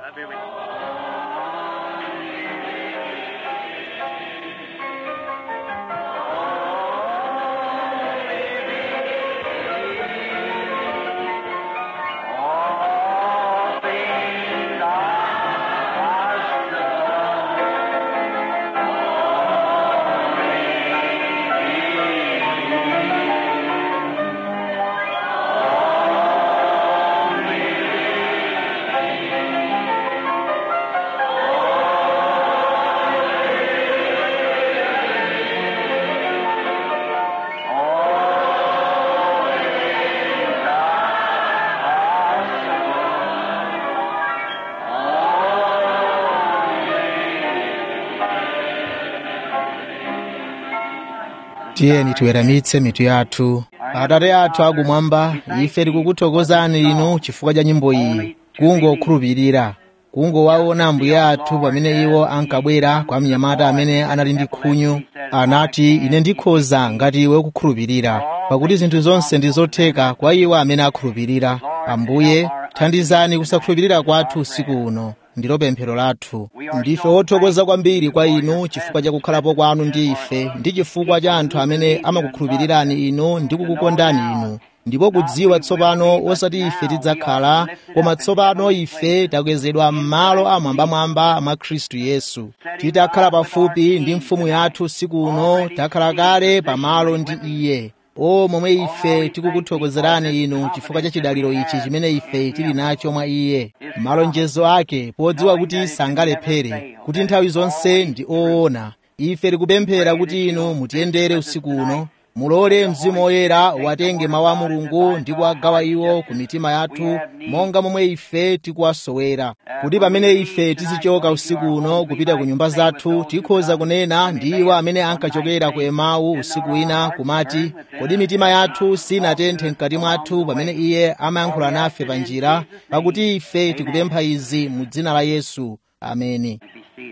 All things are possible. tiyeni tiweramitse mitu yathu atate athu akumwamba ife tikukuthokozani inu chifukwa cha nyimbo iyi kungokhulupirira kungowaona ambuye athu pamene iwo ankabwera kwa mnyamata amene anali ndi khunyu anati ine ndikhoza ngati iwe ukukhulupirira pakuti zinthu zonse ndi zotheka kwa iwo amene akhulupirira ambuye thandizani kusakhulupirira kwathu usiku uno ndilo pemphero lathu ndife wothokoza kwambiri kwa inu chifukwa cha kukhalapo kwanu ndi ife ndi chifukwa cha anthu amene amakukhulupirirani inu ndi kukukondani inu ndipo kudziwa tsopano osati ife tidzakhala koma tsopano ife takwezedwa m'malo amwambamwamba mwa khristu yesu titakhala pafupi ndi mfumu yathu usiku uno takhala kale pamalo ndi iye o momwe ife tikukuthokozerani inu chifukwa cha chidaliro ichi chimene ife tili nacho mwa iye malonjezo ake podziwa kuti sangalephere kuti nthawi zonse ndi oona ife tikupemphera kuti inu mutiyendere usiku uno mulole mzimu woyera watenge mawu a mulungu ndi kuwagawa iwo ku mitima yathu monga momwe ife tikuwasowera kuti pamene ife tizichoka usiku uno kupita ku nyumba zathu tikhoza kunena ndi iwo amene ankachokera ku emau usiku wina kumati kodi mitima yathu sinatenthe mkati mwathu pamene iye amayankhula nafe pa njira pakuti ife tikupempha izi mu dzina la yesu ameni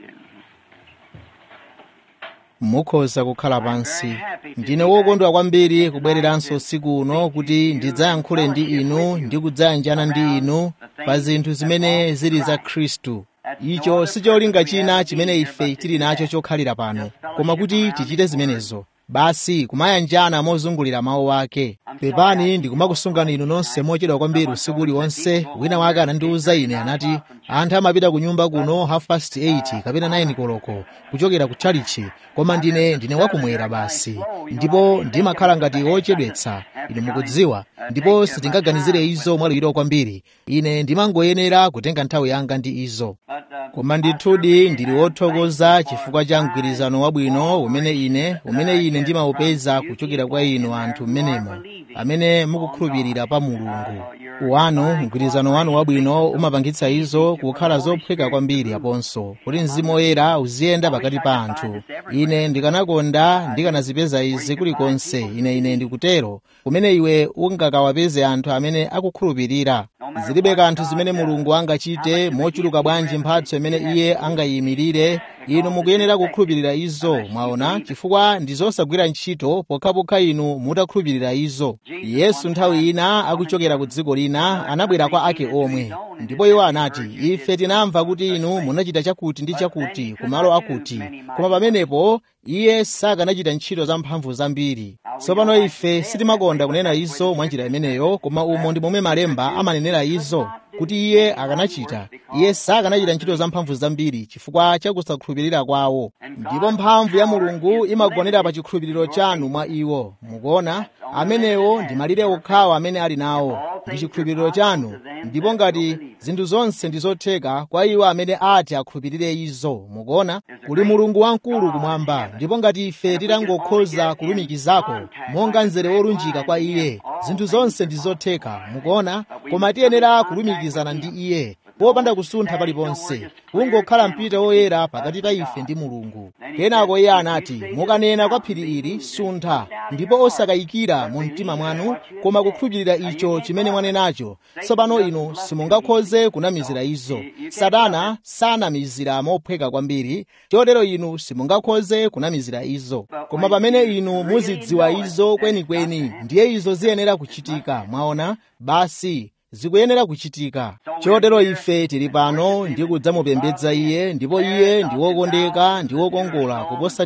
mukhoza kukhala pansi ndine wokondwa kwambiri kubwereranso usiku uno kuti ndidzayankhule ndi inu ndi kudzayanjana ndi inu pa zinthu zimene zili za khristu icho si cholinga china chimene ife tili nacho chokhalira pano koma kuti tichite zimenezo basi kumayanjana mozungulira mawu ake pepani ndikumakusungani inu nonse mochedwa kwambiri usiku uliwonse wina wake anandiwuza ine anati anthu amapita ku nyumba kuno half past 8 kapena 9 koloko kuchokera ku chalichi koma ndine ndine wakumwera basi ndipo ndimakhala ngati wochedwetsa inu mukudziwa ndipo sitingaganizire izo mwaluyiro kwambiri ine ndimangoyenera kutenga nthawi yanga ndi izo koma ndithudi ndili wothokoza chifukwa cha mgwirizano wabwino umene ine umene ine ndimawupeza kuchokera kwa inu anthu mmenemo amene mukukhulupirira pa mulungu wanu mgwirizano wanu wabwino umapangitsa izo kukhala zophweka kwambiri aponso kuti mzimu woyera uziyenda pakati pa anthu ine ndikanakonda ndikanazipeza izi kulikonse ine ine ndikutero kumene iwe ungakawapeze anthu amene akukhulupirira zilibe kanthu zimene mulungu angachite mochuluka bwanji mphatso imene iye angayimirire inu mukuyenera kukhulupirira izo mwaona chifukwa ndi zosagwira ntchito pokhapokha inu mutakhulupirira izo yesu nthawi ina akuchokera ku dziko lina anabwera kwa ake omwe ndipo iwo anati ife tinamva kuti inu munachita chakuti ndi chakuti kumalo akuti koma pamenepo iye sakanachita ntchito za mphamvu zambiri tsopano ife sitimakonda kunena izo mwa njira imeneyo koma umo ndi momwe malemba amanenera izo kuti iye akanachita iye sakanachita ntchito za mphamvu zambiri chifukwa cha kusakhulupirira kwawo ndipo mphamvu ya mulungu imagonera pa chikhulupiriro chanu mwa iwo mukuona amenewo ndi malire okhawo amene ali nawo ndi chikhulupiriro chanu ndipo ngati zinthu zonse ndi zotheka kwa iwo amene ati akhulupirire izo mukuona kuli mulungu wamkulu kumwamba ndipo ngati ife titangokhoza kulumikizako monga mzere wolunjika kwa iye zinthu zonse ndi zotheka mukuona koma tiyenera kulumikizana ndi iye popanda kusuntha paliponse kungokhala mpita woyera pakati pa ife ndi mulungu kenako iye anati mukanena kwa phiri ili suntha ndipo osakayikira mu mtima mwanu koma kukhulupirira icho chimene mwanenacho tsopano inu simungakhoze kunamizira izo satana sanamizira mophweka kwambiri chotero inu simungakhoze kunamizira izo koma pamene inu muzidziwa izo kwenikweni ndiye izo ziyenera kuchitika mwaona basi zikuyenera kuchitika chotero ife tili pano ndi kudzamupembedza iye ndipo iye ndi wokondeka ndi wokongola kuposa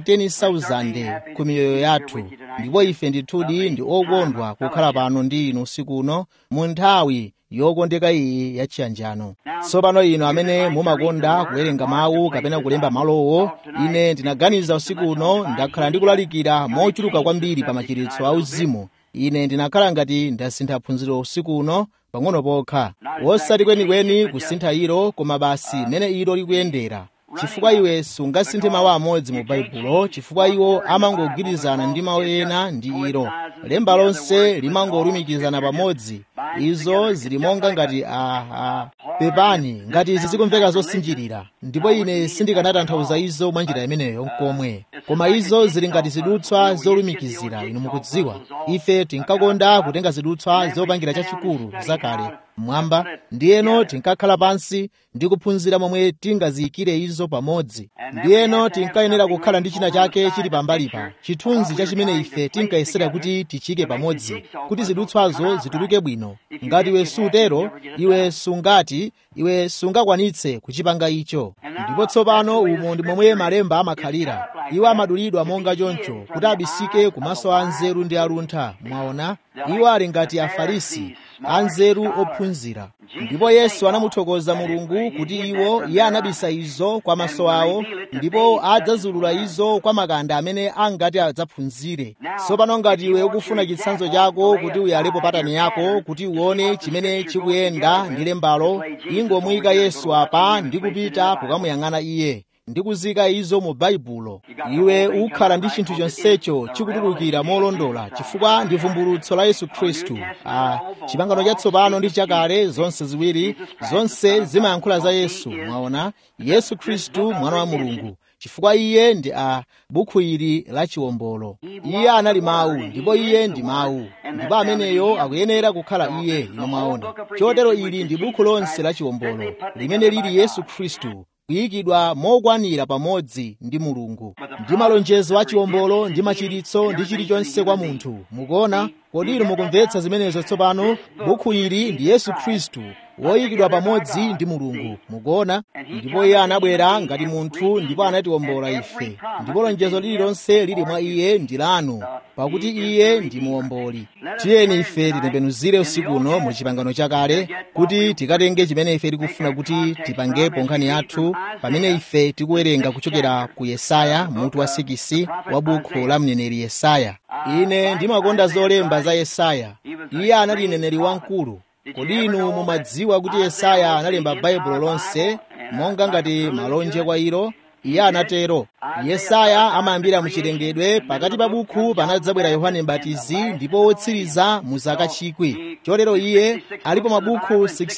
10,000 ku miyoyo yathu ndipo ife ndithudi ndi okondwa kukhala pano ndi inu usiku uno mu nthawi yokondeka iyi yachiyanjano tsopano inu amene mumakonda kuwerenga mawu kapena kulemba malowo ine ndinaganiza usiku uno ndakhala ndikulalikira mochuluka kwambiri pa machiritso auzimu ine ndinakhala ngati ndasintha phunziro usiku uno pang'ono pokha wosati kwenikweni kusintha ilo koma basi mmene ilo likuyendera chifukwa iwe sungasinthe mawu amodzi mu baibulo chifukwa iwo amangogwirizana ndi mawu ena ndi ilo lemba lonse limangolumikizana pamodzi izo zili monga ngati aha pepani ngati izi zikumveka zosinjirira ndipo ine sindikanatanthauza izo mwa njira imeneyo nkomwe koma izo zili ngati zidutswa zolumikizira inu mukudziwa ife tinkakonda kutenga zidutswa zopangira chachikulu zakale mmwamba ndiyeno tinkakhala pansi ndi kuphunzira momwe tingaziyikire izo pamodzi ndiyeno tinkayenera kukhala ndi china chake chili pambalipa chithunzi cha chimene ife tinkayesera kuti tichike pamodzi kuti zidutswazo zituluke bwino ngati iwe sutero iwe sungati iwe sungakwanitse kuchipanga icho ndipo tsopano umo ndi momwe malemba amakhalira iwo amadulidwa monga choncho kuti abisike kumaso a nzeru ndi aluntha mwaona iwo ali ngati afarisi anzeru ophunzira ndipo yesu anamuthokoza mulungu kuti iwo iye anabisa izo kwa maso awo ndipo adzazulula izo kwa makanda amene angati adzaphunzire tsopano ngati iwe ukufuna chitsanzo chako kuti uyalepo patani yako kuti uone chimene chikuyenda ndi lembalo ingomuyika yesu apa ndi kupita kukamuyang'ana iye ndi kuzika izo mu baibulo iwe ukhala ndi chinthu chonsecho chikutulukira molondola chifukwa ndi vumbulutso la yesu khristu ah, chipangano chatsopano ndi chakale zonse ziwiri zonse zimayankhula za yesu mwaona yesu khristu mwana wa mulungu chifukwa iye ndi a bukhu ili la chiwombolo iye anali mawu ndipo iye ndi mawu ndipo ameneyo akuyenera kukhala iye ino mwaona chotero ili ndi bukhu lonse la chiwombolo limene lili yesu khristu kuyikidwa mokwanira pamodzi ndi mulungu ndi malonjezo a chiwombolo ndi machiritso ndi chilichonse kwa munthu mukuona kodi inu mukumvetsa zimenezo tsopano bukhu ili ndi yesu khristu woyikidwa pamodzi ndi mulungu mukuona ndipo iye anabwera ngati munthu ndipo anatiwombola ife ndipo lonjezo lililonse lili mwa iye ndi lanu pakuti iye ndi muwomboli tiyeni ife titembenuzire usiku uno mu chipangano chakale kuti tikatenge chimene ife tikufuna kuti tipangepo nkhani yathu pamene ife tikuwerenga kuchokera ku yesaya mutu wa 6 wa bukhu la mneneri yesaya ine ndimakonda zolemba za yesaya iye anali mneneri wamkulu kodi inu mumadziwa kuti yesaya analemba baibulo lonse monga ngati malonje kwa ilo iye anatero yesaya amayambira muchilengedwe pakati pa bukhu panadzabwera yohane mbatizi ndipo wotsiriza mu zaka chikwi chotero iye alipo mabukhu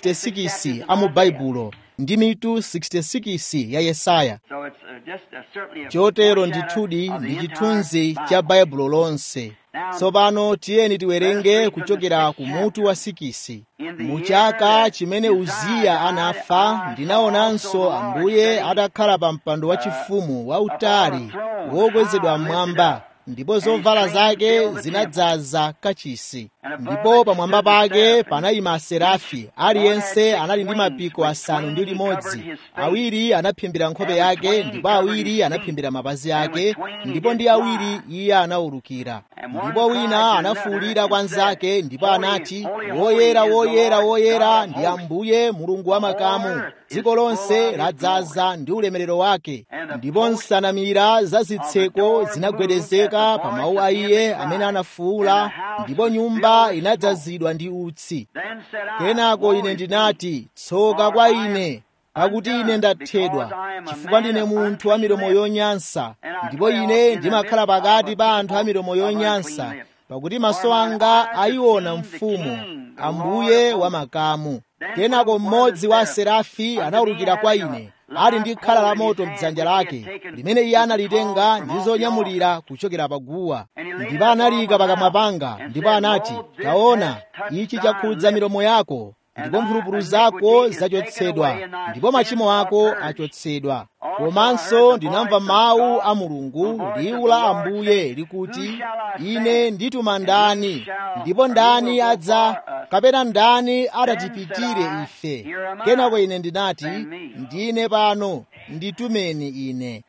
66 a mu baibulo ndi mitu 66 ya yesaya chotero ndithudi ndi chithunzi cha baibulo lonse tsopano tiyeni tiwerenge kuchokera ku mutu wa sikisi mu chaka chimene uziya anafa ndinaonanso ambuye atakhala pa mpando wachifumu wautali wokwezedwa mmwamba ndipo zovala zake zinadzaza kachisi ndipo pamwamba pake panayima aserafi aliyense anali ndi mapiko asanu ndi limodzi awiri anaphimbira nkhope yake ndipo awiri anaphimbira mapazi ake ndipo ndi awiri iye anawulukira ndipo wina anafuwulira kwa nzake ndipo anati woyera woyera woyera ndi ambuye mulungu wa makamu dziko lonse ladzaza ndi ulemerero wake ndipo nsanamira za zitseko zinagwedezeka pa mawu a iye amene anafuwula ndipo nyumba inadzazidwa ndi utsi kenako ine ndinati tsoka kwa ine pakuti ine ndathedwa chifukwa ndine munthu wa milomo yonyansa ndipo ine ndimakhala pakati pa anthu a milomo yonyansa pakuti maso anga ayiona mfumu ambuye wa makamu kenako mmodzi wa aserafi anawulukira kwa ine ali ndi khala la moto mdzanja lake limene iye analitenga ndi zonyamulira kuchokera paguwa ndipo analiyika pakamwa panga ndipo anati taona ichi chakhudza milomo yako ndipo mphulupulu zako zachotsedwa ndipo machimo ako achotsedwa komanso ndinamva mawu a mulungu liwu la ambuye likuti ine ndituma ndani ndipo ndani adza kapena ndani adatipitire ife kenako ine ndinati ndine pano nditumeni ine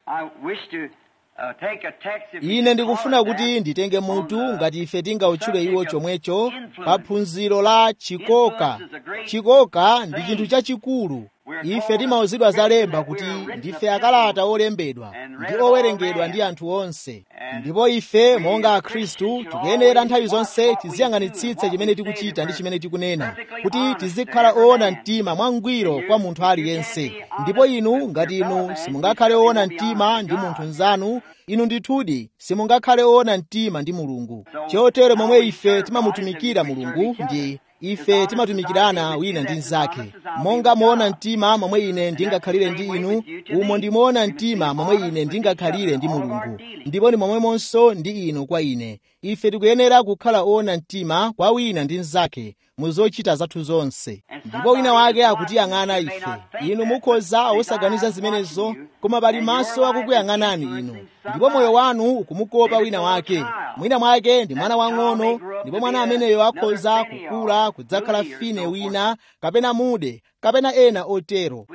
ine ndikufuna kuti nditenge mutu ngati ife tingautchule iwo chomwecho pa phunziro la chikoka chikoka ndi chinthu chachikulu ife timauzidwa zalemba kuti ndife akalata olembedwa ndi owerengedwa ndi anthu onse ndipo ife monga akhristu tikuyenera nthawi zonse tiziyang'anitsitse chimene tikuchita ndi chimene tikunena kuti tizikhala oona mtima mwangwiro kwa munthu aliyense ndipo inu ngati inu simungakhale oona mtima ndi munthu mnzanu inu ndithudi simungakhale oona mtima ndi mulungu chotero momwe ife timamutumikira mulungu ndi ife timatumikirana wina ndi mnzake monga moona mtima momwe ine ndingakhalire ndi inu umo ndi moona mtima momwe ine ndingakhalire ndi mulungu ndipo ndi momwemonso ndi inu kwa ine ife tikuyenera kukhala oona mtima kwa wina ndi mnzake mu zochita zathu zonse ndipo wina wake akutiyang'ana ife inu mukhoza osaganiza zimenezo koma pali maso akukuyang'anani inu ndipo moyo wanu ukumukopa wina wake mwina mwake ndi mwana wang'ono ndipo mwana ameneyo akhoza kukula kudzakhala fine wina kapena mude kapena ena otero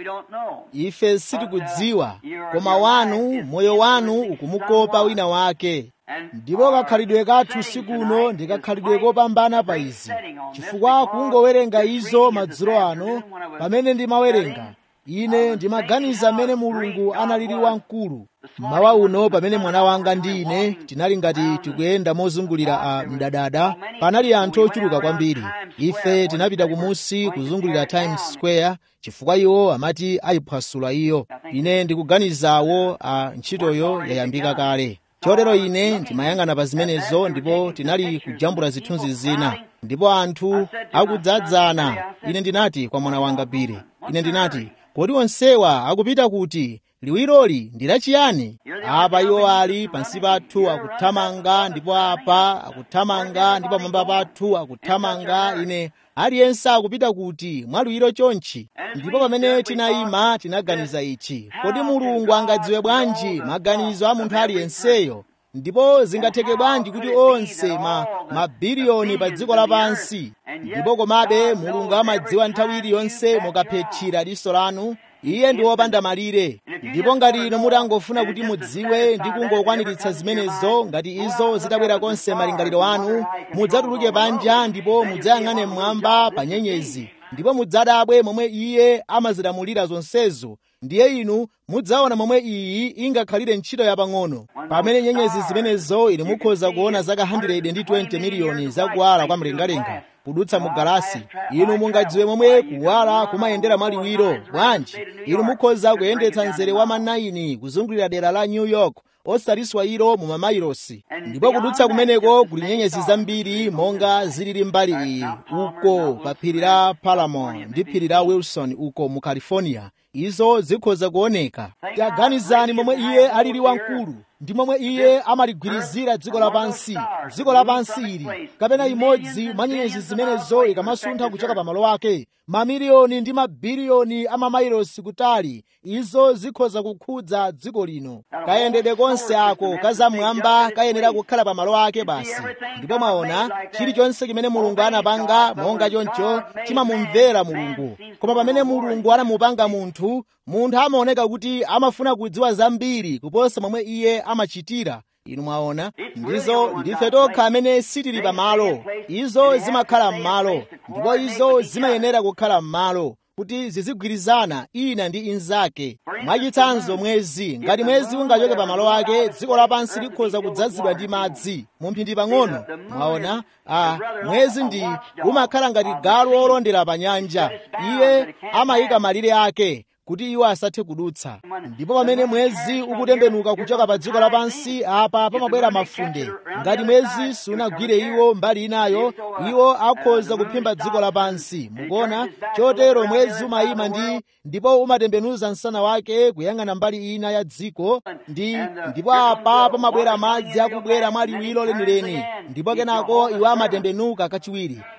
ife sitikudziwa koma wanu moyo wanu ukumukopa wina wake ndipo kakhalidwe kathu sikuno ndi kakhalidwe kopambana pa izi chifukwa kungowerenga izo madzulo ano pamene ndimawerenga ine ndimaganiza mmene mulungu analili wamkulu mmawa uno pamene mwana wanga ndi ine tinali ngati tikuyenda mozungulira a mdadada panali anthu ochuluka kwambiri ife tinapita kumusi kuzungulira times square chifukwa iwo amati ayiphwasula iyo ine ndikuganizawo a ntchitoyo yayambika kale chotero ine ndimayang'ana pa zimenezo ndipo tinali kujambula zithunzi zina ndipo anthu akudzadzana ine ndinati kwa mwana wanga bire ine ndinati kodi onsewa akupita kuti liwiroli ndi lachiyani apa iwo ali pansi pathu akuthamanga ndipo apa akuthamanga ndipo pamwamba pathu akuthamanga ine aliyense akupita kuti mwaliwiro chonchi ndipo pamene tinayima tinaganiza ichi kodi mulungu angadziwe bwanji maganizo a munthu aliyenseyo ndipo zingatheke bwanji kuti onse ma mabiliyoni pa dziko lapansi ndipo komabe mulungu amadziwa nthawi iliyonse mukaphetchira diso lanu iye ndi wopanda malire ndipo ngati inu mutangofuna kuti mudziwe ndi kungokwaniritsa zimenezo ngati izo zitabwera konse malingaliro anu mudzatuluke panja ndipo mudzayang'ane mmwamba pa nyenyezi ndipo mudzadabwe momwe iye amazilamulira zonsezo ndiye inu mudzaona momwe iyi ingakhalire ntchito yapang'ono pamene nyenyezi zimenezo inu mukhoza kuona zaka 120 miliyoni zakuwala kwa mlengalenga kudutsa mu galasi inu mungadziwe momwe kuwala kumayendera mwaliwiro bwanji inu mukhoza kuyendetsa mzere wa manayini kuzungulira dera la new york osaliswa ilo mu mamailosi ndipo kudutsa kumeneko kuli nyenyezi zambiri monga zilili mbali iyi uko pa phiri la palamon ndi phiri la wilson uko mu california izo zikhoza kuoneka taganizani momwe iye alili wamkulu ndi momwe iye amaligwirizira dziko lapansi dziko lapansi ili kapena imodzi mwa nyenyezi zimenezo ikamasuntha kuchoka pa malo ake mamiliyoni ndi mabiliyoni a mamailosi kutali izo zikhoza kukhudza dziko lino kayendedwe konse ako kazamwamba kayenera kukhala pa malo ake basi ndipo mwaona chilichonse chimene mulungu anapanga monga choncho chimamumvera mulungu koma pamene mulungu anamupanga munthu munthu amaoneka kuti amafuna kudziwa zambiri kuposa momwe iye amachitira inu mwaona ndizo ndife tokha amene sitili pamalo izo zimakhala m'malo ndipo izo zimayenera kukhala m'malo kuti zizigwirizana ina ndi inzake mwachitsanzo mwezi ngati mwezi ungachoke pa malo ake dziko lapansi likhoza kudzazidwa ndi madzi mumphindi pang'ono mwaona a mwezi ndi umakhala ngati galu olondera pa nyanja iye amayika malire ake kuti iwo asathe kudutsa ndipo pamene mwezi ukutembenuka kuchoka pa dziko lapansi apa pamabwera mafunde ngati mwezi sunagwire iwo mbali inayo iwo akhoza kuphimba dziko lapansi mukuona chotero mwezi umayima ndi ndipo umatembenuza msana wake kuyang'ana mbali ina ya dziko ndi ndipo apa pamabwera madzi akubwera mwaliwiro lenileni ndipo kenako iwo amatembenuka kachiwiri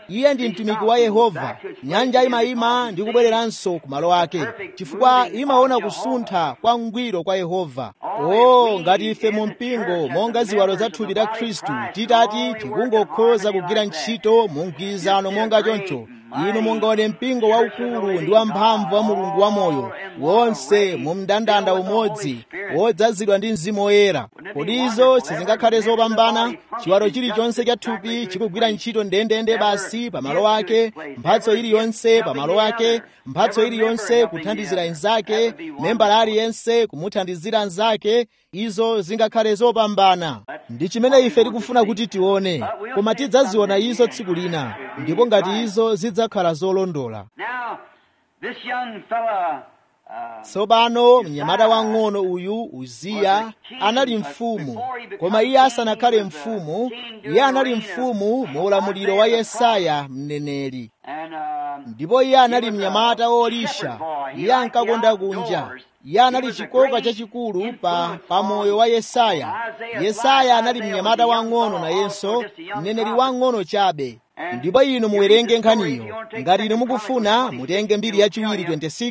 iye ndi mtumiki wa yehova nyanja imayima ndi kubwereranso ku malo ake chifukwa imaona kusuntha kwa mngwiro kwa yehova o ngati ife mu mpingo monga ziwalo za thupi la khristu titati tikungokhoza kugwira ntchito mu mgwirizano monga choncho inu mungaone mpingo waukulu ndi wamphamvu wa mulungu wamoyo wonse mu mndandanda umodzi wodzazidwa ndi mzimu woyera kodi izo sizingakhale zopambana chiwalo chilichonse cha thupi chikugwira ntchito ndendende basi pamalo ake mphatso iliyonse pamalo ake mphatso iliyonse kuthandizira inzake membala aliyense kumuthandizira nzake izo zingakhale zopambana ndi chimene ife tikufuna kuti tione koma tidzaziona izo tsiku lina ndipo ngati izo zidzakhala zolondola Now, this young fella, uh, tsopano mnyamata wang'ono uyu uziya anali mfumu koma iye asanakhale mfumu iye anali mfumu mu ulamuliro wa yesaya mneneri and uh, ndipo iye anali mnyamata wolisha iye ankakonda kunja iye anali chikoka chachikulu pa pamoyo wa yesaya yesaya anali mnyamata wang'ono nayenso mneneri wang'ono chabe ndipo inu muwerenge nkhaniyo ngati inu mukufuna mutenge mbiri yachiwiri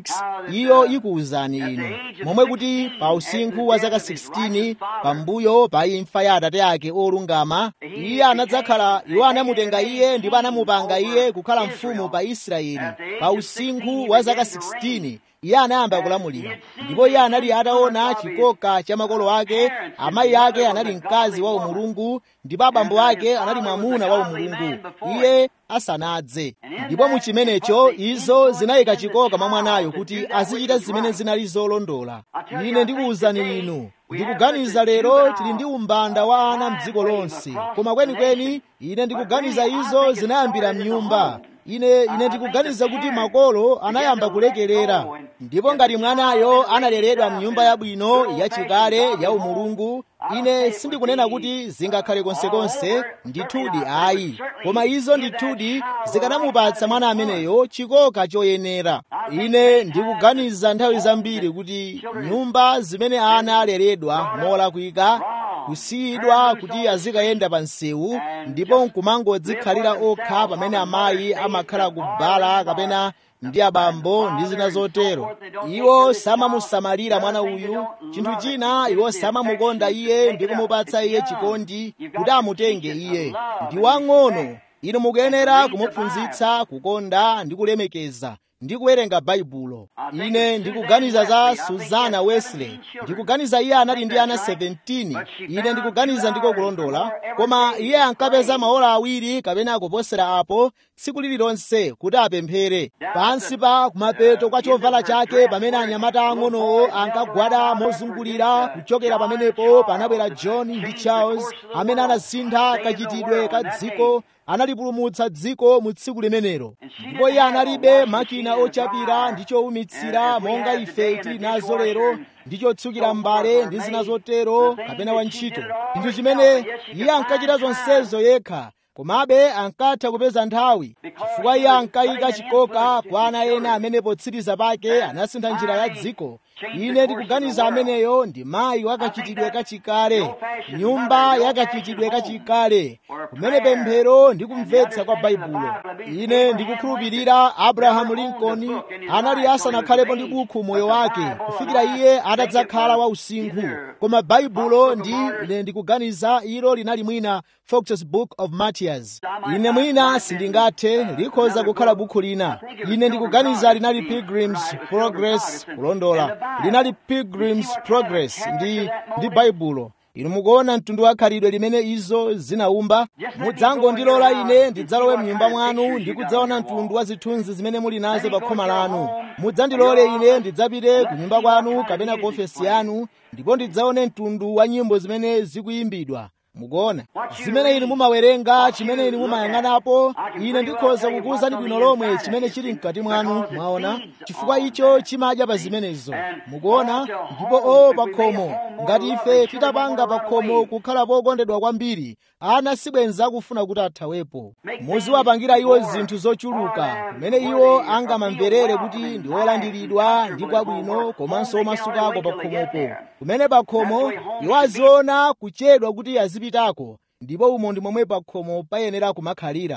26 iyo ikuwuzani inu momwe kuti pa usinkhu wa zaka 16 pambuyo pa imfa ya atate ake olungama iye anadzakhala iwo anamutenga iye ndipo anamupanga iye kukhala mfumu pa israeli pa usinkhu wa zaka 16 iye anayamba kulamulira ndipo iye anali ataona chikoka cha makolo ake amayi ake anali mkazi wa umulungu ndipo abambo ake anali mwamuna wa umulungu iye asanadze ndipo mu chimenecho izo zinayika chikoka mwa mwanayo kuti azichita zimene zinali zolondola ine ndikuwuzani inu ndikuganiza lero tili ndi umbanda wa ana mdziko lonse koma kwenikweni ine ndikuganiza izo zinayambira mnyumba ine ine ndikuganiza kuti makolo anayamba kulekerera ndipo ngati mwanayo analeredwa mnyumba yabwino yachikale ya umulungu ine sindikunena kuti zingakhale konsekonse ndithudi ayi koma izo ndithudi zikanamupatsa mwana ameneyo chikoka choyenera ine ndikuganiza nthawi zambiri kuti nyumba zimene ana aleredwa molakwika kusiyidwa kuti azikayenda pa msewu ndipo nkumangodzikhalira okha pamene amayi amakhala kubala kapena ndi abambo ndi zina zotero iwo samamusamalira mwana uyu chinthu china iwo samamukonda iye ndi kumupatsa iye chikondi kuti amutenge iye ndi wang'ono inu mukuyenera kumuphunzitsa kukonda ndi kulemekeza ndi kuwerenga baibulo ine ndikuganiza za suzana wesley ndikuganiza iye anali ndi ana 17 ine ndikuganiza ndiko kulondola koma iye ankapeza maola awiri kapena kuposera apo tsiku lililonse kuti apemphere pansi pa kumapeto kwa chovala chake pamene anyamata ang'onowo ankagwada mozungulira kuchokera pamenepo panabwera john ndi charles amene anasintha kachitidwe ka dziko analipulumutsa dziko mu tsiku limenelo ndipo iye analibe makina ochapira ndi chowumitsira monga ife tili nazo lero ndi chotsukira mbale ndi zina zotero kapena wantchito chinthu chimene iye ankachita zonsezo yekha komabe ankatha kupeza nthawi chifukwa iye ankayika chikoka kwa ana ena amene potsiriza pake anasintha njira ya dziko ine ndikuganiza ameneyo ndi mayi wakachitidwe kachikale nyumba yakachitidwe kachikale kumene pemphero ndi kumvetsa kwa baibulo ine ndikukhulupirira abrahamu lincoln anali asanakhalepo ndi bukhu moyo wake kufikira iye atadzakhala wa usinkhu koma baibulo ndi ine ndikuganiza ilo linali mwina fox's book of martyrs ine mwina sindingathe likhoza kukhala bukhu lina ine ndikuganiza linali pilgrims progress kulondola linali pilgrims progress ndi ndi baibulo inu mukuona mtundu wa khalidwe limene izo zinaumba mudzangondilola ine ndidzalowe mnyumba mwanu ndi kudzaona mtundu wa zithunzi zimene muli nazo pa khoma lanu mudzandilole ine ndidzapite ku nyumba kwanu kapena ku ofesi yanu ndipo ndidzaone mtundu wa nyimbo zimene zikuyimbidwa mukuona zimene inu mumawerenga chimene inu mumayang'anapo ine ndikhoza kukuwuzani bwino lomwe chimene chili mkati mwanu mwaona chifukwa icho chimadya pa zimenezo mukuona ndipo o pakhomo ngati ife titapanga pakhomo kukhala pokondedwa kwambiri ana sibwenza akufuna kuti athawepo muziwapangira iwo zinthu zochuluka kumene iwo angamamverere kuti ndi olandiridwa ndi kwabwino komanso omasukako pakhomopo kumene pakhomo iwo aziona kuchedwa kuti azipitako ndipo umo ndi momwe pakhomo payenera kumakhalira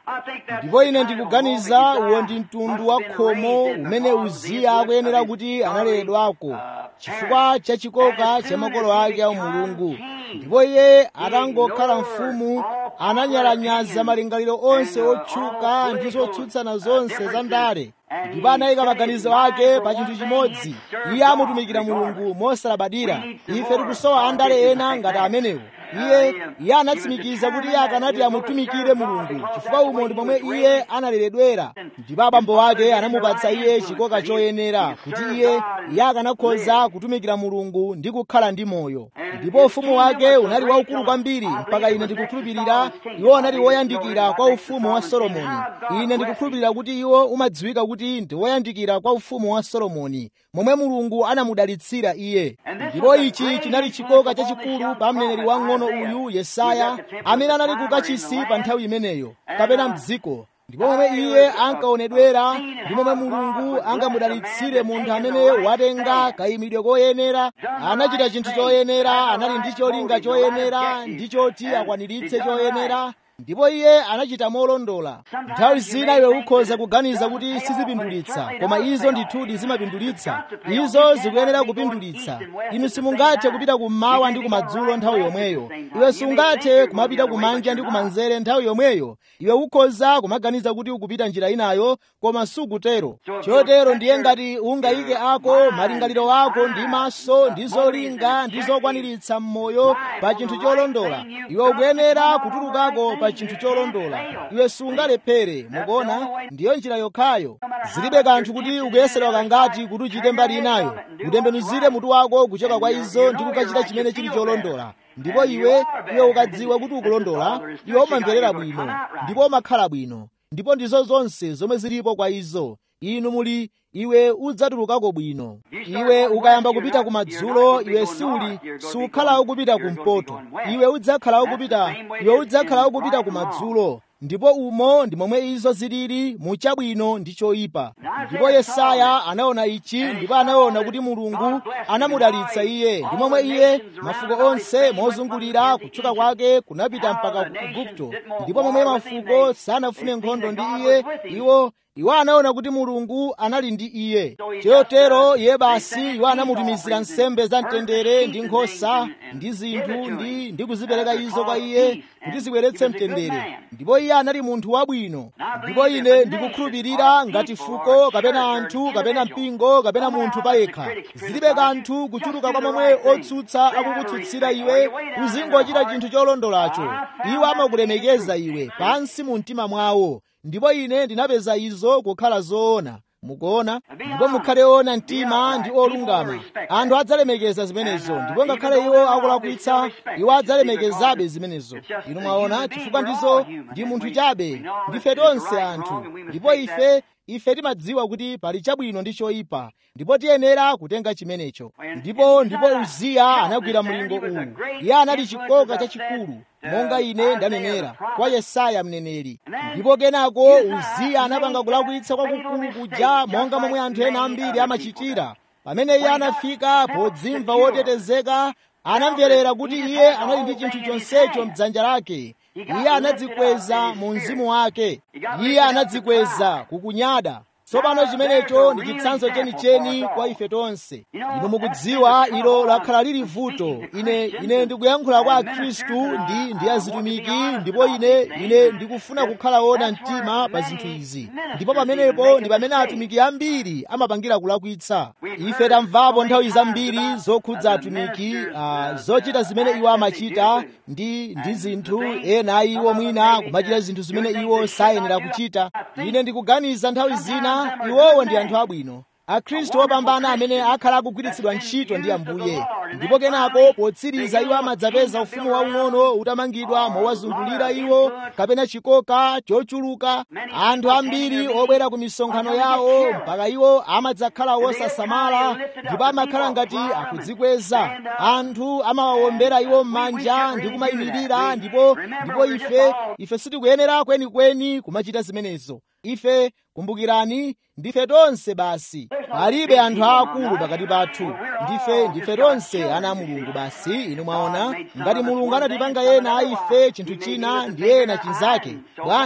ndipo ine ndikuganiza uwo ndi mtundu wa khomo umene uziya akuyenera kuti analeredwako chifukwa cha chikoka cha makolo ake a umulungu ndipo iye atangokhala mfumu ananyalanyaza malingaliro onse otchuka ndi zotsutsana zonse za ndale ndipo anayika maganizo ake pa chinthu chimodzi iye amutumikira mulungu mosalabadira ife tikusowa andale ena ngati amenewo iye iye anatsimikiza kuti iye akanati amutumikire mulungu chifukwa umo ndi pomwe iye analeredwera ndipo abambo ake anamupatsa iye chikoka choyenera kuti iye iye akanakhoza kutumikira mulungu ndi kukhala ndi moyo ndipo ufumu wake unali waukulu kwambiri mpaka ine ndikukhulupirira iwo anali woyandikira kwa ufumu wa solomoni ine ndikukhulupirira kuti iwo umadziwika kuti ndi woyandikira kwa ufumu wa solomoni momwe mulungu anamudalitsira iye ndipo ichi chinali chikoka chachikulu pa mneneri wang'ono uyu yesaya amene anali kukachisi pa nthawi imeneyo kapena mdziko ndipo momwe iye ankaonedwera ndi momwe mulungu angamudalitsire munthu amene watenga kayimidwe koyenera anachita chinthu choyenera anali ndi cholinga choyenera ndi choti akwaniritse choyenera ndipo iye anachita molondola nthawi zina iwe ukhoza kuganiza kuti sizipindulitsa koma izo ndithudi zimapindulitsa izo zikuyenera kupindulitsa inu simungathe kupita kummawa ndi kumadzulo nthawi yomweyo iwe sungathe kumapita kumanja ndi kumanzere nthawi yomweyo iwe ukhoza kumaganiza kuti ukupita njira inayo koma sukutero chotero ndiye ngati ungayike ako malingaliro ako ndi maso ndi zolinga ndi zokwaniritsa m'moyo pa chinthu cholondola iwe ukuyenera kutulukako pa chinthu cholondola iwe sungalephere mukuona ndiyo njira yokhayo zilibe kanthu kuti ukuyesedwa kangati kuti uchite mbali inayo utembenuzire mutu wako kuchoka kwa izo ndi kukachita chimene chili cholondola ndipo iwe iwe ukadziwa kuti ukulondola iwe umamverera bwino ndipo umakhala bwino ndipo ndizo zonse zomwe zilipo kwa izo inu muli iwe udzatulukako bwino iwe ukayamba kupita kumadzulo iwe siuli sukhala ukupita kumpoto iwe udzakhala ukupita iwe udzakhala ukupita kumadzulo ndipo umo ndi momwe izo zilili muchabwino ndi choyipa ndipo yesaya anaona ichi ndipo anaona kuti mulungu anamudalitsa iye ndi momwe iye mafuko onse mozungulira kutchuka kwake kunapita mpaka ku igupto ndipo momwe mafuko sanafune nkhondo ndi iye iwo iwo anaona kuti mulungu anali ndi iye chotero iye basi iwo anamutumizira nsembe za mtendere ndi nkhosa ndi zinthu ndi ndi kuzipereka izo kwa iye kuti zibweretse mtendere ndipo iye anali munthu wabwino ndipo ine ndikukhulupirira ngati fuko kapena anthu kapena mpingo kapena munthu payekha zilibe kanthu kuchuluka kwa momwe otsutsa akukutsutsira iwe uzingochita chinthu cholondolacho iwo amakulemekeza iwe pansi mu mtima mwawo ndipo ine ndinapeza izo kukhala zoona mukuona ndipo mukhale ona mtima ndi olungama anthu adzalemekeza zimenezo ndipo ngakhale iwo akulakwitsa iwo adzalemekezabe zimenezo inu mwaona chifukwa ndizo ndi munthu chabe ndife tonse anthu ndipo ife ife timadziwa kuti pali chabwino ndi choyipa ndipo tiyenera kutenga chimenecho ndipo ndipo uziya anagwira mlingo uwu iye anali chikoka chachikulu monga ine ndanenera kwa yesaya mneneri ndipo kenako uziya anapanga kulakwitsa kwakukulu kuja monga momwe anthu ena ambiri amachitira pamene iye anafika podzimva wotetezeka anamverera kuti iye anali ndi chinthu chonsecho mdzanja lake iye anadzikweza mu mzimu wake iye anadzikweza kukunyada tsopano chimenecho ndi chitsanzo chenicheni kwa ife tonse inu mukudziwa ilo lakhala lili vuto ine ine ndikuyankhula kwa akhristu ndi ndi azitumiki ndipo ine ine ndikufuna kukhala wona mtima pa zinthu izi ndipo pamenepo ndi pamene atumiki ambiri amapangira kulakwitsa ife tamvapo nthawi zambiri zokhudza atumiki uh, zochita zimene iwo amachita ndi ndi zinthu ena iwo mwina kumachita zinthu zimene iwo sayenera kuchita ine ndikuganiza nthawi zina iwowo ndi anthu abwino akhristu opambana amene akhala akugwiritsidwa ntchito ndi ambuye ndipo kenako potsiriza iwo amadzapeza ufumu waung'ono utamangidwa mowazungulira iwo kapena chikoka chochuluka anthu ambiri obwera ku misonkhano yawo mpaka iwo amadzakhala wosasamala ndipo amakhala ngati akudzikweza anthu amawawombera iwo m'manja ndi kumayimirira ndipo ndipo ife ife sitikuyenera kwenikweni kumachita zimenezo ife kumbukirani ndife tonse basi palibe anthu aakulu pakati pathu ndife ndife tonse ana a mulungu basi inu mwaona ngati mulungu anatipanga ena a ife chinthu china ndi ena chinzake bwanji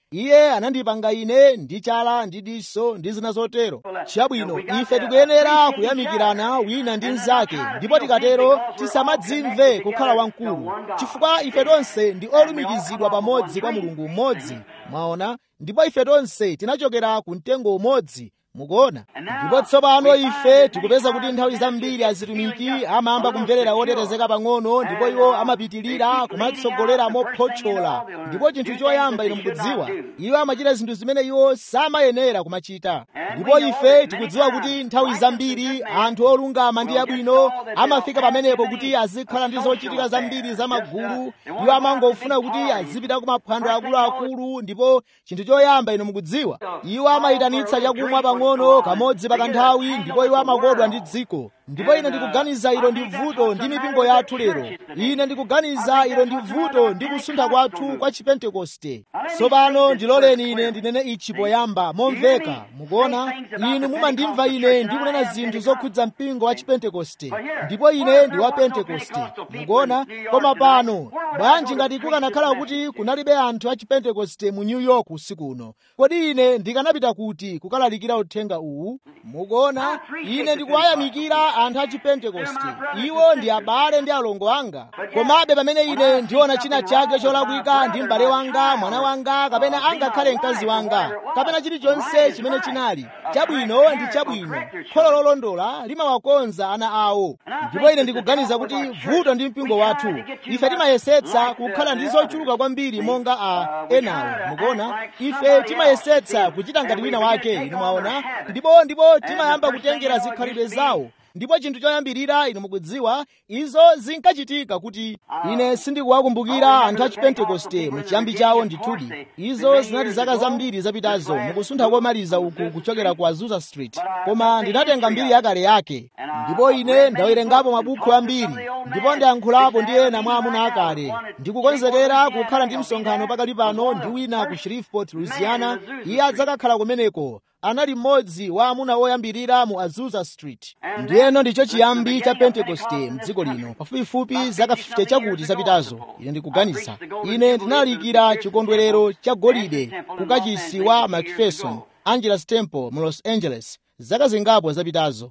iye anandipanga ine ndi chala ndi diso ndi zina zotero chabwino ife tikuyenera kuyamikirana wina ndi mnzake ndipo tikatero tisamadzimve kukhala wamkulu chifukwa ife tonse ndi olumikizidwa pamodzi kwa mulungu mmodzi mwaona ndipo ife tonse tinachokera ku mtengo umodzi mukuona ndipo tsopano ife tikupeza kuti nthawi zambiri azitumiki amayamba kumverera otetezeka pang'ono ndipo iwo amapitilira kumatsogolera mophotchola ndipo chinthu choyamba ino mukudziwa iwo amachita zinthu zimene iwo samayenera kumachita ndipo ife tikudziwa kuti nthawi zambiri anthu olungama ndi abwino amafika pamenepo kuti azikhala ndi zochitika zambiri za magulu iwo amangofuna kuti azipita ku maphwando akuluakulu ndipo chinthu choyamba ino mukudziwa iwo amayitanitsa chakumwa pang'ono pang'ono kamodzi pakanthawi ndipo iwo amakodwa ndi dziko ndipo ine ndikuganiza ilo ndi vuto ndi mipingo yathu lero ine ndikuganiza ilo ndi vuto ndi kusuntha kwathu kwa chipentekoste tsopano ndiloleni ine ndinene ichi poyamba momveka mukuona inu mumandimva ine ndikunena zinthu zokhudza mpingo wa chipentekoste ndipo ine ndi wa pentekoste mukuona koma pano bwanji ngati kukanakhala kuti kunalibe anthu a chipentekoste mu new york usiku uno kodi ine ndikanapita kuti kukalalikira uthenga uwu mukuona ine ndikuwayamikira anthu a chipentekoste iwo ndi abale ndi alongo anga komabe pamene ine ndiona china chake cholakwika ndi m'bale wanga mwana wanga kapena angakhale mkazi wanga kapena chilichonse chimene chinali chabwino ndi chabwino kholo lolondola limawakonza ana awo ndipo ine ndikuganiza kuti vuto ndi mpingo wathu ife timayesetsa kukhala ndi zochuluka kwambiri monga a enawo mukuona ife timayesetsa kuchita ngati wina wake inu mwaona ndipo ndipo timayamba kutengera zikhalidwe zawo ndipo chinthu choyambirira inu mukudziwa izo zinkachitika kuti ine sindikuwakumbukira anthu a chipentekoste muchiyambi chawo ndithudi izo zinali zaka zambiri zapitazo mukusuntha komaliza uku kuchokera ku azusa street koma ndinatenga mbiri yakale yake ndipo ine ndawerengapo mabuku ambiri ndipo ndiyankhulapo ndi ena mwa amuna akale ndikukonzekera kukhala ndi msonkhano pakali pano ndi wina ku shreveport louisiana iye adzakakhala kumeneko anali mmodzi wa amuna oyambirira mu azusa street ndiyeno ndicho chiyambi cha pentekoste mdziko lino pafupifupi zaka 50 chakuti zapitazo ine ndikuganiza ine ndinalalikira chikondwerero cha golide ku kachisi wa macpherson angeles temple mu los angeles zaka zingapo zapitazo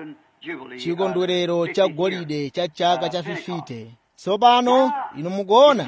chikondwerero cha golide cha chaka cha 50 tsopano inu mukuona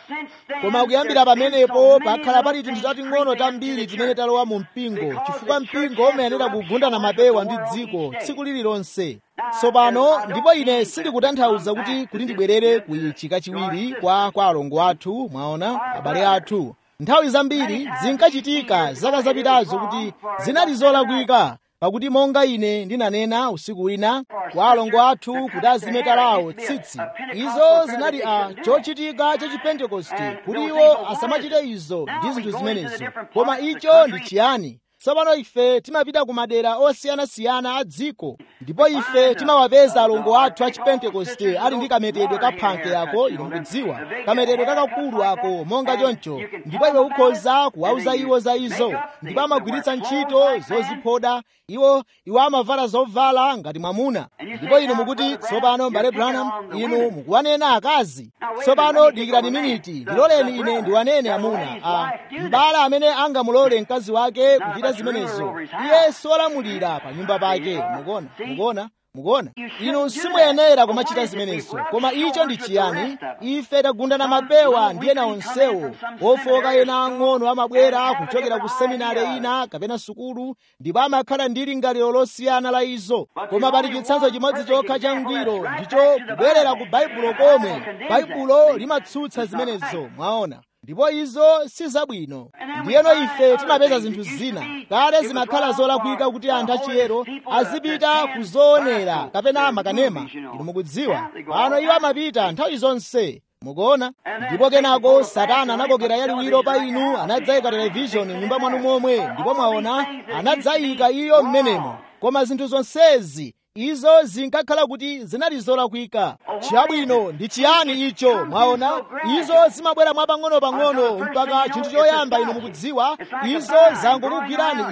koma kuyambira pamenepo pakhala pali tinthu tating'ono tambiri timene talowa mu mpingo chifukwa mpingo umayenera kugundana mapewa ndi dziko tsiku lililonse tsopano ndipo ine sindikutanthauza kuti kuti ndibwerere ku ichi kachiwiri kwa kwa alongo athu mwaona abale athu nthawi zambiri zinkachitika zaka zapitazo kuti zinali zolakwika pakuti monga ine ndinanena usiku wina kwa alongo athu kuti azimetalawo tsitsi izo zinali a chochitika cha chipentekoste kuti iwo asamachite izo ndi zinthu zimenezo koma icho ndi chiyani tsopano ife timapita ku madera osiyanasiyana a dziko ndipo ife timawapeza alongo athu a chipentekoste ali ndi kametedwe kaphanke ako inu mukudziwa kametedwe kakakulu ako monga choncho ndipo iwe ukhoza kuwauza iwo za izo ndipo amagwiritsa ntchito zoziphoda iwo iwo amavala zovala ngati mwamuna ndipo inu mukuti tsopano mbale branham inu mukuwanena akazi tsopano dikirani miniti ndiloleni ine ndiwanene amuna a mbala amene angamulole mkazi wake kuchita zimenezo iye solamulira pa nyumba pake mukuona mukuona mukuona inu simuyenera kumachita zimenezo koma icho ndi chiyani ife tagundana mapewa ndi ena onsewo ofoka ena ang'ono amabwera kuchokera ku seminari ina kapena sukulu ndipo amakhala ndi lingaliro losiyana la izo koma pali chitsanzo chimodzi chokha cha ngwiro ndicho kubwerera ku baibulo komwe baibulo limatsutsa zimenezo mwaona ndipo izo si zabwino ndiyeno ife timapeza zinthu zina kale zimakhala zolakwika kuti anthu achiyero azipita kuzoonera kapena makanema inu mukudziwa pano iwo amapita nthawi zonse mukuona ndipo kenako satana anakokera yaliwiro pa inu anadzayika televishoni m'nyumba mwanu momwe ndipo mwaona anadzayika iyo m'menemo koma zinthu zonsezi izo zinkakhala kuti zinali zolakwika chabwino ndi chiyani icho mwaona izo zimabwera mwapang'ono-pang'ono mpaka chinthu choyamba inu mukudziwa izo zangokugwirani inu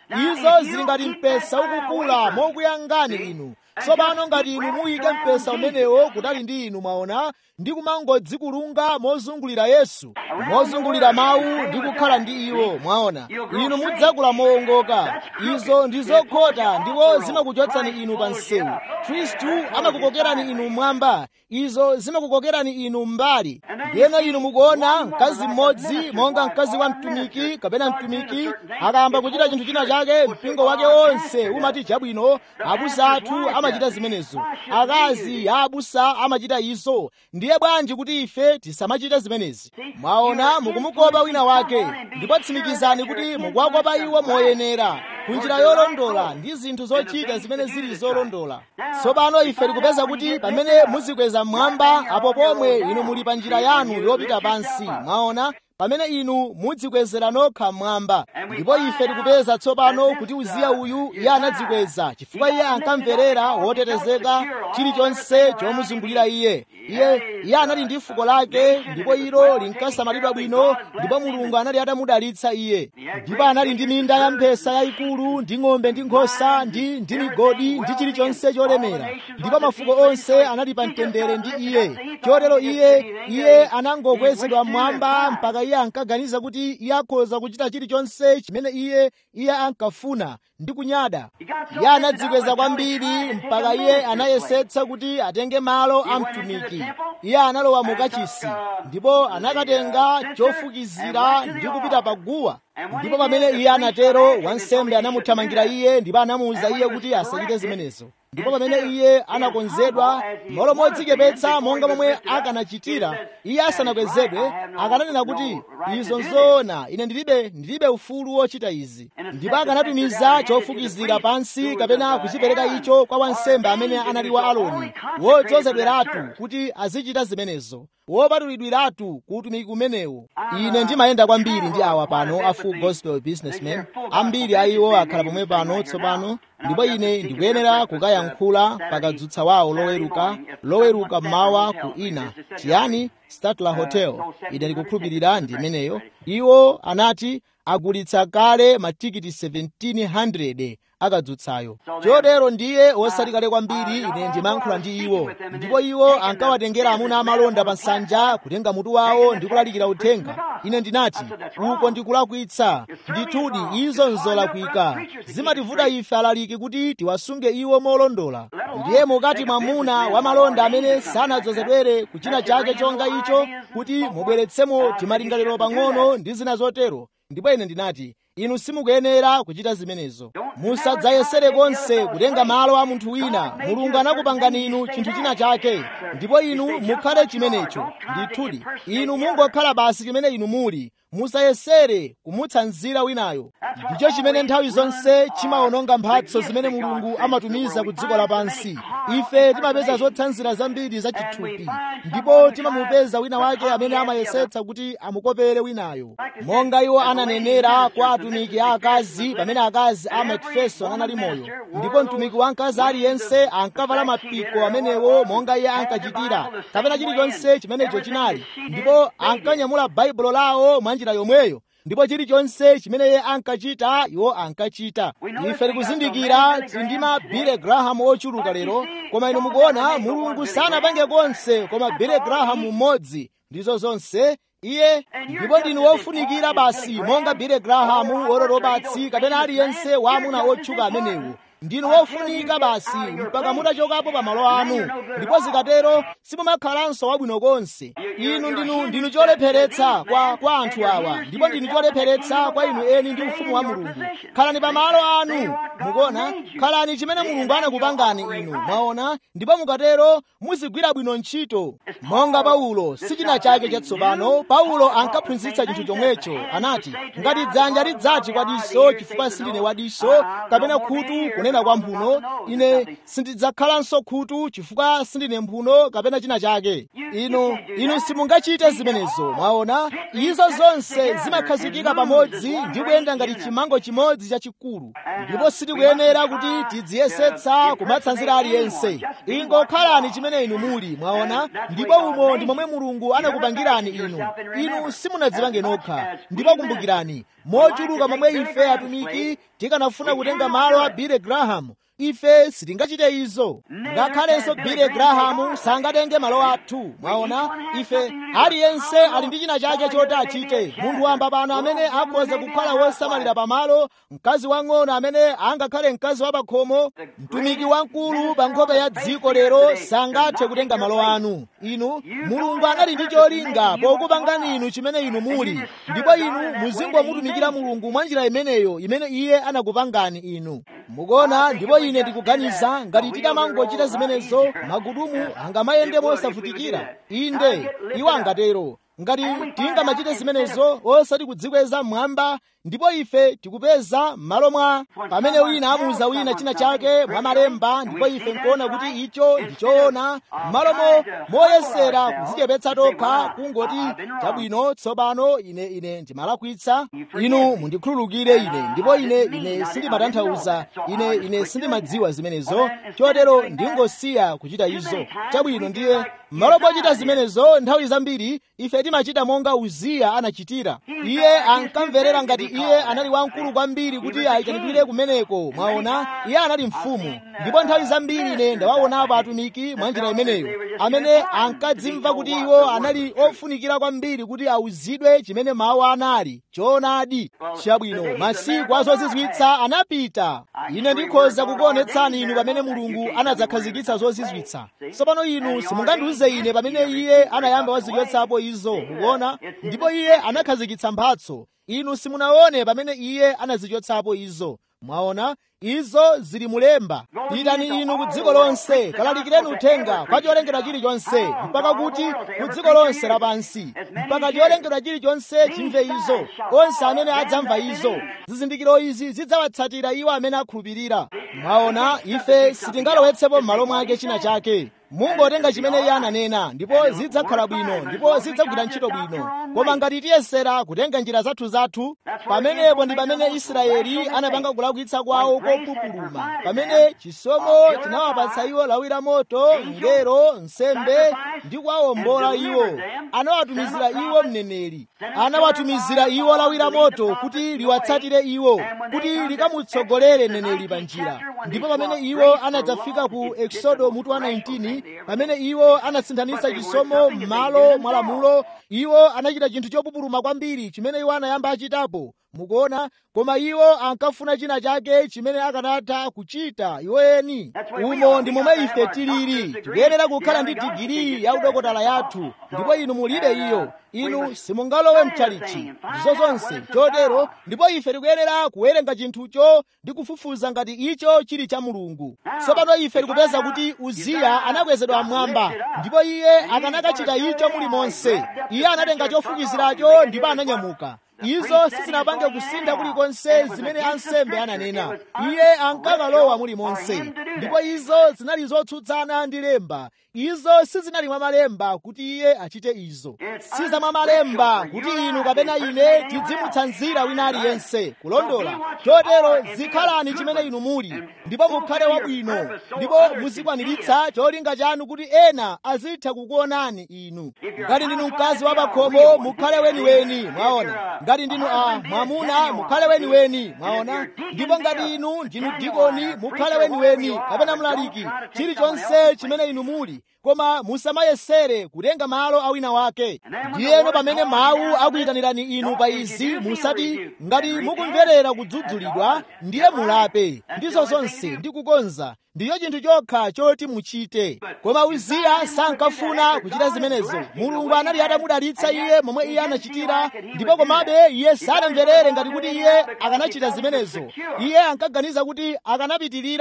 izo zili ngati mpesa ukukula mokuyangani inu tsopano ngati inu muyike mpesa umenewo kutali ndi inu mwaona ndi kumangodzikulunga mozungulira yesu mozungulira mawu ndi kukhala ndi iwo mwaona inu mudzakula mowongoka izo ndi zokhota ndipo zimakuchotsani inu pa msewu khristu amakukokerani inu mmwamba izo zimakukokerani inu mbali ndiyeno inu mukuona mkazi mmodzi monga mkazi wa mtumiki kapena mtumiki akayamba kuchita chinthu china chake mpingo wake wonse umati chabwino abusa athu amachita zimenezo akazi a abusa amachita izo ndiye bwanji kuti ife tisamachite zimenezi mwaona mukumukopa wina wake ndipo tsimikizani kuti mukuwakopa iwo moyenera kunjira yolondola ndi zinthu zochita zimene zili zolondola tsopano ife tikupeza kuti pamene muzikweza mmwamba apo pomwe inu muli pa njira yanu yopita pansi mwaona pamene inu mudzikwezera nokha mmwamba ndipo ife tikupeza tsopano kuti uziya uyu iye anadzikweza chifukwa iye ankamverera wotetezeka chilichonse chomuzungulira iye iye iye anali ndi fuko lake ndipo ilo linkasamalidwa bwino ndipo mulungu anali atamudalitsa iye ndipo anali ndi minda ya mphesa yayikulu ndi ng'ombe ndi nkhosa ndi ndi migodi ndi chilichonse cholemera ndipo mafuko onse anali pa mtendere ndi iye chotero iye iye anangokwezedwa mmwamba mpaka iye ankaganiza kuti iye akhoza kuchita chilichonse chimene iye iye ankafuna ndi kunyada iye anadzikweza kwambiri mpaka iye anayesetsa kuti atenge malo a mtumiki iye analowa mu kachisi ndipo anakatenga chofukizira ndi kupita pa guwa ndipo pamene iye anatero wansembe anamuthamangira iye ndipo anamuwuza iye kuti asachite zimenezo ndipo pamene iye anakonzedwa malo modzichepetsa monga momwe akanachitira iye asanakwezedwe akananena kuti izo nzoona ine ndilibe ndilibe ufulu wochita izi ndipo akanatumiza chofukizira pansi kapena kuchipereka icho kwa wansembe amene anali wa aloni wodzozedweratu kuti azichita zimenezo wopatulidwiratu ku utumiki kumenewo ine ndimayenda kwambiri ndi awa pano a full gospel businessmen ambiri a iwo akhala pomwe pano tsopano ndipo ine ndikuyenera kukayankhula pakadzutsa wawo loweruka loweruka mmawa ku ina chiyani statler hotel ine ndikukhulupirira ndi imeneyo iwo anati agulitsa kale matikiti 1700 akadzutsayo chotero ndiye osati kale kwambiri ine ndimayankhula ndi iwo ndipo iwo ankawatengera amuna amalonda pa nsanja kutenga mutu wawo ndi kulalikira uthenga ine ndinati uko ndikulakwitsa ndithudi izo nzolakwika zimativuta ife alaliki kuti tiwasunge iwo molondola ndiye mukati mwamuna wamalonda amene sanadzozedwere kuchina chake chonga icho kuti mubweretsemo timalingaliro pang'ono ndi zina zotero ndipo ine ndinati inu simukuyenera kuchita zimenezo musadzayesere konse kutenga malo a munthu wina mulungu anakupangani inu chinthu china chake ndipo inu mukhale chimenecho ndithudi inu mungokhala basi chimene inu muli musayesere kumutsanzira winayo ndicho chimene nthawi zonse chimawononga mphatso zimene mulungu amatumiza ku dziko lapansi ife timapeza zotsanzira zambiri za chithupi ndipo timamupeza wina wake amene amayesetsa kuti amukopere winayo monga iwo ananenera kwa atumiki a akazi pamene akazi a macpherson anali moyo ndipo mtumiki wa mkazi aliyense ankavala mapiko amenewo monga iye ankachitira kapena chilichonse chimenecho chinali ndipo ankanyamula baibulo lawo mwa njira yomweyo ndipo chilichonse chimene iye ankachita iwo ankachita ife tikuzindikira tili ndi ma Billy Graham ochuluka lero koma inu mukuona mulungu sanapange konse koma Billy Graham mmodzi ndizo zonse iye ndipo ndinu wofunikira basi monga Billy Graham wororobatsi kapena aliyense wa amuna otchuka amenewo ndinu wofunika basi mpaka mutachokapo pa malo anu ndipo zikatero simumakhalanso wabwino konse inu ndinu ndinu cholepheretsa kwa, kwa anthu awa ndipo ndinu cholepheretsa kwa inu eni ndi ufumu wa mulungu khalani pa malo anu mukuona khalani chimene mulungu anakupangani inu mwaona ndipo mukatero muzigwira bwino ntchito monga paulo sichina chake chatsopano paulo ankaphunzitsa chinthu chomwecho anati ngati dzanja lidzati kwa diso chifukwa sindine wa diso kapena khutu kunena kwa mphuno ine sindidzakhalanso khutu chifukwa sindine mphuno kapena china chake inu inu simungachite zimenezo mwaona izo zonse zimakhazikika pamodzi ndi kuyenda ngati chimango chimodzi chachikulu ndipo sitikuyenera kuti tidziyesetsa kumatsanzira aliyense ingokhalani chimene inu muli mwaona ndipo umo ndi momwe mulungu anakupangirani inu inu simunadzipange nokha ndipo kumbukirani mochuluka momwe ife atumiki tikanafuna kutenga malo a billy graham ife sitingachite izo ngakhalenso billy graham sangatenge malo athu mwaona ife aliyense ali ndi china chake choti achite munthu wamba pano amene akhoza kukhala wosamalira pamalo mkazi wang'ono amene angakhale mkazi wa pakhomo mtumiki wamkulu pa nkhope ya dziko lero sangathe kutenga malo anu inu mulungu anali ndi cholinga pokupangani inu chimene inu muli ndipo inu muzingomutumikira mulungu mwa njira imeneyo imene iye anakupangani inu mukuona ndipo ine ndikuganiza ngati titamangochita zimenezo magudumu angamayende mosavutikira inde iwo angatero ngati tingamachite zimenezo osati kudzikweza mmwamba ndipo ife tikupeza m'malo mwa pamene wina amuuza wina china chake mwa malemba ndipo ife nkuona kuti icho ndi choona m'malomo moyesera kudzichepetsa tokha kungoti chabwino tsopano ine ine ndimalakwitsa inu mundikhululukire ine ndipo ine ine sindimatanthauza ine ine sindimadziwa zimenezo chotero ndingosiya kuchita izo chabwino ndiye m'malo mochita zimenezo nthawi zambiri ife timachita monga uziya anachitira iye ankamverera ngati iye anali wamkulu kwambiri kuti ayitanidwire kumeneko mwaona iye anali mfumu ndipo nthawi zambiri ine ndawaonapo atumiki mwa njira imeneyo amene ankadzimva kuti iwo anali ofunikira kwambiri kuti awuzidwe chimene mawu anali choonadi chabwino masiku azozizwitsa anapita ine ndikhoza kukuonetsani inu pamene mulungu anadzakhazikitsa zozizwitsa tsopano inu simungandiuze ine pamene iye anayamba wazichotsapo izo mukuona ndipo iye anakhazikitsa mphatso inu simunaone pamene iye anazichotsapo izo mwaona izo zili mulemba pitani inu ku dziko lonse kalalikireni uthenga kwa cholengedwa chilichonse mpaka kuti ku dziko lonse lapansi mpaka cholengedwa chilichonse chimve izo onse amene adzamva izo zizindikiro izi zidzawatsatira iwo amene akhulupirira mwaona ife sitingalowetsepo m'malo mwake china chake mungotenga chimene iye ananena ndipo zidzakhala bwino ndipo zidzagwira ntchito bwino koma ngati tiyesera kutenga njira zathu zathu pamenepo ndi pamene israeli anapanga kulakwitsa kwawo kopupuluma pamene chisomo chinawapatsa iwo lawi la moto ngero nsembe ndi kuwawombola iwo anawatumizira iwo mneneri anawatumizira iwo lawi la moto kuti liwatsatire iwo kuti likamutsogolere mneneri pa njira ndipo pamene iwo anadzafika ku exodo mutu wa 19 pamene iwo anasinthanitsa chisomo m'malo mwa lamulo iwo anachita chinthu chopupuluma kwambiri chimene iwo anayamba achitapo mukuona koma iwo ankafuna china chake chimene akanatha kuchita iwoyeni umo ndi momwe ife tilili tikuyenera kukhala ndi digiri ya udokotala yathu ndipo inu mulibe iyo inu simungalowe mchalichi ndizo zonse chotero ndipo ife tikuyenera kuwerenga chinthucho ndi kufufuza ngati icho chili cha mulungu tsopano ife tikupeza kuti uziya anakwezedwa mmwamba ndipo iye akanakachita icho mulimonse iye anatenga chofukiziracho ndipo ananyamuka izo sizinapange kusintha kulikonse zimene ansembe ananena iye ankakalowa mulimonse ndipo izo zinali zotsutsana ndi lemba izo sizinali mwa malemba kuti iye achite izo siza mwa malemba kuti inu kapena ine tidzimutsanzira wina aliyense kulondola chotero zikhalani chimene inu muli ndipo mukhale wabwino ndipo muzikwaniritsa cholinga chanu kuti ena azitha kukuonani inu ngati ndinu mkazi wa pakhomo mukhale weniweni mwaona ngati ndinu a mwamuna mukhale weniweni mwaona ndipo ngati inu ndinu dikoni mukhale weniweni kapena mlaliki chilichonse chimene inu muli koma musamayesere kutenga malo a wina wake ndiyeno pamene mawu akuyitanirani inu pa izi musati ngati mukumverera kudzudzulidwa ndiye mulape ndizo zonse ndi kukonza ndiyo chinthu chokha choti muchite koma uziya sankafuna kuchita zimenezo mulungu anali atamudalitsa iye momwe iye anachitira ndipo komabe iye sanamverere ngati kuti iye akanachita zimenezo iye ankaganiza kuti akanapitirira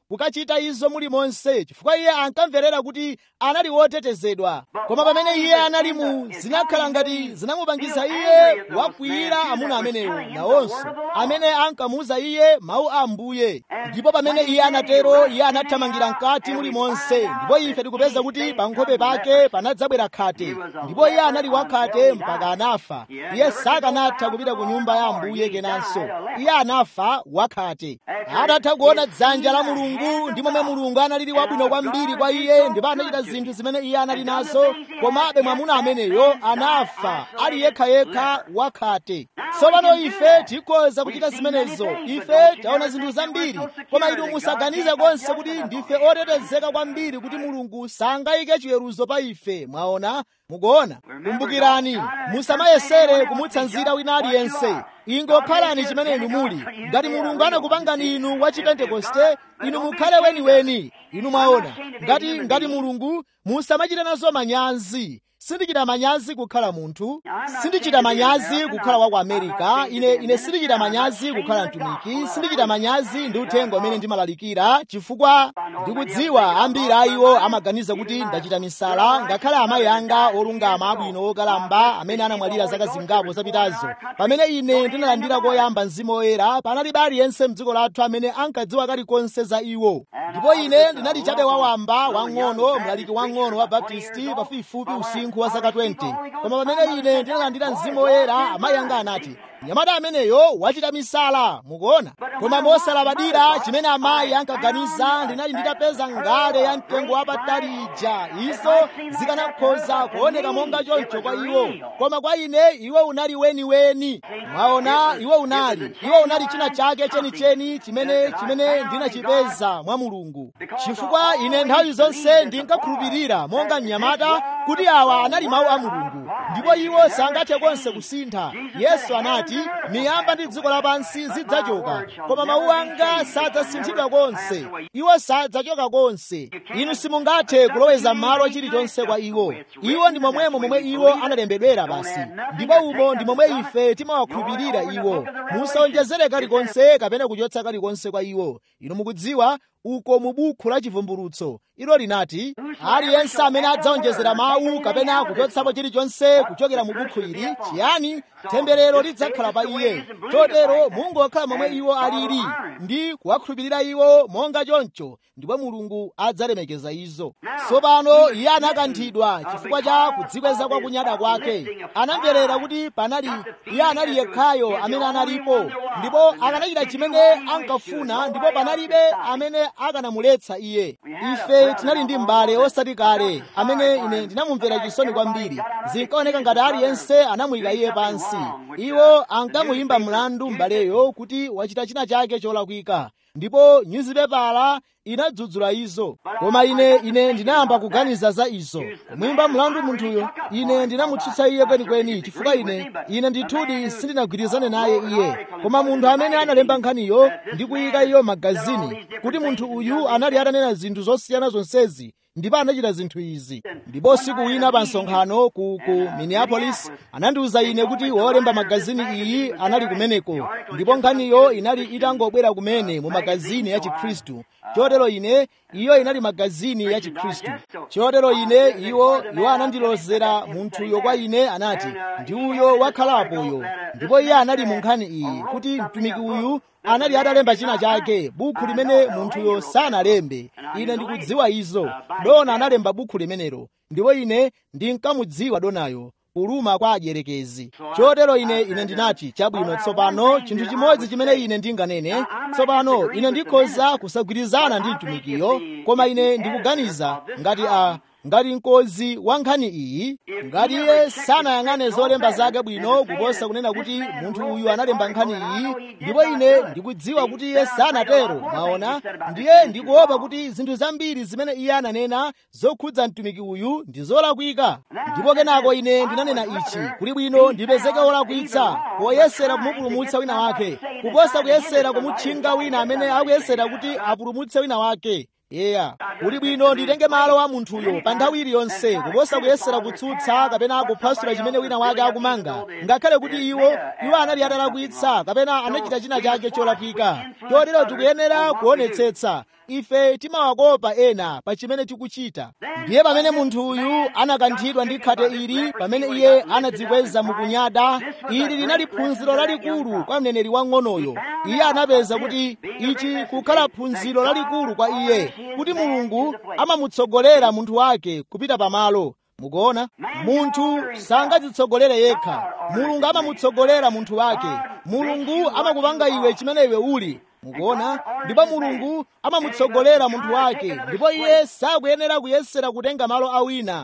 kukachita izo muli monse chifukwa iye ankamverera kuti anali wotetezedwa koma pamene iye anali mu zinakhala ngati zinamupangisa iye wakwiyira amuna amenewo nawonso amene ankamuuza iye mawu a ambuye ndipo pamene iye anatero iye anathamangira mkati muli monse ndipo ife tikupeza kuti pa nkhope pake panadzabwera khate ndipo iye anali wakhate mpaka anafa iye sakanatha kupita ku nyumba ya ambuye kenanso iye anafa wakhate atatha kuona dzanja la mulungu ndi momwe mulungu analili wabwino kwambiri kwa iye ndipo anachita zinthu zimene iye anali nazo komabe mwamuna ameneyo anafa ali yekhayekha wakhate tsopano ife tikhoza kuchita zimenezo ife taona zinthu zambiri koma inu musaganize konse kuti ndife otetezeka kwambiri kuti mulungu sangayike chiweruzo pa ife mwaona mukuona kumbukirani musamayesere kumutsanzira wina aliyense ingokhalani chimene inu muli ngati mulungu anakupangani inu wa chipentekoste inu mukhale weniweni inu mwaona ngati ngati mulungu musamachita nazo manyazi sindichita manyazi kukhala munthu sindichita manyazi kukhala wa ku amerika ine ine sindichita manyazi kukhala mtumiki sindichita manyazi ndi uthenga umene ndimalalikira chifukwa ndikudziwa ambiri a iwo amaganiza kuti ndachita misala ngakhale amayi anga olungama abwino okalamba amene anamwalira zaka zingapo zapitazo pamene ine ndinalandira koyamba mzimu woyera panalibe aliyense mdziko lathu amene ankadziwa kalikonse za iwo ndipo ine ndinali chabe wawamba wang'ono mlaliki wang'ono wa baptisti pafupifupi usinkhu wa zaka 20 koma pamene ine ndinalandira mzimu woyera amayi anga anati mnyamata ameneyo wachita misala mukuona koma mosalabadira chimene amayi ankaganiza ndinali nditapeza ngale ya mtengo wapatali ija izo zikanakhoza kuoneka monga choncho kwa iwo koma kwa ine iwo unali weniweni mwaona iwo unali iwo unali china chake chenicheni chimene chimene ndinachipeza mwa mulungu chifukwa ine nthawi zonse ndinkakhulupirira monga mnyamata kuti awa anali mawu a mulungu ndipo iwo sangathe konse kusintha yesu anati miyamba ndi dziko lapansi zidzachoka koma mawu anga sadzasinthidwa konse iwo sadzachoka konse inu simungathe kuloweza malo chilichonse kwa iwo iwo ndi momwemo momwe iwo analembedwera basi ndipo umo ndi momwe ife timawakhulupirira iwo musawonjezere kalikonse kapena kuchotsa kalikonse kwa iwo inu mukudziwa uko mu bukhu la chivumbulutso ilo linati aliyense amene adzawonjezera mawu kapena kuchotsapo chilichonse kuchokera mu bukhu ili chiyani temberero lidzakhala pa iye chotero mungokhala momwe iwo alili ndi kuwakhulupirira iwo monga choncho ndipo mulungu adzalemekeza izo tsopano iye anakanthidwa chifukwa cha kudzikweza kwa kunyada kwake anamverera kuti panali iye anali yekhayo amene analipo ndipo akanachita chimene ankafuna ndipo panalibe amene akanamuletsa iye ife tinali ndi m'bale osati kale amene ine ndinamumvera chisoni kwambiri zinkaoneka ngati aliyense anamuyika iye pansi iwo ankamuyimba mlandu m'baleyo kuti wachita china chake cholakwika ndipo nyuzipepala inadzudzula izo koma ine ine ndinayamba kuganiza za izo kumuyimba mlandu munthuyo ine ndinamutsutsa iye kwenikweni chifukwa ine ine ndithudi sindinagwirizane naye iye koma munthu amene analemba nkhaniyo ndi kuyika iyo magazini kuti munthu uyu anali atanena zinthu zosiyana zonsezi ndipo anachita zinthu izi ndipo siku wina pa msonkhano ku, ku minneapolis anandiwuza ine kuti wolemba magazini iyi anali kumeneko ndipo nkhaniyo inali itangobwera kumene mu magazini ya chikhristu chotero ine iyo inali magazini ya chikhristu chotero ine iwo iwo anandilozera munthuyo kwa ine anati ndi uyo wakhalapoyo ndipo iye anali mu nkhani iyi kuti mtumiki uyu anali atalemba china chake bukhu limene munthuyo sanalembe ine ndikudziwa izo dona analemba bukhu limenelo ndipo ine ndinkamudziwa donayo kuluma kwa adyerekezi chotero ine ine ndinati chabwino tsopano chinthu chimodzi chimene ine ndinganene tsopano ine ndikhoza kusagwirizana ndi mtumikiyo koma ine ndikuganiza ngati a ngati mkozi wa nkhani iyi ngati iye sanayang'ane zolemba zake bwino kuposa kunena kuti munthu uyu analemba nkhani iyi ndipo ine ndikudziwa kuti iye sanatero mwaona ndiye ndikuopa kuti zinthu zambiri zimene iye ananena zokhudza mtumiki uyu ndi zolakwika ndipo kenako ine ndinanena ichi kuli bwino ndipezeke wolakwitsa poyesera kumupulumutsa wina wake kuposa kuyesera kumutchinga wina amene akuyesera kuti apulumutse wina wake yeya kuli bwino nditenge malo a munthuyo pa nthawi iliyonse kuposa kuyesera kutsutsa kapena kuphwasula chimene wina wake akumanga ngakhale kuti iwo iwo anali atalakwitsa kapena anachita china chake cholakwika chotero tikuyenera kuonetsetsa ife timawakopa ena pa chimene tikuchita ndiye pamene munthu uyu anakanthidwa ndi khate ili pamene iye anadzikweza mukunyada ili linali phunziro lalikulu kwa mneneri wang'onoyo iye anapeza kuti ichi kukhala phunziro lalikulu kwa iye kuti mulungu amamutsogolera munthu wake kupita pamalo mukuona munthu sangadzitsogolere yekha mulungu amamutsogolera munthu wake mulungu amakupanga iwe chimene iwe uli mukuona ndipo mulungu amamutsogolera munthu wake ndipo iye sakuyenera kuyesera kutenga malo awina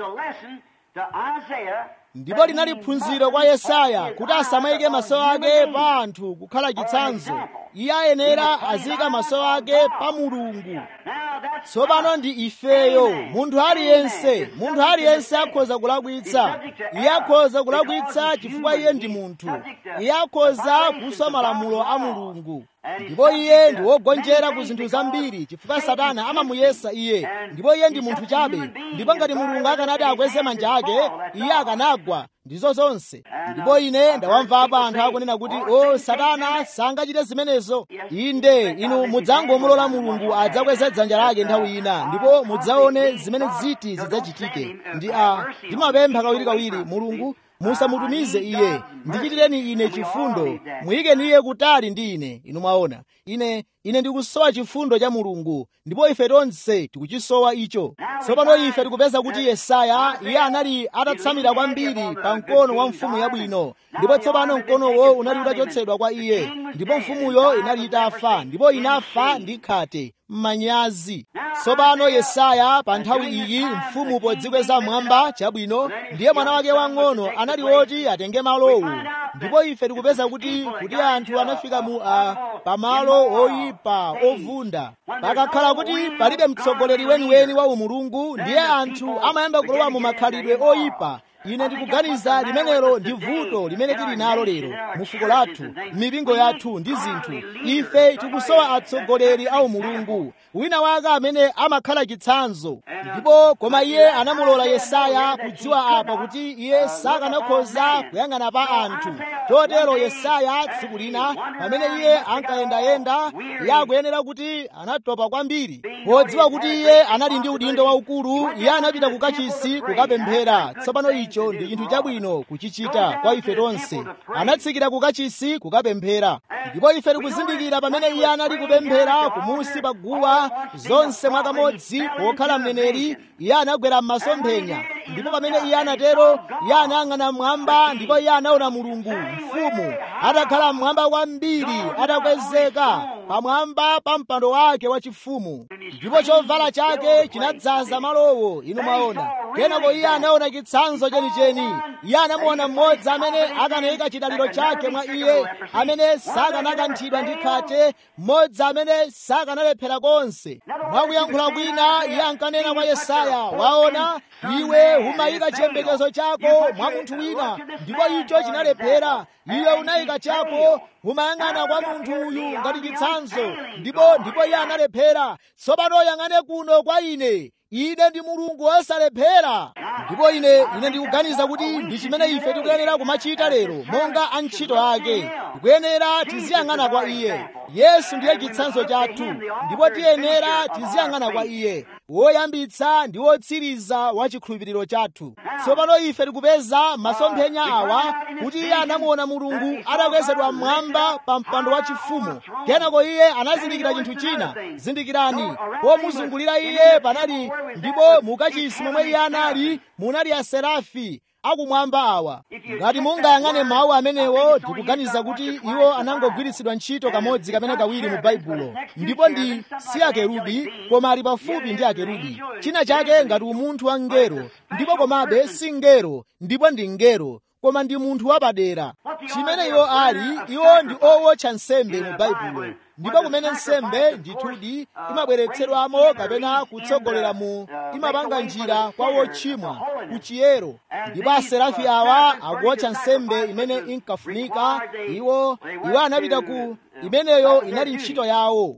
ndipo linali phunziro kwa yesaya kuti asamayike maso ake pa anthu kukhala chitsanzo iye ayenera azika maso ake pa mulungu tsopano ndi ifeyo munthu aliyense munthu aliyense akhoza kulakwitsa iye akhoza kulakwitsa chifukwa iye ndi munthu iye akhoza kuswa malamulo a mulungu ndipo iye ndi wogonjera ku zinthu zambiri chifukwa satana amamuyesa iye ndipo iye ndi munthu chabe ndipo ngati mulungu akanati akweze manja ake iye akanagwa ndizo zonse ndipo ine ndawamvapo anthu akunena kuti o satana sangachite zimenezo inde inu mudzangomulola mulungu adzakweze dzanja lake nthawi ina ndipo mudzaone zimene ziti zidzachitike ndi a ndimapempha kawirikawiri mulungu musamutumize iye ndichitireni ine chifundo muyikeni iye kutali ndi ine inu mwaona ine ine ndikusowa chifundo cha mulungu ndipo ife tonse tikuchisowa icho tsopano ife tikupeza kuti yesaya iye anali atatsamira kwambiri pa mkono wa mfumu yabwino ndipo tsopano mkonowo unali utachotsedwa kwa iye ndipo mfumuyo inali itafa ndipo inafa ndi khate manyazi tsopano yesaya pa nthawi iyi mfumu podzikweza mwamba chabwino ndiye mwana wake wang'ono anali woti atenge malowu ndipo ife tikupeza kuti kuti anthu anafika mu a pamalo oyipa ovunda pakakhala kuti palibe mtsogoleri weniweni wa umulungu ndiye anthu amayamba kulowa mu makhalidwe oyipa ine ndikuganiza limenelo ndi vuto limene tili nalo lero mu fuko lathu m'mipingo yathu ndi zinthu ife tikusowa atsogoleri a umulungu wina wake amene amakhala chitsanzo ndipo koma iye anamulola yesaya kudziwa apa kuti iye sakanakhoza kuyang'ana pa anthu chotero yesaya tsiku lina pamene iye ankayendayenda iye akuyenera kuti anatopa kwambiri podziwa kuti iye anali ndi udindo waukulu iye anapita ku kachisi kukapemphera tsopano icho ndi chinthu chabwino kuchichita kwa ife tonse anatsikira ku kachisi kukapemphera ndipo ife tikuzindikira pamene iye anali kupemphera kumusi pa guwa zonse mwakamodzi pokhala mneneri iye anagwera m'masomphenya ndipo pamene iye anatero iye anayang'ana mmwamba ndipo iye anaona mulungu mfumu atakhala mmwamba kwambiri atakwezeka pamwamba pa mpando wake wachifumu ndipo chovala chake chinadzaza malowo inu mwaona kenako iye anaona chitsanzo chenicheni iye anamuona mmodzi amene akanayika chidaliro chake mwa iye amene sakanakanthidwa ndi khate mmodzi amene sakanalephera konse mwakuyankhula kwina iye ankanena kwa yesaya waona iwe umayika chiyembekezo chako mwa munthu wina ndipo icho chinalephera iwe unayika chako umayang'ana kwa munthu uyu ngati chitsanzo ndipo ndipo iye analephera tsopano yang'ane kuno kwa ine ine ndi mulungu wosalephera ndipo ine ine ndikuganiza kuti ndi chimene ife tikuyenera kumachita lero monga antchito ake tikuyenera tiziyang'ana kwa iye yesu ndiye chitsanzo chathu ndipo tiyenera tiziyang'ana kwa iye woyambitsa ndi wotsiriza wa chikhulupiriro chathu tsopano ife tikupeza masomphenya awa kuti iye anamuona mulungu atakwezedwa mmwamba pa mpando wachifumu kenako iye anazindikira chinthu china zindikirani pomuzungulira iye panali ndipo mukachisi momwe iye anali munali aserafi akumwamba awa ngati mungayang'ane mawu amenewo ndikuganiza kuti iwo anangogwiritsidwa ntchito kamodzi kapena kawiri mu baibulo ndipo ndi si akerubi koma ali pafupi ndi akerubi china chake ngati umunthu wa ngero ndipo komabe si ngero ndipo ndi ngero koma ndi munthu wapadera chimene iwo ali iwo ndi owotcha nsembe mu baibulo ndipo kumene nsembe ndithudi imabweretsedwamo kapena kutsogolera mu imapanga njira kwa wochimwa ku chiyero ndipo aserafi awa akuwotcha nsembe imene inkafunika iwo iwo anapita ku imeneyo inali ntchito yawo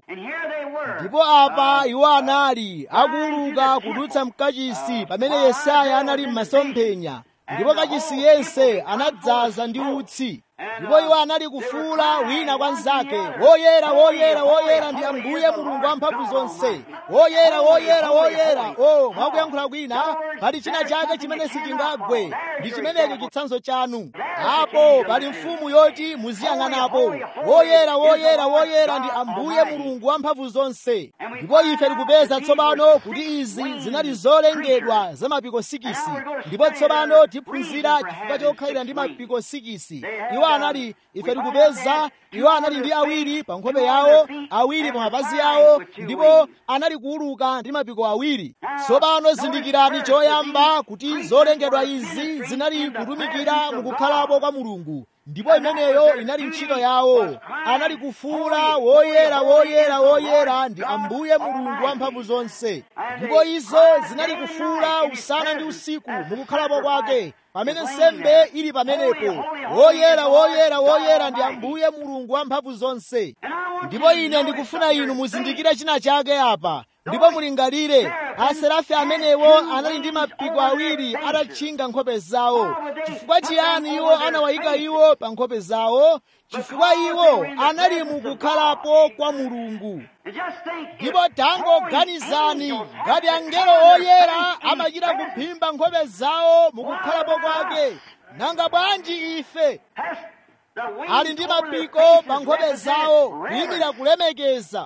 ndipo apa iwo anali akuuluka kudutsa mkachisi pamene yesaya anali m'masomphenya ndipo kachisi yense anadzaza ndi utsi ndipo iwo anali kufuula wina kwa mnzake woyera woyera woyera ndi ambuye mulungu wamphamvu zonse woyera woyera woyera o mwakuyankhula kwina pali china chake chimene sichingagwe ndi chimenecho chitsanzo chanu apo pali mfumu yoti muziyang'anapo woyera woyera woyera ndi ambuye mulungu wamphamvu zonse ndipo ife tikupeza tsopano kuti izi zinali zolengedwa za mapiko sikisi ndipo tsopano tiphunzira chifukwa chokhalira ndi mapiko sikisi iwo anali ife tikupeza iwo anali ndi awiri pa nkhope yawo awiri pa mapazi yawo ndipo anali kuuluka ndi mapiko awiri tsopano zindikirani choyamba kuti zolengedwa izi zinali kutumikira mukukhalapo kwa mulungu ndipo imeneyo inali ntchito yawo anali kufuula woyera woyera woyera ndi ambuye mulungu wamphamvu zonse ndipo izo zinali kufuula usana ndi usiku mukukhalapo kwake pamene nsembe ili pamenepo woyera woyera woyera ndi ambuye mulungu wamphamvu zonse ndipo ine ndikufuna inu muzindikire china chake apa ndipo mulingalire aserafi amenewo anali ndi mapiko awiri atatchinga nkhope zawo chifukwa chiyani iwo anawayika iwo pa nkhope zawo chifukwa iwo anali mukukhalapo kwa mulungu ndipo tangoganizani ngati angelo oyera amachita kuphimba nkhope zawo mukukhalapo kwake nanga bwanji ife ali ndi mapiko pa nkhope zawo kuyimira kulemekeza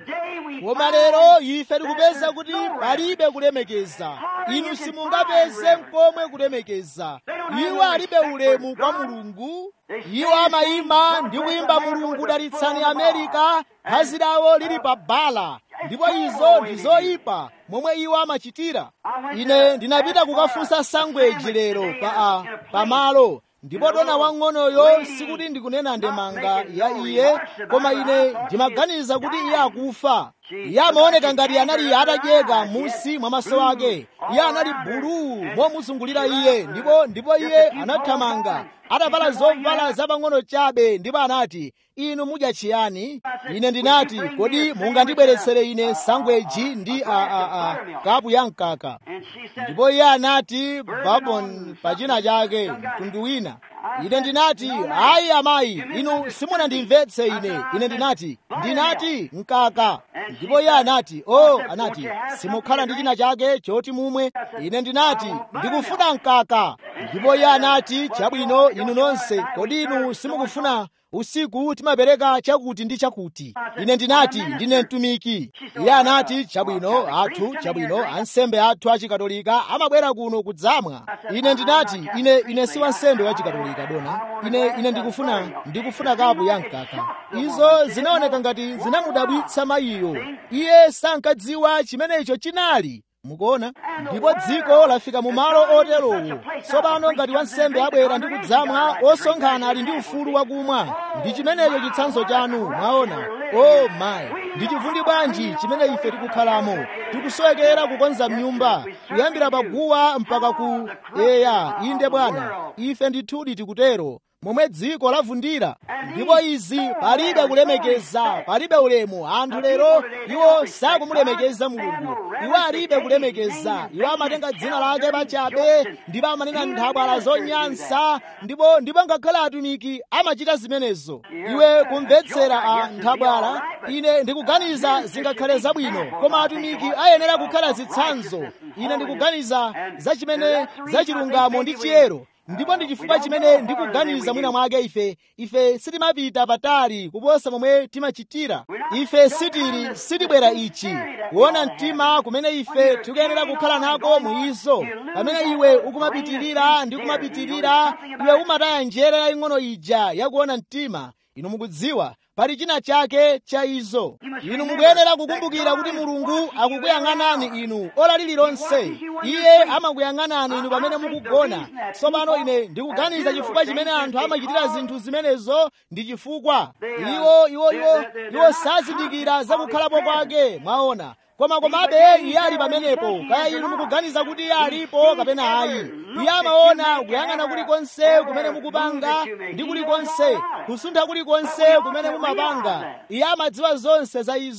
koma lero ife tikupeza kuti palibe kulemekeza inu simungapeze mkomwe kulemekeza iwo alibe ulemu kwa mulungu iwo amayima ndi kuyimba mulungu dalitsani amerika phazi lawo lili pa bala ndipo izo ndi zoyipa momwe iwo amachitira ine ndinapita kukafunsa sangweji lero pa pamalo ndipo dona wang'onoyo sikuti ndikunena ndemanga ya iye koma ine ndimaganiza kuti iye akufa iye amaoneka ngati anali atadyeka musi mwa maso ake iye anali buluu momuzungulira iye ndipo ndipo iye anathamanga atavala zovala zapang'ono chabe ndipo anati inu mudya chiyani ine ndinati kodi mungandibweretsere ine sangweji ndi a, a, a, kapu ya mkaka ndipo iye anati babon pachina chake mtundu wina ine ndinati ayi amayi inu simunandimvetse ine ine ndinati ndinati mkaka ndipo iye anati o oh, anati simukhala ndi china chake choti mumwe ine ndinati ndikufuna mkaka ndipo iye anati chabwino inu nonse kodi inu simukufuna usiku timapereka chakuti ndi chakuti ine ndinati ndine mtumiki iye anati chabwino athu chabwino ansembe athu achikatolika amabwera kuno kudzamwa ine ndinati ine ine si wansembe wachikatolika dona ine ine ndikufuna ndikufuna kapu ya mkaka izo zinaoneka ngati zinamudabwitsa mayiyo iye sankadziwa chimenecho chinali mukuona ndipo dziko lafika mu malo oterowo tsopano ngati wansembe abwera ndi kudzamwa osonkhana ali ndi ufulu wakumwa ndi chimenecho chitsanzo chanu mwaona o oh mayi ndi chivundi bwanji chimene ife tikukhalamo tikusowekera kukonza mnyumba kuyambira paguwa mpaka ku eya inde bwana ife ndithudi tikutero momwe dziko lavundira ndipo izi palibe kulemekeza palibe ulemu anthu lero iwo sakumulemekeza mulungu iwo alibe kulemekeza iwo amatenga dzina lake pachabe ndipo amanena nthabwala zonyansa ndipo ndipo ngakhale atumiki amachita zimenezo iwe kumvetsera a nthabwala ine ndikuganiza zingakhale zabwino koma atumiki ayenera kukhala zitsanzo ine ndikuganiza za chimene za chilungamo ndi chiyero ndipo ndi chifukwa chimene ndikuganiza mwina mwake ife ife sitimapita patali kuposa momwe timachitira ife sitili sitibwera ichi kuona mtima kumene ife tikuyenera kukhala nako muizo pamene iwe ukumapitirira ndi kumapitirira iwe umataya njere yaying'ono ija yakuona mtima inu mukudziwa pali china chake cha izo inu mukuyenera kukumbukira kuti mulungu akukuyang'anani inu ora lililonse iye amakuyang'anani inu pamene mukugona tsopano ine ndikuganiza chifukwa chimene anthu amachitira zinthu zimenezo ndi chifukwa iwo iwo iwo iwo sazindikira zakukhalapo kwake mwaona koma komabe iye ali pamenepo kaya inu mukuganiza kuti iye alipo kapena ayi iye amaona kuyang'ana kulikonse kumene mukupanga ndi kulikonse kusuntha kulikonse kumene mumapanga iye amadziwa zonse za izo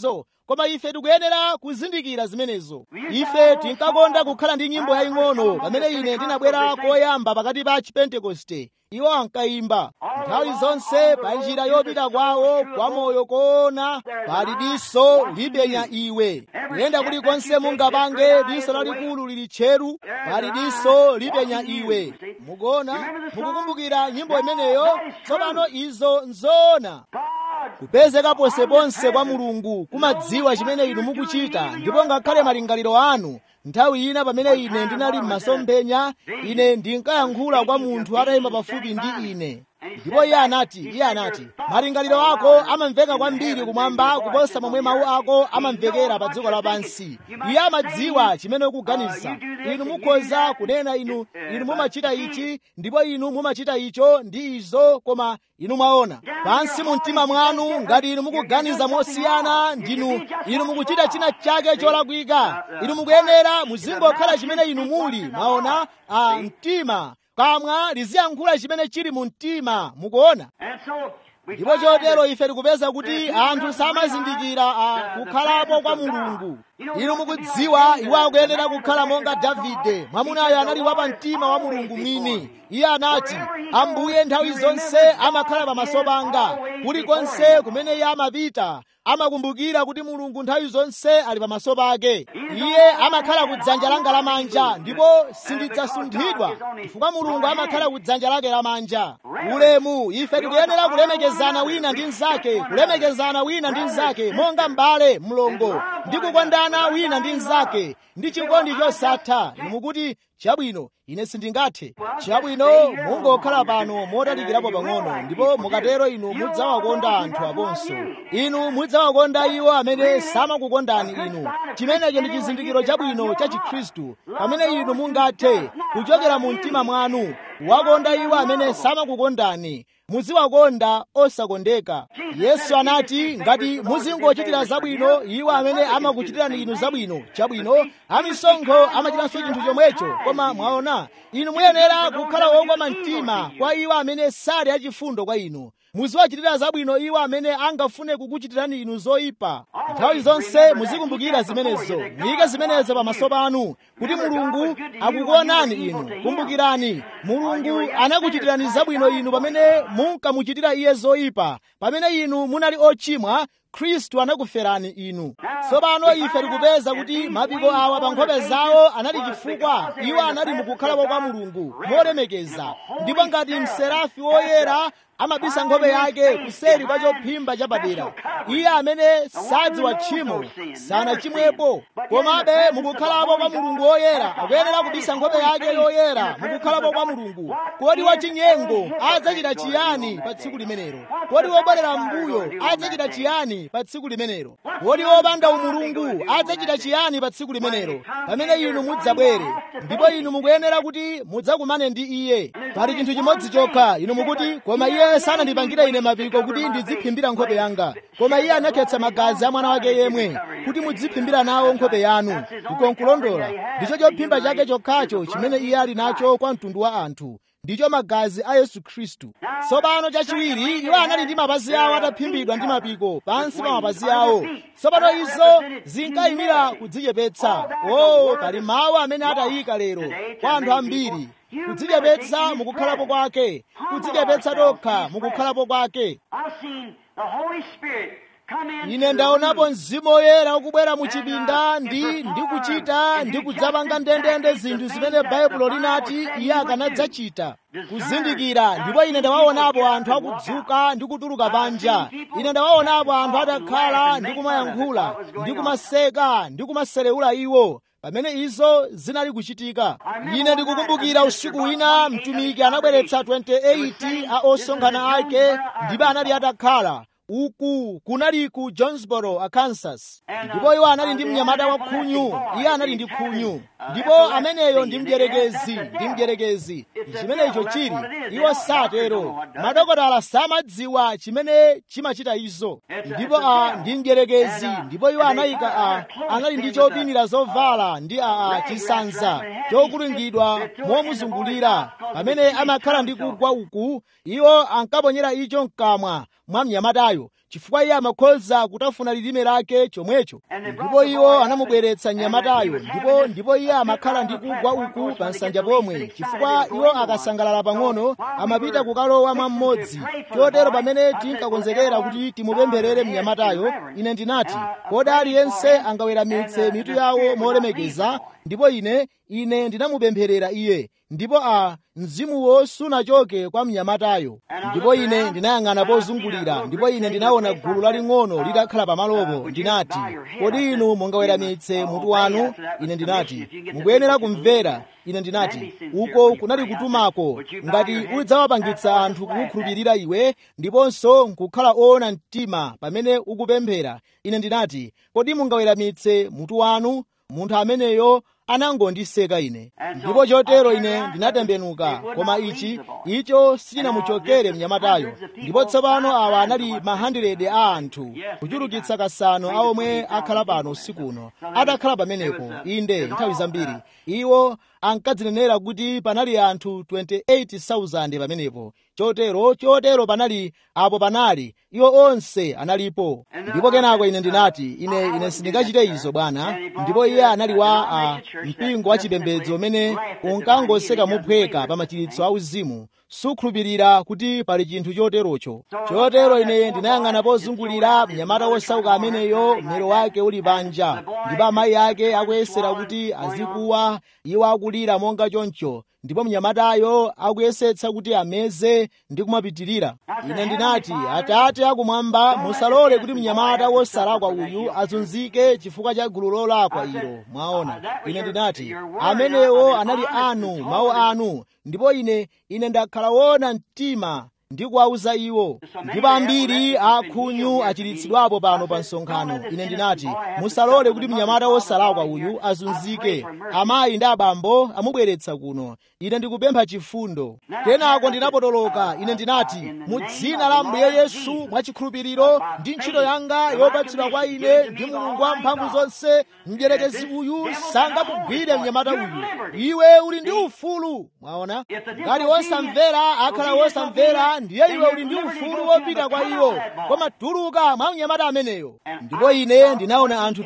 koma ife tikuyenera kuzindikira zimenezo ife tinkakonda kukhala ndi nyimbo yaying'ono pamene ine ndinabwera koyamba pakati pa chipentekoste iwo ankayimba nthawi zonse pa njira yopita kwawo kwa moyo koona pali diso lipenya iwe kuyenda kulikonse mungapange diso lalikulu lili tcheru pali diso lipenya iwe mukuona mukukumbukira nyimbo imeneyo tsopano izo nzoona kupezeka ponseponse kwa mulungu kumadziwa chimene inu mukuchita ndipo ngakhale malingaliro anu nthawi ina pamene ine ndinali m'masomphenya ine ndinkayankhula kwa munthu atayima pafupi ndi ine ndipo iye anati iye anati malingaliro ako amamveka kwambiri kumwamba kuposa momwe mawu ako amamvekera pa dziko lapansi iye amadziwa chimene ukuganiza inu mukhoza kunena inu inu mumachita ichi ndipo inu mumachita icho ndi izo koma inu mwaona pansi mu mtima mwanu ngati inu mukuganiza mosiyana ndinu inu mukuchita china chake cholakwika inu mukuyenera muzingokhala chimene inu muli mwaona a mtima kamwa liziyankhula chimene chili mu mtima mukuona ndipo chotero ife tikupeza kuti anthu samazindikira kukhalapo kwa mulungu inu mukudziwa iwo akuyenera kukhala monga davide mwamunayo anali wapa mtima wa mulungu mwini iye anati ambuye nthawi zonse amakhala pamaso panga kulikonse kumene iye amapita amakumbukira kuti mulungu nthawi zonse ali pamaso pake iye amakhala ku dzanja langa lamanja ndipo sindidzasunthidwa chifukwa mulungu amakhala ku dzanja lake lamanja ulemu ife tikuyenera kulemekezana wina ndi mnzake kulemekezana wina ndi mnzake monga m'bale mlongo ndi kukondana wina ndi mnzake ndi chikondi chosatha inu mukuti chabwino ine sindingathe chabwino mungokhala pano motalikirapo pang'ono ndipo mukatero inu mudzawakonda anthu aponso inu mudzawakonda iwo amene samakukondani inu chimenecho ndi chizindikiro chabwino cha chikhristu pamene inu mungathe kuchokera mu mtima mwanu wakonda iwo amene samakukondani muziwakonda osakondeka yesu anati ngati muzingochitira zabwino iwo amene amakuchitirani inu zabwino chabwino amisonkho amachitanso chinthu chomwecho koma mwaona inu muyenera kukhala wokoma mtima kwa iwo amene sali achifundo kwa inu muziwachitira zabwino iwo amene angafune kukuchitirani inu zoyipa nthawi zonse muzikumbukira zimenezo muyike zimenezo pamaso panu kuti mulungu akukuonani inu kumbukirani mulungu anakuchitirani zabwino inu pamene munkamuchitira iye zoyipa pamene inu munali ochimwa khristu anakuferani inu tsopano ife tikupeza kuti mapiko awa pa nkhope zawo anali chifukwa iwo anali mukukhalapo kwa mulungu molemekeza ndipo ngati mserafi woyera amabisa nkhope yake kuseri kwa chophimba chapadera iye amene sadziwa tchimo sanachimwepo komabe mukukhalapo kwa mulungu woyera akuyenera kubisa nkhope yake yoyera mukukhalapo kwa mulungu kodi wachinyengo adzachita chiyani pa tsiku limenelo kodi wobwerera m'mbuyo adzachita chiyani pa tsiku limenelo kodi wopanda umulungu adzachita chiyani pa tsiku limenelo pamene inu mudzabwere ndipo inu mukuyenera kuti mudzakumane ndi iye pali chinthu chimodzi chokha inu mukuti koma iye sanandipangira ine mapiko kuti ndiziphimbira nkhope yanga koma iye anakhetsa magazi a mwana wake yemwe kuti mudziphimbira nawo nkhope yanu kukonkulondola ndicho chophimba chake chokhacho chimene iye ali nacho kwa mtundu wa anthu ndicho magazi a yesu khristu tsopano chachiwiri iwo anali ndi mapazi awo ataphimbidwa ndi mapiko pansi pa mapazi awo tsopano izo zinkayimira kudzichepetsa o pali mawu amene atayika lero kwa anthu ambiri kudzichepetsa mukukhalapo kwake kudzichepetsa tokha mukukhalapo kwake ine ndaonapo mzimu woyera ukubwera mu chipinda ndi ndikuchita ndi kudzapanga ndendende zinthu zimene baibulo linati iye akanadzachita kuzindikira ndipo ine ndawaonapo anthu akudzuka ndi kutuluka panja ine ndawaonapo anthu atakhala ndi kumayankhula ndi kumaseka ndi kumaserewula iwo pamene izo zinali kuchitika ine ndikukumbukira usiku wina mtumiki anabweretsa 28 a osonkhana ake ndipo anali atakhala uku kunali ku jonesboro arkansas ndipo iwo anali ndi mnyamata wa khunyu iye anali ndi khunyu ndipo ameneyo ndi mdyerekezi ndi mdyerekezi chimenecho chili iwo satero madokotala samadziwa chimene chimachita izo ndipo a ndi mdyerekezi ndipo iwo anayika a anali ndi chopinira zovala ndi a, a chisanza chokulungidwa momuzungulira pamene amakhala ndi kugwa uku iwo ankaponyera icho mkamwa mwa mnyamatayo chifukwa iye amakhoza kutafuna lilime lake chomwecho ndipo iwo anamubweretsa mnyamatayo ndipo ndipo iye amakhala ndi kugwa uku pa nsanja pomwe chifukwa iwo akasangalala pang'ono amapita kukalowa mwa mmodzi chotero pamene tinkakonzekera kuti timupempherere mnyamatayo ine ndinati kodi aliyense angaweramitse mitu yawo molemekeza ndipo ine ine ndinamupempherera iye ndipo a mzimuwo sunachoke kwa mnyamatayo ndipo ine ndinayang'ana pozungulira ndipo ine ndinaona gulu laling'ono litakhala pamalopo ndinati kodi inu mungaweramitse mutu wanu ine ndinati mukuyenera kumvera ine ndinati uko kunali kutumako ngati udzawapangitsa anthu kukukhulupirira iwe ndiponso nkukhala oona mtima pamene ukupemphera ine ndinati kodi mungaweramitse mutu wanu munthu ameneyo anangondiseka ine ndipo chotero ine ndinatembenuka koma ichi icho sichinamuchokere mnyamatayo ndipo tsopano awa anali mahandiredi a anthu kuchulukitsa kasanu a omwe akhala pano usiku uno atakhala pamenepo inde nthawi zambiri iwo ankadzinenera kuti panali anthu 28,000 pamenepo chotero chotero panali apo panali iwo onse analipo ndipo kenako ine ndinati ine ine sindingachite izo bwana ndipo iye anali wa a mpingo wa chipembedzo umene unkangoseka mophweka pa machiritso auzimu sukhulupirira kuti pali chinthu choterocho chotero ine ndinayang'ana pozungulira mnyamata wosauka ameneyo mmero wake uli panja ndipo amayi ake akuyesera kuti azikuwa iwo akulira monga choncho ndipo mnyamatayo akuyesetsa kuti ameze ndi kumapitirira ine ndinati atate akumwamba musalole kuti mnyamata wosalakwa uyu azunzike chifukwa cha gulu lolakwa ilo mwaona ine ndinati amenewo anali anu mawu anu ndipo ine ine ndakhala wona mtima ndi kuwauza iwo ndipo ambiri akhunyu achiritsidwapo pano pa msonkhano ine ndinati musalole kuti mnyamata wosalakwa uyu azunzike amayi ndi abambo amubweretsa kuno ine ndikupempha chifundo kenako ndinapotoloka ine ndinati mu dzina la mbuye yesu mwachikhulupiriro ndi ntchito yanga yopatsidwa kwa ine ndi mulungu wa mphamvu zonse mdierekezi uyu sangakugwire mnyamata uyu iwe uli ndi ufulu mwaona ngati wosamvera akhala wosamvera ndiye iwe uli ndi ufulu wopita kwa iwo koma tuluka mwa mnyamata ameneyo ndipo ine ndinaona anthu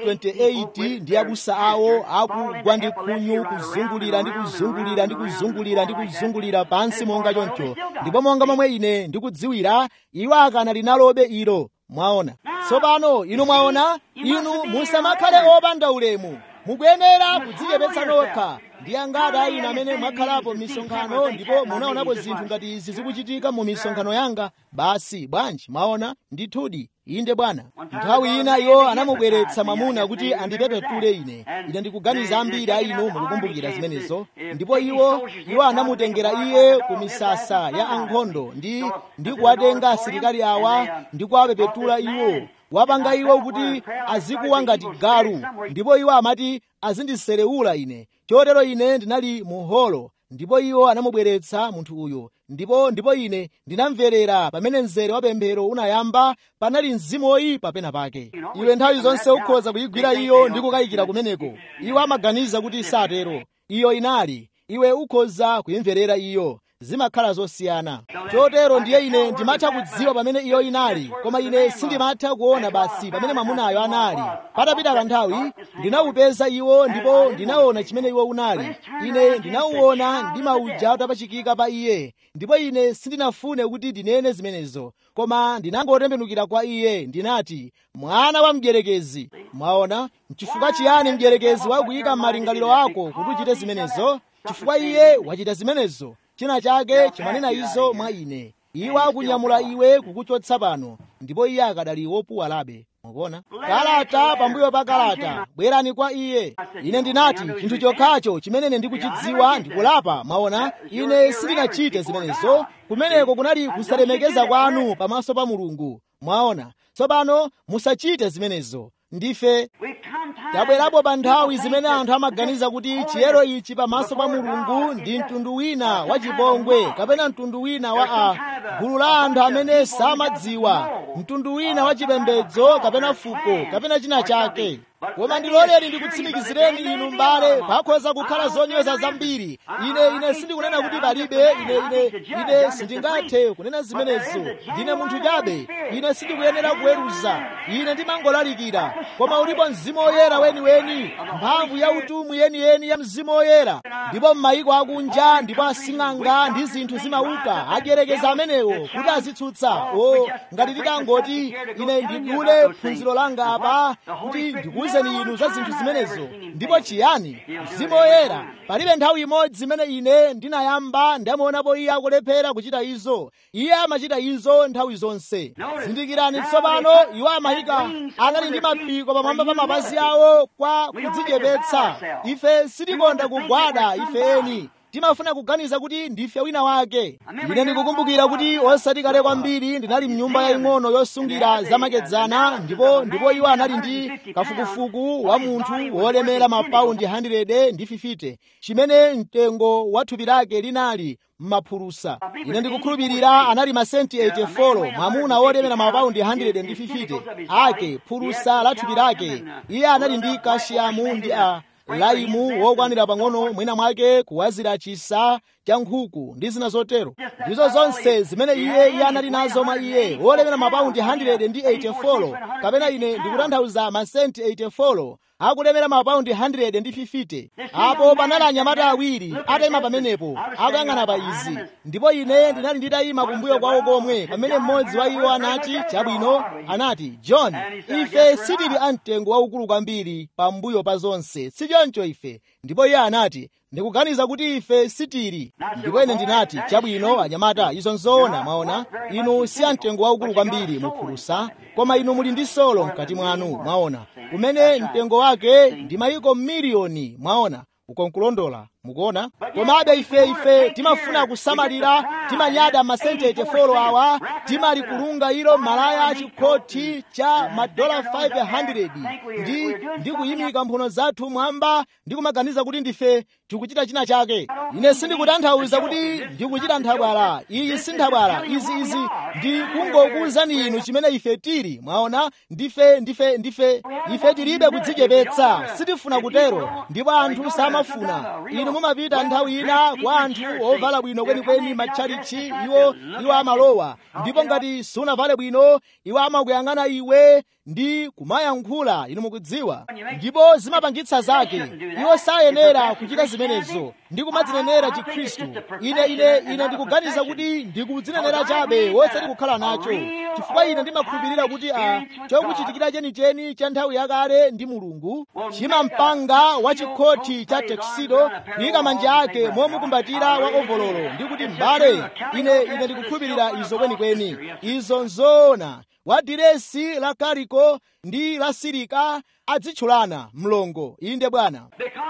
28 ndi abusa awo akugwa ndi khunyu kuzungulira ndi kuzungulira ndi kuzungulira ndi kuzungulira pansi monga choncho ndipo monga momwe ine ndikudziwira iwo akanali nalobe ilo mwaona tsopano inu mwaona inu musamakhale opanda ulemu mukuyenera kudzichepetsa nokha ndi angati a inu amene mwakhalapo m'misonkhano ndipo munaonapo zinthu ngati izi zikuchitika mu misonkhano yanga basi bwanji mwaona ndithudi inde bwana nthawi ina iwo anamubweretsa mwamuna kuti andipepetule ine ine ndikuganiza ambiri a inu mukukumbukira zimenezo ndipo iwo iwo anamutengera iye ku misasa ya ankhondo ndi ndi kuwatenga asilikali awa ndi kuwapepetula iwo wapanga iwo kuti azikuwa ngati galu ndipo iwo amati azindiserewula ine chotero ine ndinali mu holo ndipo iwo anamubweretsa munthu uyo ndipo ndipo ine ndinamverera pamene mzere wa pemphero unayamba panali mzimu woyipa pena pake iwe nthawi zonse ukhoza kuyigwira iyo ndi kukayikira kumeneko iwo amaganiza kuti satero iyo inali iwe ukhoza kuyimverera iyo zimakhala zosiyana chotero ndiye ine ndimatha kudziwa pamene iyo inali koma ine sindimatha kuona basi pamene mwamunayo anali patapita kanthawi ndinawupeza iwo ndipo ndinaona chimene iwo unali ine ndinawuona ndi mauja utapachikika pa iye ndipo ine sindinafune kuti ndinene zimenezo koma ndinangotembenukira kwa iye ndinati mwana wa mdierekezi mwaona nchifukwa chiyani mdierekezi wakuyika m'malingaliro ako kuti uchite zimenezo chifukwa iye wachita zimenezo china chake chimanena izo mwa ine iwo akunyamula iwe kukuchotsa pano ndipo iye akadali wopuwalabe mukuona kalata pambuyo pa kalata bwerani kwa iye ine ndinati chinthu chokhacho chimene ndikuchidziwa ndikulapa mwaona ine sindinachite zimenezo kumeneko kunali kusalemekeza kwanu pamaso pa mulungu mwaona tsopano musachite zimenezo ndife tabwerapo pa nthawi zimene anthu amaganiza kuti chiyero ichi pamaso pa mulungu ndi mtundu wina wa chipongwe kapena mtundu wina wa a gulu la anthu amene samadziwa mtundu wina wa chipembedzo kapena fuko kapena china chake koma ndiloleni ndikutsimikizireni inu m'bale pakhoza kukhala zonyoza zambiri ine ine sindikunena kuti palibe ine ine ine sindingathe kunena zimenezo ndine munthu chabe ine sindikuyenera kuweruza ine ndimangolalikira koma ulipo mzimu woyera weniweni mphamvu ya utumwi yeniyeni ya mzimu woyera ndipo m'mayiko akunja ndipo asing'anga ndi zinthu zimauka adyerekeza amenewo kuti azitsutsa o ngati ndikangoti ine ndidule phunziro langa apa kuti ndikuwuzeni inu za zinthu zimenezo ndipo chiyani mzimu woyera palibe nthawi imodzi imene ine ndinayamba ndamuonapo iye akulephera kuchita izo iye amachita izo nthawi zonse zindikirani tsopano iwo amayika anali ndi mapiko pamwamba pa mapazi awo kwa kudzichepetsa ife sitikonda kugwada ifeni timafuna kuganiza kuti ndife wina wake ine ndikukumbukira kuti osati kale kwambiri ndinali mnyumba yaying'ono yosungira zamakedzana ndipo ndipo iwo anali ndi kafukufuku wa munthu wolemera mapaundi 100 ndi 50 chimene mtengo wa thupi lake linali m'maphulusa ine ndikukhulupirira anali masenti 84 mwamuna wolemera mapaundi 100 ndi 50 ake phulusa la thupi lake iye anali ndi kashiyamu ndi a laimu wokwanira pang'ono mwina mwake kuwazira chisa cha nkhuku ndi zina zotero ndizo zonse zimene iye iye anali nazo mwa iye wolemera mapaundi 100 ndi 84 kapena ine ndikutanthauza masenti 84 akulemera mapaundi 100 ndi 50 apo panali anyamata awiri atayima pamenepo akuyang'ana pa izi ndipo ine ndinali nditayima kumbuyo kwawo komwe pamene mmodzi wa iwo anati chabwino anati john ife sitili amtengo waukulu kwambiri pambuyo pa zonse sichoncho ife ndipo iye anati ndikuganiza kuti ife sitili ndipo ine ndinati chabwino anyamata izo nzoona mwaona inu si amtengo waukulu kwambiri muphulusa koma inu muli ndi solo mkati mwanu mwaona kumene mtengo wake ndi mayiko miliyoni mwaona ukonkulondola mukuona komabe ife ife timafuna kusamalira timanyada masenti 84 awa timalikulunga ilo malaya achikhothi cha madola 500 ndi ndi kuyimika mphuno zathu mwamba ndi kumaganiza kuti ndife tikuchita china chake ine sindikutanthauza kuti ndikuchita nthabwala iyi si nthabwala izi izi ndi kungokuwuzani inu chimene ife tili mwaona ndife ndife ndife ife tilibe kudzichepetsa sitifuna kutero ndipo anthu samafuna inu mumapita nthawi ina kwa anthu ovala bwino kwenikweni matchalichi iwo iwo amalowa ndipo ngati sunavale bwino iwo amakuyang'ana iwe ndi kumayankhula inu mukudziwa ndipo zimapangitsa zake iwo sayenera kuchita zimenezo ndi kumadzinenera chikhristu ine ine ine ndikuganiza kuti ndikudzinenera chabe wosati kukhala nacho chifukwa ine ndimakhulupirira kuti a chokuchitikira chenicheni cha nthawi yakale ndi mulungu chimampanga wa chikhothi cha teksido kuyika manja ake momukumbatira wa ovololo ndi kuti m'bale ine ine ndikukhulupirira izo kwenikweni izo nzoona wa diresi la kariko ndi la sirika adzitchulana mlongo inde bwana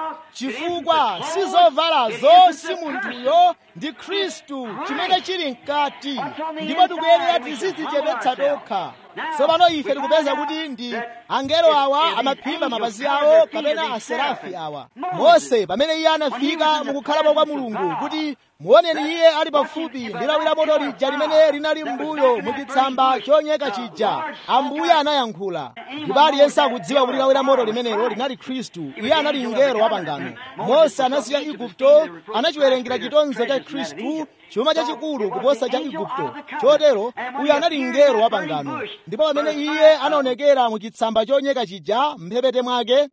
chifukwa si zovalazo si munthuyo ndi khristu chimene chili mkati ndipo tikuyenera tizidzichepetsa tokha tsopano ife tikupeza kuti ndi angelo awa amaphimba mapazi awo kapena aserafi awa mose pamene iye anafika mukukhalapo kwa mulungu kuti muoneni iye ali pafupi ndi lawi la moto lija limene linali m'mbuyo muchitsamba chonyeka chija ambuye anayankhula ndipo aliyense akudziwa kuti lawi la moto limenelo linali khristu iye anali mngelo wa pangano mose anasiya igupto anachiwerengera chitonzo cha khristu chuma chachikulu kuposa cha igupto chotero uyu anali mngelo wa pangano ndipo pamene iye anaonekera mu chitsamba chonyeka chija mphepete mwake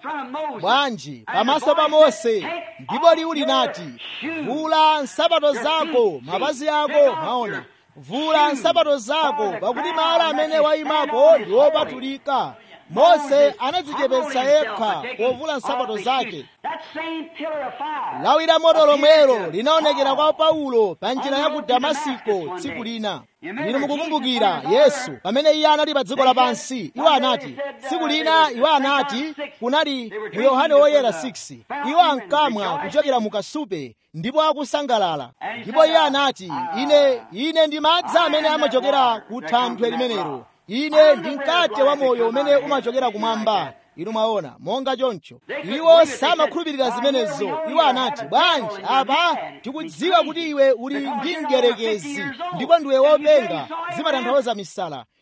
bwanji pamaso pa mose ndipo liwu linati vula nsapato zako mapazi ako maona vula nsapato zako pakuti malo amene wayimapo ndi wopatulika mose anadzichepetsa yekha povula nsapato zake lawi la moto lomwelo linaonekera kwa paulo pa njira ya ku damasiko tsiku lina inu mukukumbukira yesu pamene iye anali pa dziko lapansi iwo anati tsiku lina iwo anati kunali mu yohane woyera 6 iwo ankamwa kuchokera mu kasupe ndipo akusangalala ndipo iye anati ine ine ndi madzi amene amachokera ku thanthwe limenelo ine ndi mkate wa moyo umene umachokera kumwamba inu mwaona monga choncho iwo samakhulupirira zimenezo iwo anati bwanji apa tikudziwa kuti iwe uli ndi mdierekezi ndipo ndiwe wopenga zimatanthauza misala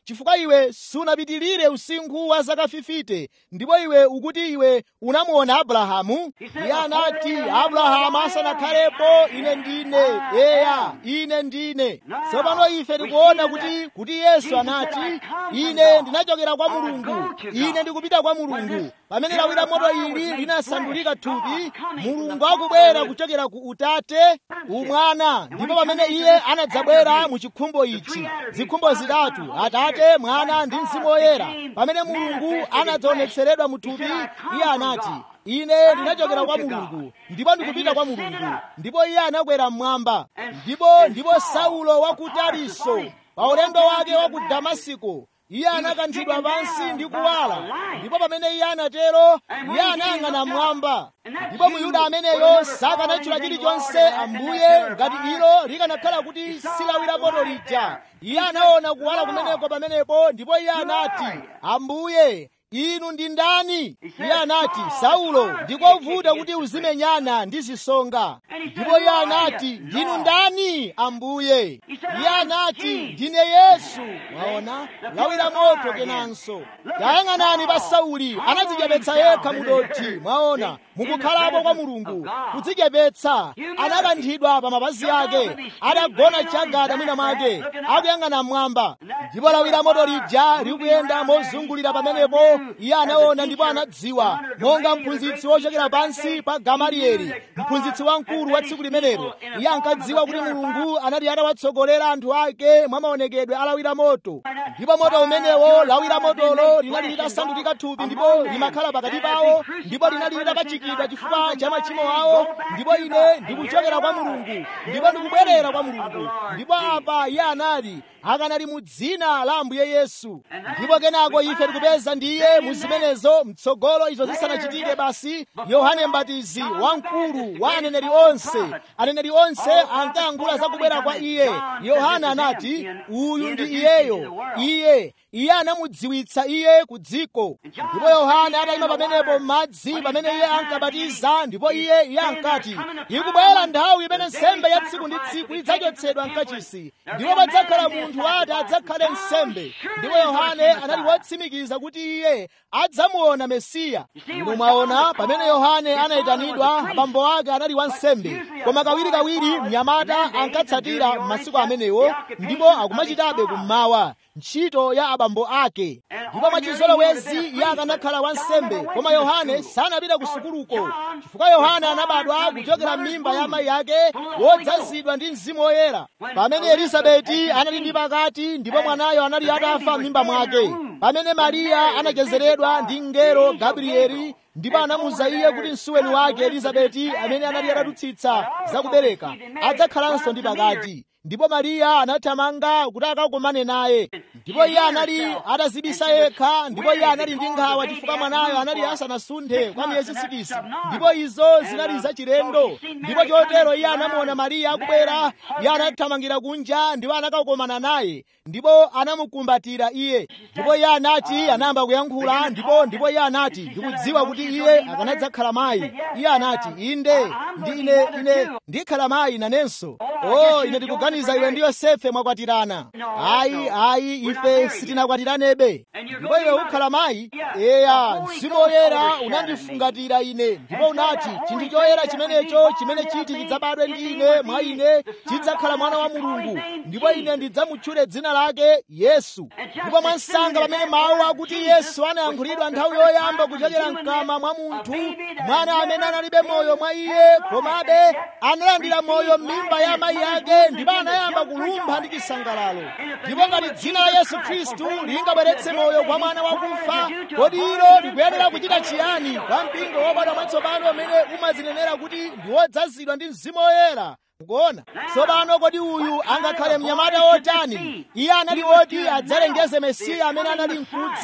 chifukwa iwe sunapitirire usinkhu wa zaka 50 ndipo iwe ukuti iwe unamuona abrahamu iye anati abrahamu asanakhalepo ine ndine eya ine ndine tsopano ife tikuona kuti kuti yesu anati ine ndinachokera kwa mulungu ine ndikupita kwa mulungu pamene lawi la moto ili linasandulika thupi mulungu akubwera kuchokera ku utate umwana ndipo pamene iye anadzabwera mu chikhumbo ichi zikhumbo zitatu atate mwana ndi mzimu woyera pamene mulungu anadzaonetseredwa mu thupi iye anati ine ndinachokera kwa mulungu ndipo ndikupita kwa mulungu ndipo iye anakwera mmwamba ndipo ndipo saulo wa ku tariso pa ulendo wake wa ku damasiko iye anakanthidwa pansi ndi kuwala ndipo pamene iye anatero iye anayang'ana mmwamba ndipo muyuda ameneyo sakanatchula chilichonse ambuye ngati ilo likanakhala kuti silawira moto lija iye anaona kuwala kumeneko pamenepo ndipo iye anati ambuye inu ndi ndani iye anati saulo ndikovuta kuti uzimenyana ndi zisonga ndipo iye anati ndinu ndani ambuye iye anati ndine yesu mwaona lawi la moto kenanso tayang'anani pa sauli anadzichepetsa yekha mudothi mwaona mukukhalapo kwa mulungu kudzichepetsa anakanthidwa pa mapazi ake adagona chagada mwina mwake akuyang'ana mmwamba ndipo lawi la moto lija likuyenda mozungulira pamenepo iye anaona ndipo anadziwa monga mphunzitsi wochokera pansi pa gamalieli mphunzitsi wamkulu wa tsiku limenelo iye ankadziwa kuti mulungu anali atawatsogolera anthu ake mwa maonekedwe a lawi la moto ndipo moto umenewo lawi la motolo linali litasandulika thupi ndipo limakhala pakati pawo ndipo linali litapachikidwa chifukwa cha machimo awo ndipo ine ndikuchokera kwa mulungu ndipo ndikubwerera kwa mulungu ndipo apa iye anali akanali mu dzina la ambuye yesu ndipo kenako ife tikupeza ndiye mu zimenezo mtsogolo izo zisanachitike basi yohane mbatizi wamkulu wa aneneri onse aneneri onse ankayankhula za kubwera kwa iye yohana anati uyu ndi iyeyo iye iye anamudziwitsa iye ku dziko ndipo yohana atayima pamenepo m'madzi pamene iye ankabatiza ndipo iye iye ankati ikubwera nthawi imene nsembe ya tsiku ndi tsiku idzachotsedwa mkachisi ndipo padzakhala munthu ati adzakhale nsembe ndipo yohane anali wotsimikiza kuti iye adzamuona mesiya inu mwaona pamene yohane anayitanidwa abambo ake anali wansembe koma kawirikawiri mnyamata ankatsatira m'masiku amenewo ndipo akumachitabe kummawa ntchito ya abambo ake ndipo mwachizolowezi iye akanakhala wansembe koma yohane sanapita ku sukuluko chifukwa yohane anabadwa kuchokera m'mimba ya amayi ake wodzazidwa ndi mzimu woyera pamene elisabeti anali ndi pakati ndipo mwanayo anali atafa m'mimba mwake pamene mariya anachezeredwa ndi mngelo gabrieli ndipo anamuza iye kuti msuweni wake elizabeti amene anali atadutsitsa zakubereka adzakhalanso ndi pakati ndipo mariya anathamanga kuti akakumane naye ndipo iye anali atazibisa yekha ndipo iye anali ndi nkhawa chifukwa mwanayo anali asanasunthe kwa miyezi sikisi ndipo izo zinali zachilendo ndipo chotero iye anamuona mariya akubwera iye anathamangira kunja ndipo anakakumana naye ndipo anamukumbatira iye ndipo iye anati anayamba kuyankhula ndipo ndipo iye anati ndikudziwa kuti iye akanadzakhala mayi iye anati inde ndi ine ine ndikhala mayi nanenso o ine ndikuganiza iwe ndi yosefe mwakwatirana ayi ayi ife sitinakwatiranabe ndipo iwe ukhala mayi eya mzimu woyera unandifungatira ine ndipo unati chinthu choyera chimenecho chimene chiti chidzabadwe ndi ine mwa ine chidzakhala mwana wa mulungu ndipo ine ndidzamutchule dzina lake yesu ndipo mwansanga pamene mawu akuti yesu anayankhulidwa nthawi yoyamba kuchokera mkama mwa munthu mwana amene analibe moyo mwa iye komabe analandira moyo m'mimba ya amayi ake ndipo anayamba kulumpha ndi chisangalalo ndipo ngati dzina la yesu khristu lingabweretse moyo kwa mwana wakufa kodi ilo likuyenera kuchita chiyani kwa mpingo wobadwa mwatsopano umene umazinenera kuti ndi wodzazidwa ndi mzimu woyera mukuona tsopano kodi uyu angakhale mnyamata wotani iye anali woti adzalengeze mesiya amene anali mkudza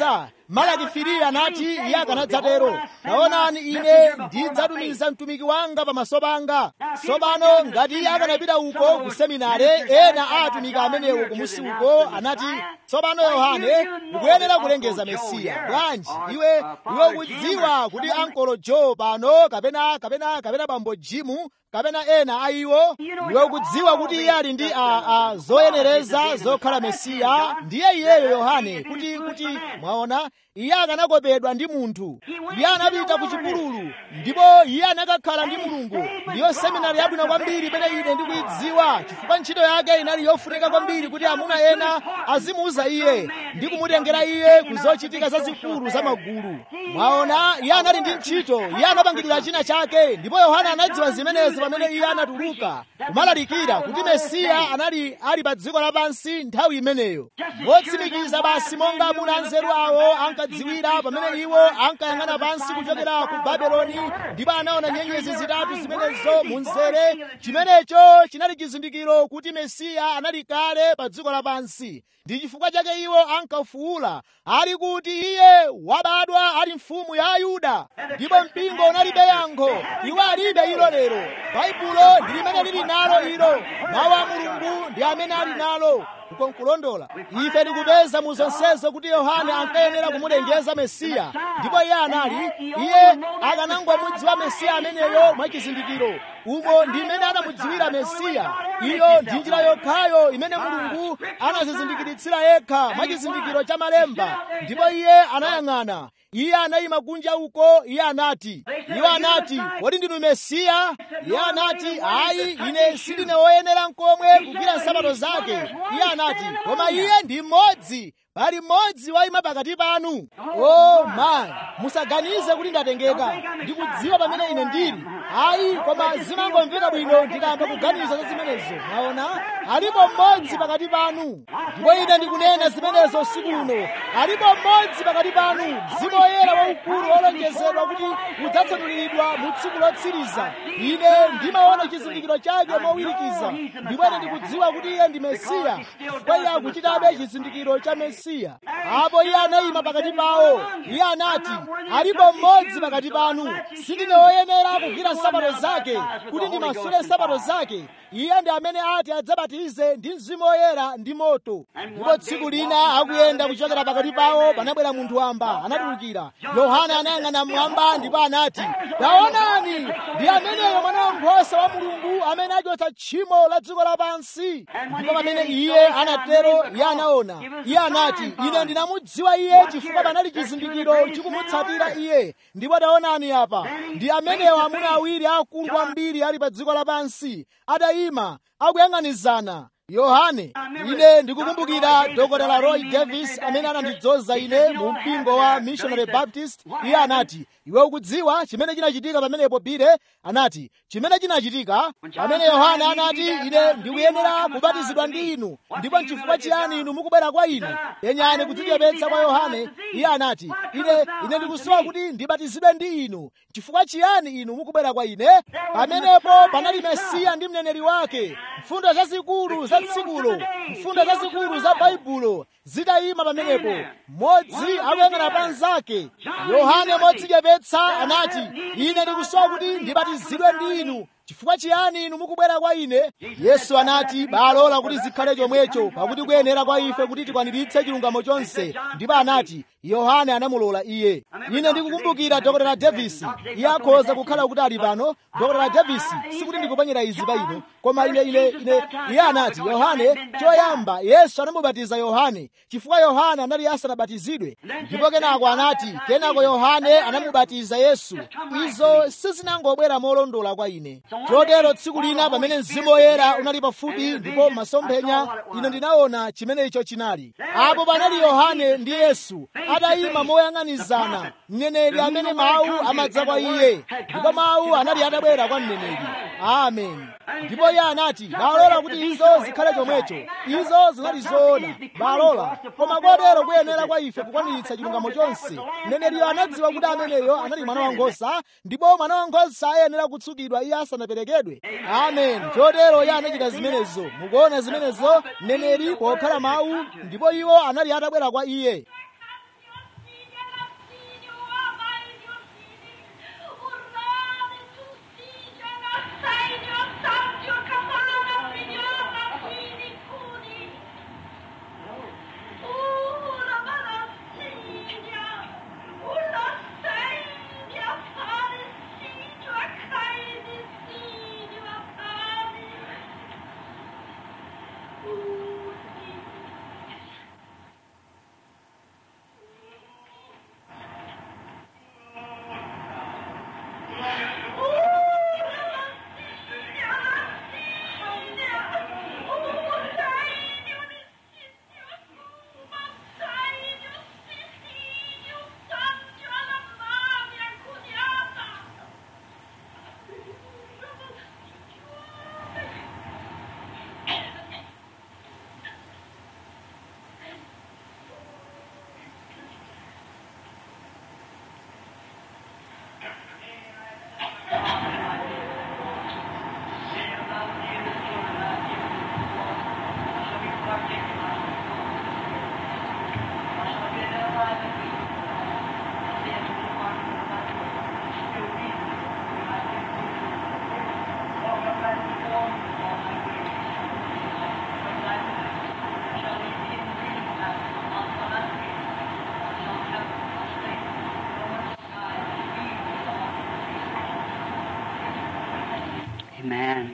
malaki firi anati iye akanadzatero taonani ine ndidzatumiza mtumiki wanga pamaso panga tsopano ngati iye akanapita uko ku seminare ena a atumiki amenewo kumusi uko anati tsopano yohane ukuyenera kulengeza mesiya bwanji iwe iwe ukudziwa kuti ankolo jo pano kapena kapena kapena bambo jimu kapena ena a iwo iwe ukudziwa kuti iye ali ndi a, a zoyenereza zokhala mesiya ndiye iyeyo yohane kuti kuti mwaona iye akanakopedwa ndi munthu iye anapita ku chipululu ndipo iye anakakhala ndi mulungu ndiyo seminari yabwino kwambiri imene ine ndikuyidziwa chifukwa ntchito yake inali yofunika kwambiri kuti amuna ena azimuuza iye ndi kumutengera iye ku zochitika zazikulu za magulu mwaona iye anali ndi ntchito iye anapangidwira china chake ndipo yohane anadziwa zimenezi pamene iye anatuluka kumalalikira kuti mesiya anali ali pa dziko lapansi nthawi imeneyo motsimikiza basi monga amuna anzeru awo ankadziwira pamene iwo ankayang'ana pansi kuchokera ku babeloni ndipo anaona nyenyezi zitatu zimenezo mu mzere chimenecho chinali chizindikiro kuti mesiya anali kale pa dziko lapansi ndi chifukwa chake iwo ankafuwula ali kuti iye wabadwa ali mfumu ya ayuda ndipo mpingo unalibe yankho iwo alibe ilo lero baibulo ndi limene lili nalo ilo mawu a mulungu ndi amene ali nalo uko nkulondola ife tikupeza mu zonsezo kuti yohane ankayenera kumulengeza mesiya ndipo iye anali iye akanangomudziwa mesiya ameneyo mwachizindikiro umo ndi imene anamudziwira mesiya iyo ndi njira yokhayo imene mulungu anazizindikiritsira yekha mwachizindikiro cha malemba ndipo iye anayang'ana iye anayima kunja uko iye anati iwo anati kodi ndinu mesiya iye anati ayi ine sindine woyenera nkomwe kugwira nsapato zake iye anati koma iye ndi mmodzi pali mmodzi wayima pakati panu o mayi musaganize kuti ndatengeka ndikudziwa pamene ine ndili ayi koma zimangomveka bwino ndikayamba kuganiza za zimenezo mwaona alipo mmodzi pakati panu ndipo ine ndikunena zimenezo usiku uno alipo mmodzi pakati panu mzimu woyera waukulu wolonjezedwa kuti udzatsanuliridwa mu tsiku lotsiriza ine ndimaona chizindikiro chake mowirikiza ndipo ine ndikudziwa kuti iye ndi mesiya chifukwa iye akuchitabe chizindikiro cha mesiya apo iye anayima pakati pawo iye anati alipo mmodzi pakati panu sindine woyenera kugwira nsapato zake kuti ndimasule nsapato zake iye ndi amene ati adzabatize ndi mzimu woyera ndi moto ndipo tsiku lina akuyenda kuchokera pakati pawo panabwera munthu wamba anatulukira yohana anayang'ana mmwamba ndipo anati taonani ndi ameneyo mwana wankhosa wa mulungu amene achotsa tchimo la dziko lapansi ndipo pamene iye anatero iye anaona iye anati ine ndinamudziwa iye chifukwa panali chizindikiro chikumutsatira iye ndipo taonani apa ndi ameneyo amuna awiri akulu kwambiri ali pa dziko lapansi atayima akuyang'anizana yohane ine ndikukumbukira dr roy davis amene anandidzoza ine mu mpingo wa missionary baptist iye anati iwe ukudziwa chimene chinachitika pamenepo pire anati chimene chinachitika pamene yohane anati ine ndikuyenera kubatizidwa ndi inu ndipo nchifukwa chiyani inu mukubwera kwa ine yenyani kudzichepetsa kwa yohane iye anati ine ine ndikusowa kuti ndibatizidwe ndi inu chifukwa chiyani inu mukubwera kwa ine pamenepo panali mesiya ndi mneneri wake mfundo zazikulu za tsikulo mfundo zazikulu za baibulo zitayima pamenepo mmodzi akuyang'ana pa nzake yohane modzichepetsa anati ine ndikusowa kuti ndibatizidwe ndi inu chifukwa chiyani inu mukubwera kwa ine yesu anati balola kuti zikhale chomwecho pakuti kuyenera kwa ife kuti tikwaniritse chilungamo chonse ndipo anati yohane anamulola iye ine ndikukumbukira dr davis iye akhoza kukhala kuti ali pano dr davis sikuti ndikuponyera izi pa ino koma ine ine ine iye anati yohane choyamba yesu anamubatiza yohane chifukwa yohane anali asanabatizidwe ndipo kenako anati kenako yohane anamubatiza yesu izo sizinangobwera molondola kwa ine chotero tsiku lina pamene mzimu woyera unali pafupi ndipo masomphenya ine ndinaona chimene icho chinali apo panali yohane ndi yesu atayima moyang'anizana mneneri amene mawu amadza kwa iye ndipo mawu anali atabwera kwa mneneri amen ndipo iye anati balola kuti izo zikhale chomwecho izo zinali zoona balola koma kotero kuyenera kwa ife kukwaniritsa chilungamo chonse mneneriyo anadziwa kuti ameneyo anali mwana wankhosa ndipo mwana wankhosa ayenera kutsukidwa iye asanaperekedwe amen chotero iye anachita zimenezo mukuona zimenezo mneneri pokhala mawu ndipo iwo anali atabwera kwa iye Amen.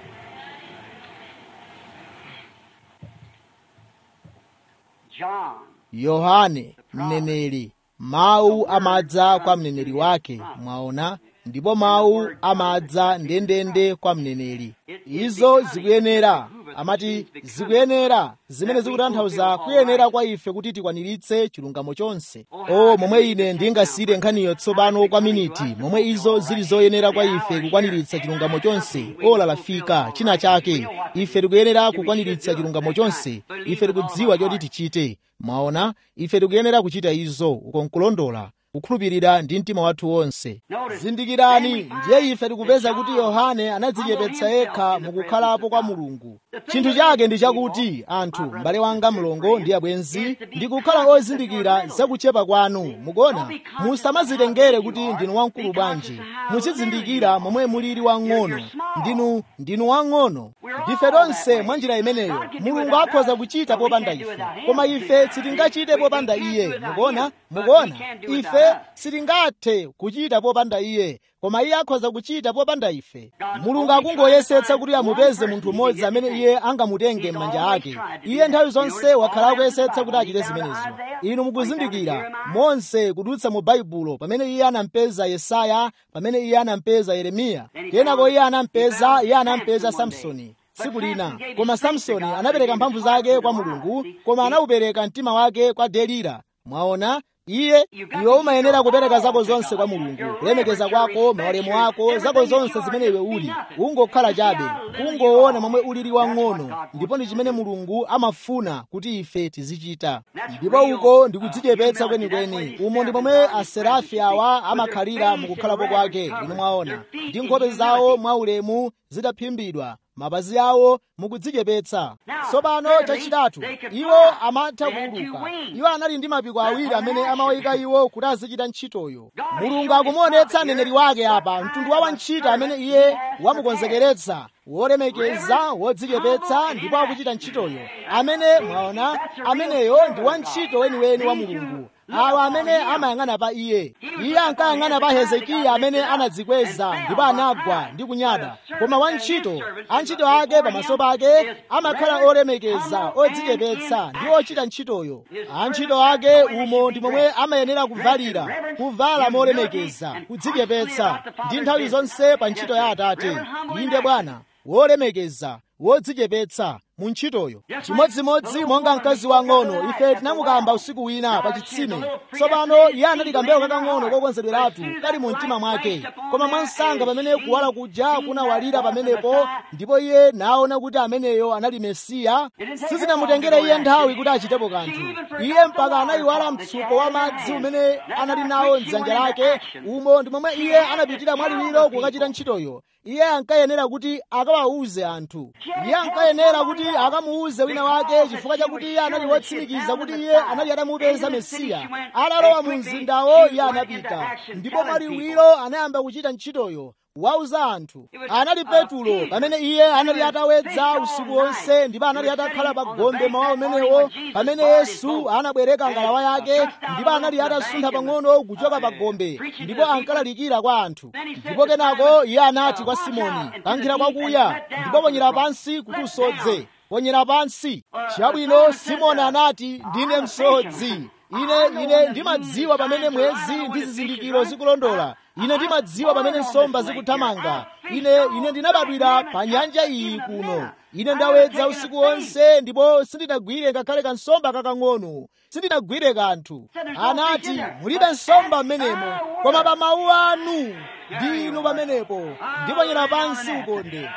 John. yohane mneneri mawu amadza kwa mneneri wake mwaona ndipo mawu amadza ndendende kwa mneneri izo zikuyenera amati zikuyenera zimene zikutanthauza kuyenera kwa ife kuti tikwaniritse chilungamo chonse o momwe ine ndingasiyire nkhaniyo tsopano kwa miniti momwe izo zili zoyenera kwa ife kukwaniritsa chilungamo chonse ola lafika china chake ife tikuyenera kukwaniritsa chilungamo chonse ife tikudziwa choti tichite mwaona ife tikuyenera kuchita izo uko nkulondola kukhulupirira ndi mtima wathu wonse zindikirani ndiye ife tikupeza kuti yohane anadzichepetsa yekha mukukhalapo kwa mulungu chinthu chake ndi chakuti anthu m'bale wanga mlongo ndi abwenzi ndikukhala ozindikira zakuchepa kwanu mukuona musamazitengere kuti ndinu wamkulu bwanji muchizindikira momwe mulili wang'ono ndinu ndinu wang'ono ndife tonse mwa njira imeneyo mulungu akhoza kuchita popanda ife koma ife sitingachite popanda iye mukuona mukuona ife sitingathe kuchita popanda iye koma iye akhoza kuchita popanda ife mulungu akungoyesetsa kuti amupeze munthu mmodzi amene iye angamutenge m'manja ake iye nthawi zonse wakhala akuyesetsa kuti achite zimenezo inu mukuzindikira monse kudutsa mu baibulo pamene iye anampeza yesaya pamene iye anampeza yeremiya kenako iye anampeza iye anampeza samsoni tsiku lina koma samsoni anapereka mphamvu zake kwa mulungu koma anaupereka mtima wake kwa delila mwaona iye iwe umayenera kupereka zako zonse kwa mulungu kulemekeza kwako maulemu ako zako zonse zimene iwe uli ungokhala chabe kungoona momwe ulili wang'ono ndipo ndi chimene mulungu amafuna kuti ife tizichita ndipo uko ndikudzichepetsa kwenikweni umo ndi momwe aserafi awa amakhalira mukukhalapo kwake inu mwaona ndi nkhope zawo mwaulemu zitaphimbidwa mapazi awo mukudzichepetsa tsopano chachitatu iwo amatha kuuluka iwo anali ndi mapiko awiri amene amawayika iwo kuti azichita ntchitoyo mulungu akumuonetsa mneneri wake apa mtundu wa wantchito amene iye wamukonzekeretsa wolemekeza wodzichepetsa ndipo akuchita ntchitoyo amene mwaona ameneyo ndi wantchito weniweni wa mulungu awa amene amayang'ana pa iye iye ankayang'ana pa hezekiya amene anadzikweza ndipo anagwa ndi kunyada koma wantchito antchito ake pamaso pake amakhala olemekeza odzichepetsa ndi ochita ntchitoyo antchito ake umo ndi momwe amayenera kuvalira kuvala molemekeza kudzichepetsa ndi nthawi zonse pa ntchito ya atate inde bwana wolemekeza wodzichepetsa mu ntchitoyo chimodzimodzi monga mkazi wang'ono ife tinamukamba usiku wina pa chitsime tsopano iye anali kambewu kakang'ono kokonzedweratu kali mu mtima mwake koma mwansanga pamene kuwala kuja kunawalira pamenepo ndipo iye naona kuti ameneyo anali mesiya sizinamutengere iye nthawi kuti achitepo kanthu iye mpaka anayiwala mtsuko wa madzi umene anali nawo mdzanja lake umo ndi momwe iye anapitira mwaliwiro kukachita ntchitoyo iye ankayenera kuti akawawuze anthu iye ankayenera kuti akamuwuze wina wake chifukwa chakuti iye anali wotsimikiza kuti iye anali atamupeza mesiya atalowa mu mzindawo iye anapita ndipo mwaliwiro anayamba kuchita ntchitoyo wauza anthu anali petulo pamene iye anali atawedza usiku wonse ndipo anali atakhala pa gombe mawa umenewo pamene yesu anabwereka ngalawa yake ndipo anali atasuntha pang'ono kuchoka pa gombe ndipo ankalalikira kwa anthu ndipo kenako iye anati kwa simoni kankhira kwakuya ndipo ponyera pansi kuti usodze ponyera pansi chabwino simoni anati ndine msodzi ine ine ndimadziwa pamene mwezi ndi zizindikiro zikulondola ine ndimadziwa pamene nsomba zikuthamanga ine ine ndinabadwira pa nyanja iyi kuno ine ndawedza usiku wonse ndipo sindinagwire ngakhale kansomba kakang'ono sindinagwire kanthu anati mulibe nsomba m'menemo koma pa mawu anu ndi inu pamenepo ndiponyera pansi ukonde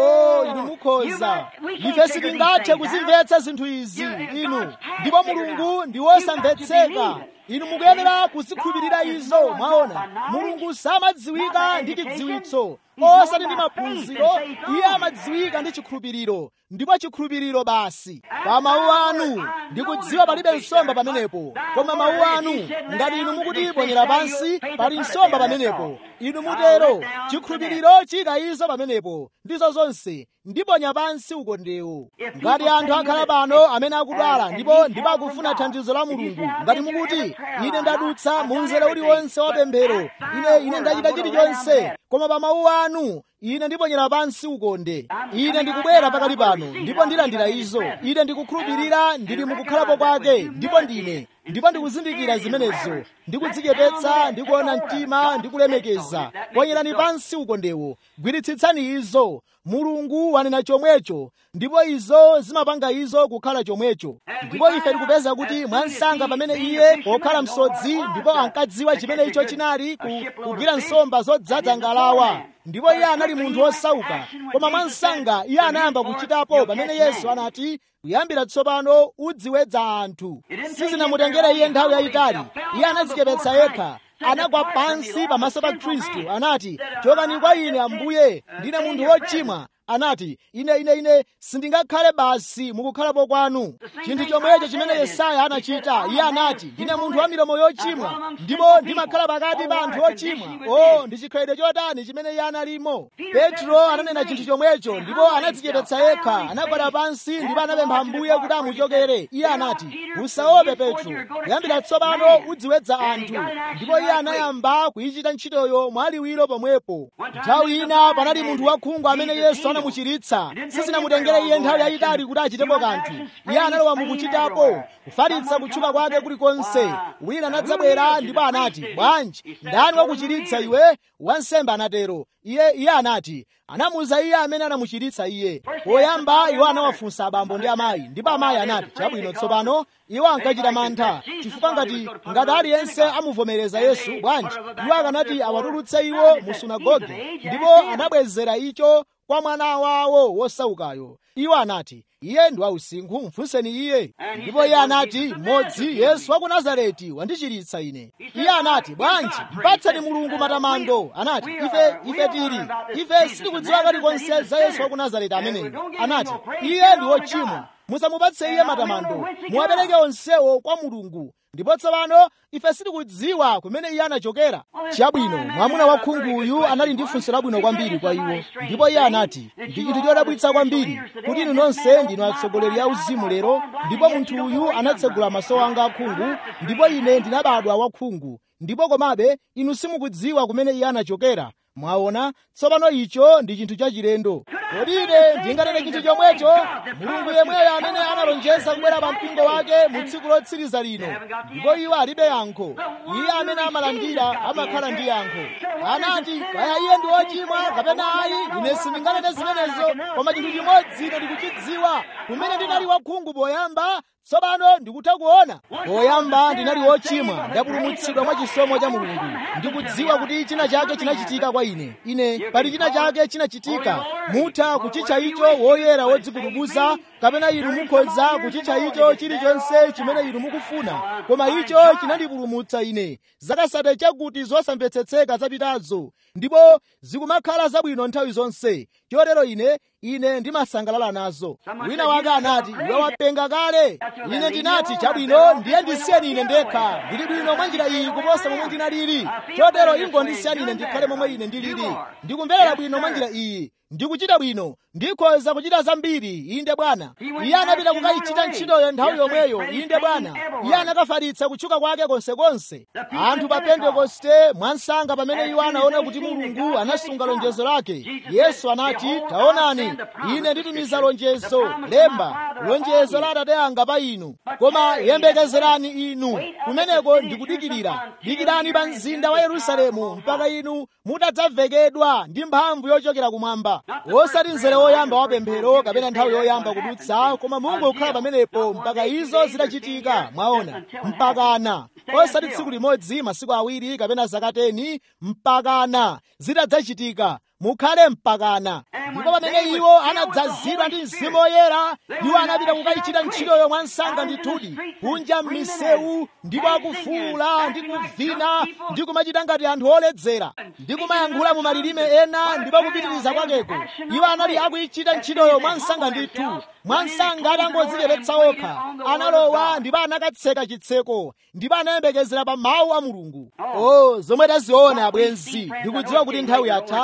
o inu mukhoza ife sitingathe kuzimvetsa zinthu izi inu ndipo mulungu ndi wosamvetseka inu mukuyenera kuzikhulupirira izo mwaona mulungu samadziwika ndi chidziwitso osati ndi maphunziro iye amadziwika ndi chikhulupiriro ndipo chikhulupiriro basi pa mawu anu ndikudziwa palibe nsomba pamenepo koma mawu anu ngati inu mukuti ponyera pansi pali nsomba pamenepo inu mutero chikhulupiriro chika izo pamenepo ndizo zonse ndiponya pansi ukondewo ngati anthu akhala pano amene akudwala ndipo ndipo akufuna thandizo la mulungu ngati mukuti ine ndadutsa mu mzere uliwonse wa pemphero ine ine ndachita chilichonse koma pa mawu anu ine ndiponyera pansi ukonde ine ndikubwera pakali pano ndipo ndilandira izo ine ndikukhulupirira ndili mukukhalapo kwake ndipo ndine ndipo ndikuzindikira zimenezo ndikudzichepetsa ndikuona mtima ndikulemekeza ponyerani pansi ukondewo gwiritsitsani izo mulungu wanena chomwecho ndipo izo zimapanga izo kukhala chomwecho ndipo ife tikupeza kuti mwansanga pamene iye pokhala msodzi ndipo ankadziwa chimene icho chinali ku- kugwira nsomba zodzaza ngalawa ndipo iye anali munthu wosauka koma mwansanga iye anayamba kuchitapo pamene yesu anati kuyambira tsopano udziwedza anthu sizinamutengere iye nthawi yayitali iye anadzichepetsa yekha anagwa pansi pamaso pa khristu anati chokani kwa ine ambuye ndine munthu wochimwa anati ine ine ine sindingakhale basi mukukhalapo kwanu chinthu chomwecho chimene yesaya anachita iye anati ndine munthu wa milomo yochimwa ndipo ndimakhala pakati pa anthu ochimwa o ndi chikhalidwe chotani chimene iye analimo petro ananena chinthu chomwecho ndipo anadzichepetsa yekha anagwada pansi ndipo anapempha ambuye kuti amuchokere iye anati usaope petro kuyambira tsopano udziwedza anthu ndipo iye anayamba kuyichita ntchitoyo mwaliwiro pomwepo nthawi ina panali munthu wakhungu amene yesu anamuchiritsa sizinamutengere iye nthawi yayitali kuti achitepo kanthu iye analowa mukuchitapo kufalitsa kutchuka kwake kulikonse wina anadzabwera ndipo anati bwanji ndani wakuchiritsa iwe wansembe anatero iye iye anati anamuza iye amene anamuchiritsa iye poyamba iwo anawafunsa abambo ndi amayi ndipo amayi anati chabwino tsopano iwo ankachita mantha chifukwa ngati ngati aliyense amuvomereza yesu bwanji iwo akanati awatulutse iwo mu sunagoge ndipo anabwezera icho kwa mwana wawo wosaukayo iwo anati iye ndi wausinkhu mfunseni iye ndipo iye anati mmodzi yesu wa ku nazareti wandichiritsa ine iye anati bwanji mpatseni mulungu matamando anati ife ife tili ife sitikudziwa kalikonse za yesu wa ku nazareti ameneyo anati iye ndi wochimwa musamupatse iye matamando muwapereke onsewo kwa mulungu ndipo tsopano ife sitikudziwa kumene iye anachokera chabwino mwamuna wakhunguyu anali ndi funso labwino kwambiri kwa iwo ndipo iye anati ndi chinthu chodabwitsa kwambiri kuti inu nonse ndinu atsogoleri a uzimu lero ndipo munthu uyu anatsegula maso anga akhungu ndipo ine ndinabadwa wakhungu ndipo komabe inu simukudziwa kumene iye anachokera mwaona tsopano icho ndi chinthu chachilendo kodi ine ndinganene chinthu chomwecho mulungu yemweyo amene analonjeza kubwera pa mpingo wake mu tsiku lotsiriza lino ndipo iwo alibe yankho iye amene amalandira amakhala ndi yankho anati kaya iye ndi wochimwa kapena ayi ine sindinganene zimenezo koma chinthu chimodzi ine ndikuchidziwa kumene ndinali wakhungu poyamba tsopano ndikutha kuona poyamba ndinali wochimwa ndapulumutsidwa mwa chisomo cha mulungu ndikudziwa kuti china chake chinachitika kwa ine ine pali china chake chinachitika mutha kuchitcha icho woyera wodzikutubuza kapena inu mukhoza kuchitcha icho chilichonse chimene inu mukufuna koma icho chinandipulumutsa ine zakasate chakuti zosamvetsetseka zapitazo ndipo zikumakhala zabwino nthawi zonse chotero ine ine ndimasangalala nazo wina wake anati iwe wapenga kale ine ndinati chabwino ndiye ndisiyeni ine ndekha ndili bwino mwa njira iyi kuposa momwe ndinalili chotero ingondisiyani ine ndikhale momwe ine ndilili ndikumverera bwino mwa njira iyi ndikuchita bwino ndikhoza kuchita zambiri inde bwana iye anapita kukayichita ntchitoyo nthawi yomweyo inde bwana iye anakafalitsa kutchuka kwake konsekonse anthu pa pentekoste mwansanga pamene iwo anaona kuti mulungu anasunga lonjezo lake yesu anati taonani ine nditumiza lonjezo lemba lonjezo la atate anga pa inu koma yembekezerani inu kumeneko ndikudikirira dikirani pa mzinda wa yerusalemu mpaka inu mutadzavekedwa ndi mphamvu yochokera kumwamba osati mzere woyamba wa pemphero kapena nthawi yoyamba kudutsa koma mungu kukhala pamenepo mpaka izo zitachitika mwaona mpakana osati tsiku limodzi masiku awiri kapena zaka teni mpakana zitadzachitika mukhale mpakana ndipo pamene iwo anadzazidwa ndi mzimu woyera iwo anapita kukayichita ntchitoyo mwansanga ndithudi kunja m'misewu ndipo akufuwula ndi kuvina ndi kumachita ngati anthu oledzera ndi kumayankhula mu malilime ena ndipo kupitiriza kwakeko iwo anali akuyichita ntchitoyo mwansanga ndithu mwansanga atangodzichepetsa okha analowa ndipo anakatseka chitseko ndipo anayembekezera pa mawu a mulungu o zomwe taziona abwenzi ndikudziwa kuti nthawi yatha ndipo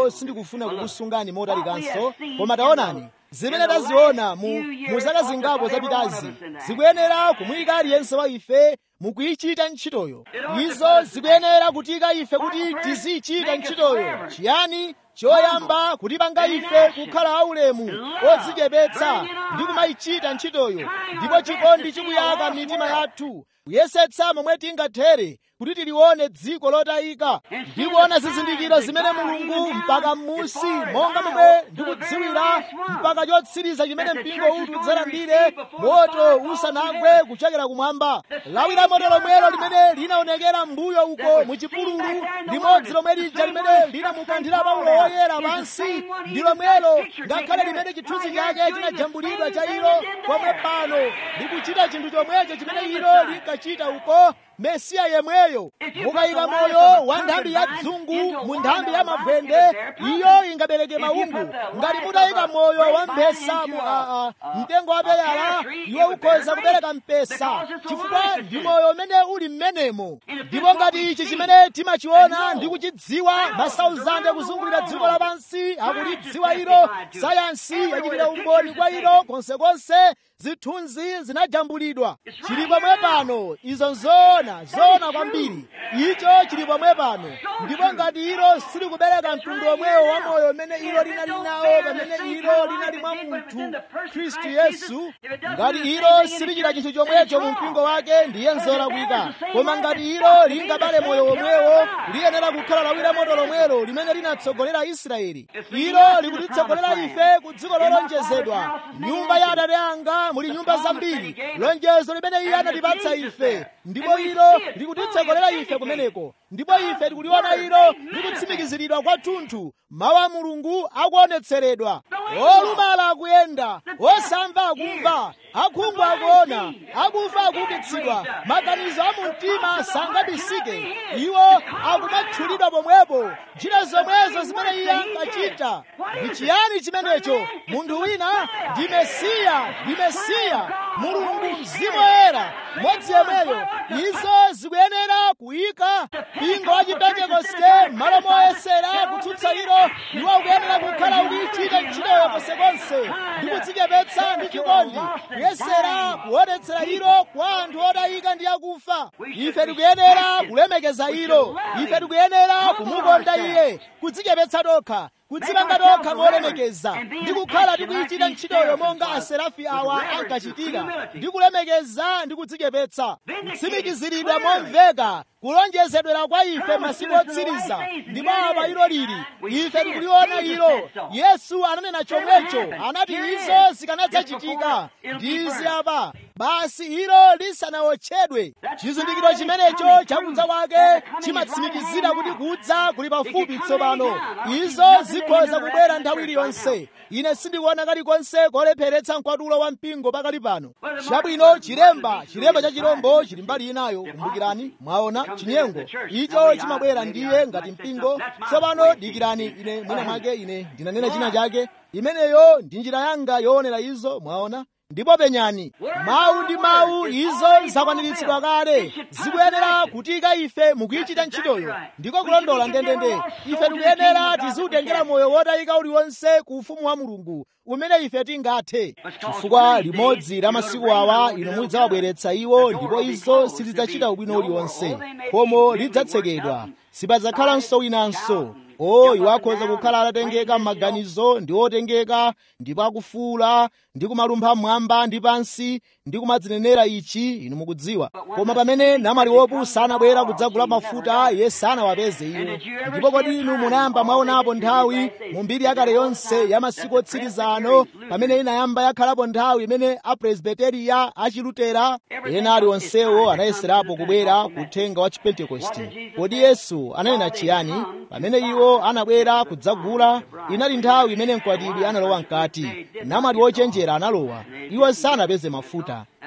ilo sindikufuna kukusungani motalikanso koma taonani zimene taziona mu, mu zaka zingapo zapitazi zikuyenera kumuyika aliyense wa ife mukuyichita ntchitoyo izo zikuyenera kutika ife kuti tizichita ntchitoyo chiyani choyamba kutipanga ife kukhala aulemu odzichepetsa ndi kumayichita ntchitoyo ndipo chikondi chikuyaka m'mitima yathu kuyesetsa momwe tingathere kuti tilione dziko lotayika ndi kuona zizindikiro zimene mulungu mpaka m'musi monga momwe ndikudziwira mpaka chotsiriza chimene mpingo uti udzalandire moto usanagwe kuchokera kumwamba lawi la moto lomwelo limene linaonekera mbuyo uko mu chipululu limodzi lomwe lija limene linamukanthira paulo woyera pansi ndi lomwelo ngakhale limene chithunzi chake chinajambulidwa cha ilo pomwe pano likuchita chinthu chomwecho chimene ilo linkachita uko mesiya yemweyo mukayika moyo wa nthambi ya dzungu mu nthambi ya mavwende iyo ingabereke maungu ngati mutayika moyo wa mphesa mu aa mtengo wa peyala iwo ukhoza kubereka mpesa chifukwa ndi moyo umene uli mmenemo ndipo ngati ichi chimene timachiona ndi kuchidziwa masauzande kuzungulira dziko lapansi akulidziwa ilo sayansi yachitira umboni kwa ilo konsekonse zithunzi zinajambulidwa chili pomwe pano izo nzoona zoona kwambiri icho chili pomwe pano ndipo ngati ilo silikubereka mtundu omwewo wa moyo umene ilo linali nawo pamene ilo linali mwa munthu khristu yesu ngati ilo silichita chinthu chomwecho mu mpingo wake ndiye nzolakwika koma ngati ilo lingabale moyo omwewo liyenera kukhala lawi la moto lomwelo limene linatsogolera israeli ilo likutitsogolera ife ku dziko lolonjezedwa nyumba ya atate anga muli nyumba zambiri lonjezo limene iye anatipatsa ife ndipo ilo likutitsogolera ife kumeneko ndipo ife tikuliona ilo likutsimikiziridwa kwathunthu mawu a mulungu akuonetseredwa olumala akuyenda osamva akumva akhungu akuona akufa akuukitsidwa maganizo a mumtima sangabisike iwo akumathulidwa pomwepo ntchito zomwezo zimene iye ankachita ndi chiyani chimenecho munthu wina ndi mesiya ndi mesiya mulungu mzimu woyera modzi yemweyo izo zikuyenera kuyika mpingo wa chipentekoste malo moyesera kutsutsa ilo iwo ukuyenera kukhala ukuyichita ntchitoyo konsekonse ndi kudzichepetsa ndi chikondi kuyesera kuonetsera ilo kwa anthu odayika ndi akufa ife tikuyenera kulemekeza ilo ife tikuyenera kumukonda iye kudzichepetsa tokha kudzipanga tokha molemekeza ndi kukhala tikuyichita ntchitoyo monga aserafi awa ankachitira ndi kulemekeza ndi kudzichepetsa kutsimikiziridwa momveka kulonjezedwera kwa ife masiku otsiriza ndipo apa ilo lili ife tikuliona ilo yesu ananena chomwecho anati izo zikanadzachitika ndi izi apa basi ilo lisanawotchedwe chizindikiro chimenecho chakudza kwake chimatsimikizira kuti kudza kuli pafupi tsopano izo zikhoza kubwera nthawi iliyonse ine sindikuona kalikonse kolepheretsa mkwatulo wa mpingo pakali pano chabwino chilemba chilemba cha chirombo chili mbali inayo kumbukirani mwaona chinyengo icho chimabwera ndiye ngati mpingo tsopano dikirani ine mwina mwake ine ndinanena china chake imeneyo ndi njira yanga yoonera izo mwaona ndipo penyani mawu ndi mawu izo zakwaniritsidwa kale zikuyenera kutika ife mukuyichita ntchitoyo ndiko kulondola ndendende ife tikuyenera tiziutengera moyo wotayika uliwonse ku ufumu wa mulungu umene ife tingathe chifukwa limodzi la masiku awa inu mudzawabweretsa iwo ndipo izo sizidzachita ubwino uliwonse khomo lidzatsekedwa sipadzakhalanso winanso o iwo akhoza kukhala atatengeka m'maganizo ndi otengeka ndipo akufuula ndi kumalumpha mmwamba ndi pansi ndi kumadzinenera ichi inu mukudziwa koma pamene namwali wopusa anabwera kudzagula mafuta iye sanawapeze iwo ndipo kodi inu munayamba mwaonapo nthawi mu mbiri yakale yonse ya masiku otsiriza ano pamene inayamba yakhalapo nthawi imene apresbiteriya achilutera ena aliwonsewo anayeserapo kubwera kuthenga wa chipentekosti kodi yesu ananena chiyani pamene iwo anabwera kudzagula inali nthawi imene mkwatibwi analowa mkati namwali wochenjera analowa iwo sanapeze mafuta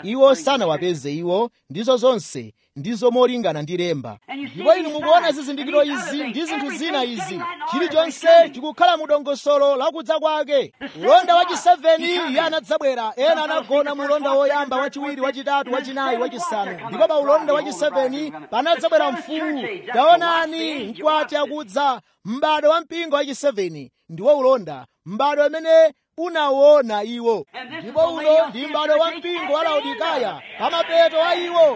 iwo sanawapeze iwo ndizo zonse ndizo molingana ndi lemba ndipo inu mukuona zizindikiro izi ndi zinthu zina izi chilichonse chikukhala mu dongosolo lakudza kwake ulonda wachi 7 iye anadzabwera ena anagona mu ulonda woyamba wachiwiri wachitatu wachinayi wachisanu ndipo pa ulonda wachi 7 panadzabwera mfuwu taonani mkwati akudza m'bado wa mpingo wachi 7 ndiwo ulonda m'bado amene unawona iwo ndipo uno ndi m'bado wa mpingo wa laodikaya pamapeto a iwo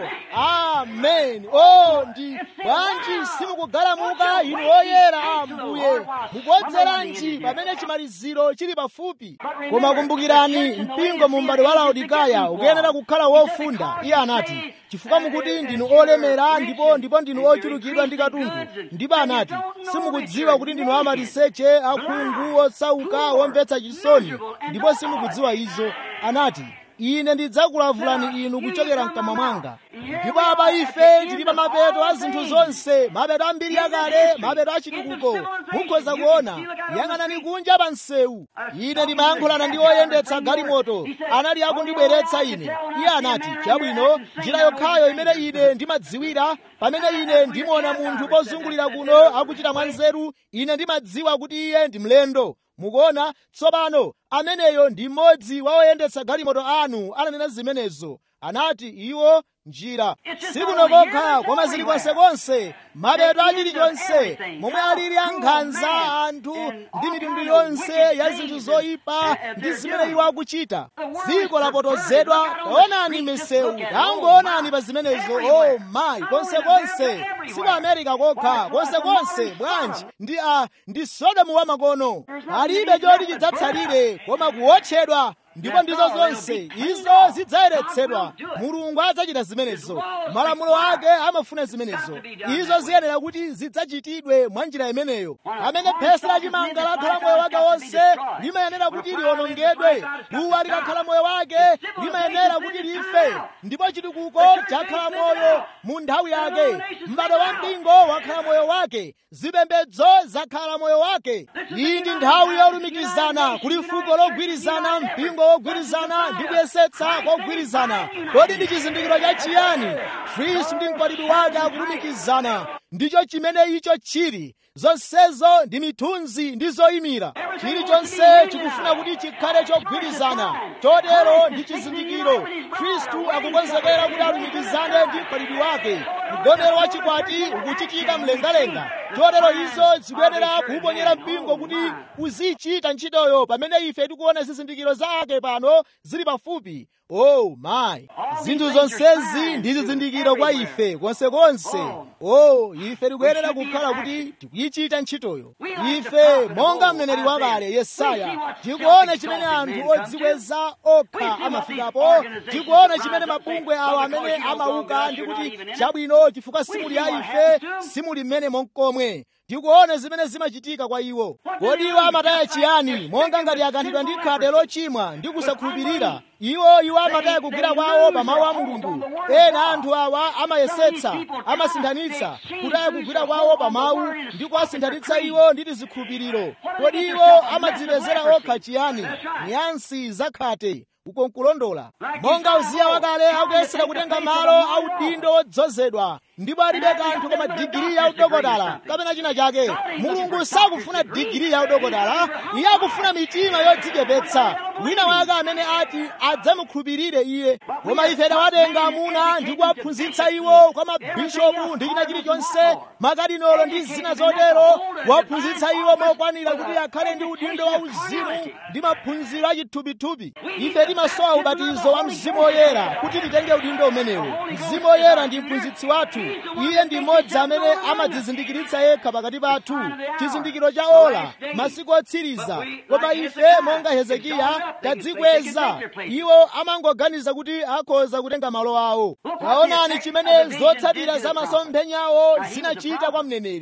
amen o ndi bwanji simukugalamuka inu oyera a ambuye mukuodzeranji pamene chimaliziro chili pafupi koma kumbukirani mpingo mu m'bado wa laodikaya ukuyenera kukhala wofunda iye anati chifukwa mukuti ndinu olemera ndipo ndipo ndinu ochulukidwa ndi katundu ndipo anati simukudziwa kuti ndinu amaliseche akhungu osauka womvetsa chisoni ndipo simukudziwa izo anati ine ndidzakulavulani inu kuchokera mkamwa mwanga ndipo apa ife tili pa mapeto a zinthu zonse mapeto ambiri akale mapeto achitukuko mukhoza kuona yang'anani kunja pa msewu ine ndimayankhulana ndi oyendetsa galimoto anali akundibweretsa ine iye anati chabwino njira yokhayo imene ine ndimadziwira pamene ine ndimuona munthu pozungulira kuno akuchita mwanzeru ine ndimadziwa kuti iye ndi mlendo mukuona tsopano ameneyo ndi mmodzi wa oyendetsa galimoto anu ananena zimenezo anati iwo njira sikuno kokha koma zili konsekonse mapeto a chilichonse momwe alili ankhanza anthu ndi mitundu yonse ya zinthu zoyipa ndi zimene iwo akuchita dziko lapotozedwa taonani misewu tangoonani pa zimenezo o mayi konsekonse siku amerika kokha konsekonse bwanji ndi a ndi sodomu wa makono palibe choti chidzatsalire koma kuwotchedwa ndipo ndizo zonse izo zidzayeretsedwa mulungu adzachita zimenezo malamulo ake amafuna zimenezo izo ziyenera kuti zidzachitidwe mwa njira imeneyo amene phesi lachimanga lakhala moyo wake wonse limayenera kuti liwonongedwe duwa likakhala moyo wake limayenera kuti life ndipo chitukuko chakhala moyo mu nthawi yake m'bado wa mpingo wakhala moyo wake zipembedzo zakhala moyo wake iyi ndi nthawi yolumikizana kuli fuko logwirizana mpingo wogwirizana ndi kuyesetsa kogwirizana kodi ndi chizindikiro cha chiyani khristu ndi mkwatibwi wake akulumikizana ndicho chimene icho chili zonsezo ndi mithunzi ndi zoyimira chilichonse chikufuna kuti chikhale chogwirizana chotero ndi chizindikiro khristu akukonzekera kuti alumikizane ndi mkwatibwi wake mgonero wa chikwati ukuchitika mlengalenga chotero izo zikuyenera kuuponyera mpingo kuti uzichita ntchitoyo pamene ife tikuona zizindikiro zake pano zili pafupi oh my zinthu zonsezi ndi zizindikiro kwa ife konsekonse oh ife tikuyenera kukhala kuti tikuyichita ntchitoyo ife monga mneneri wakale yesaya tikuona chimene anthu odzikweza okha amafikapo tikuona chimene mabungwe awo amene amauka ndi kuti chabwino chifukwa simuli a ife simuli mmene monkomwe tikuona zimene zimachitika kwa iwo kodi iwo amataya chiyani monga ngati akanthidwa ndi khate lochimwa ndi kusakhulupirira iwo iwo amataya kugwira kwawo pa mawu a mulungu ena anthu awa amayesetsa amasinthanitsa kutaya kugwira kwawo pa mawu ndi kuwasinthanitsa iwo ndi tizikhulupiriro kodi iwo amadzipezera okha chiyani nyansi zakhate uko nkulondola monga uziya wakale akuyesera kutenga malo audindo odzozedwa ndipo alibe kanthu koma digiri ya udokotala kapena china chake mulungu sakufuna digiri ya udokotala iye akufuna mitima yodzichepetsa wina wake amene ati adzamukhulupirire iye koma ife tawatenga amuna ndi kuwaphunzitsa iwo kwa mabishopu ndi china chilichonse makadinolo ndi zina zotero kuwaphunzitsa iwo mokwanira kuti akhale ndi udindo wa uzimu ndi maphunziro achithupithupi ife timasowa ubatizo wa mzimu woyera kuti titenge udindo umenewo mzimu woyera ndi mphunzitsi wathu iye ndi mmodzi amene amadzizindikiritsa yekha pakati pathu chizindikiro cha ola masiku otsiriza koma ife monga hezekiya tadzikweza iwo amangoganiza kuti akhoza kutenga malo awo taonani chimene zotsatira za masomphenyawo zinachita kwa mneneri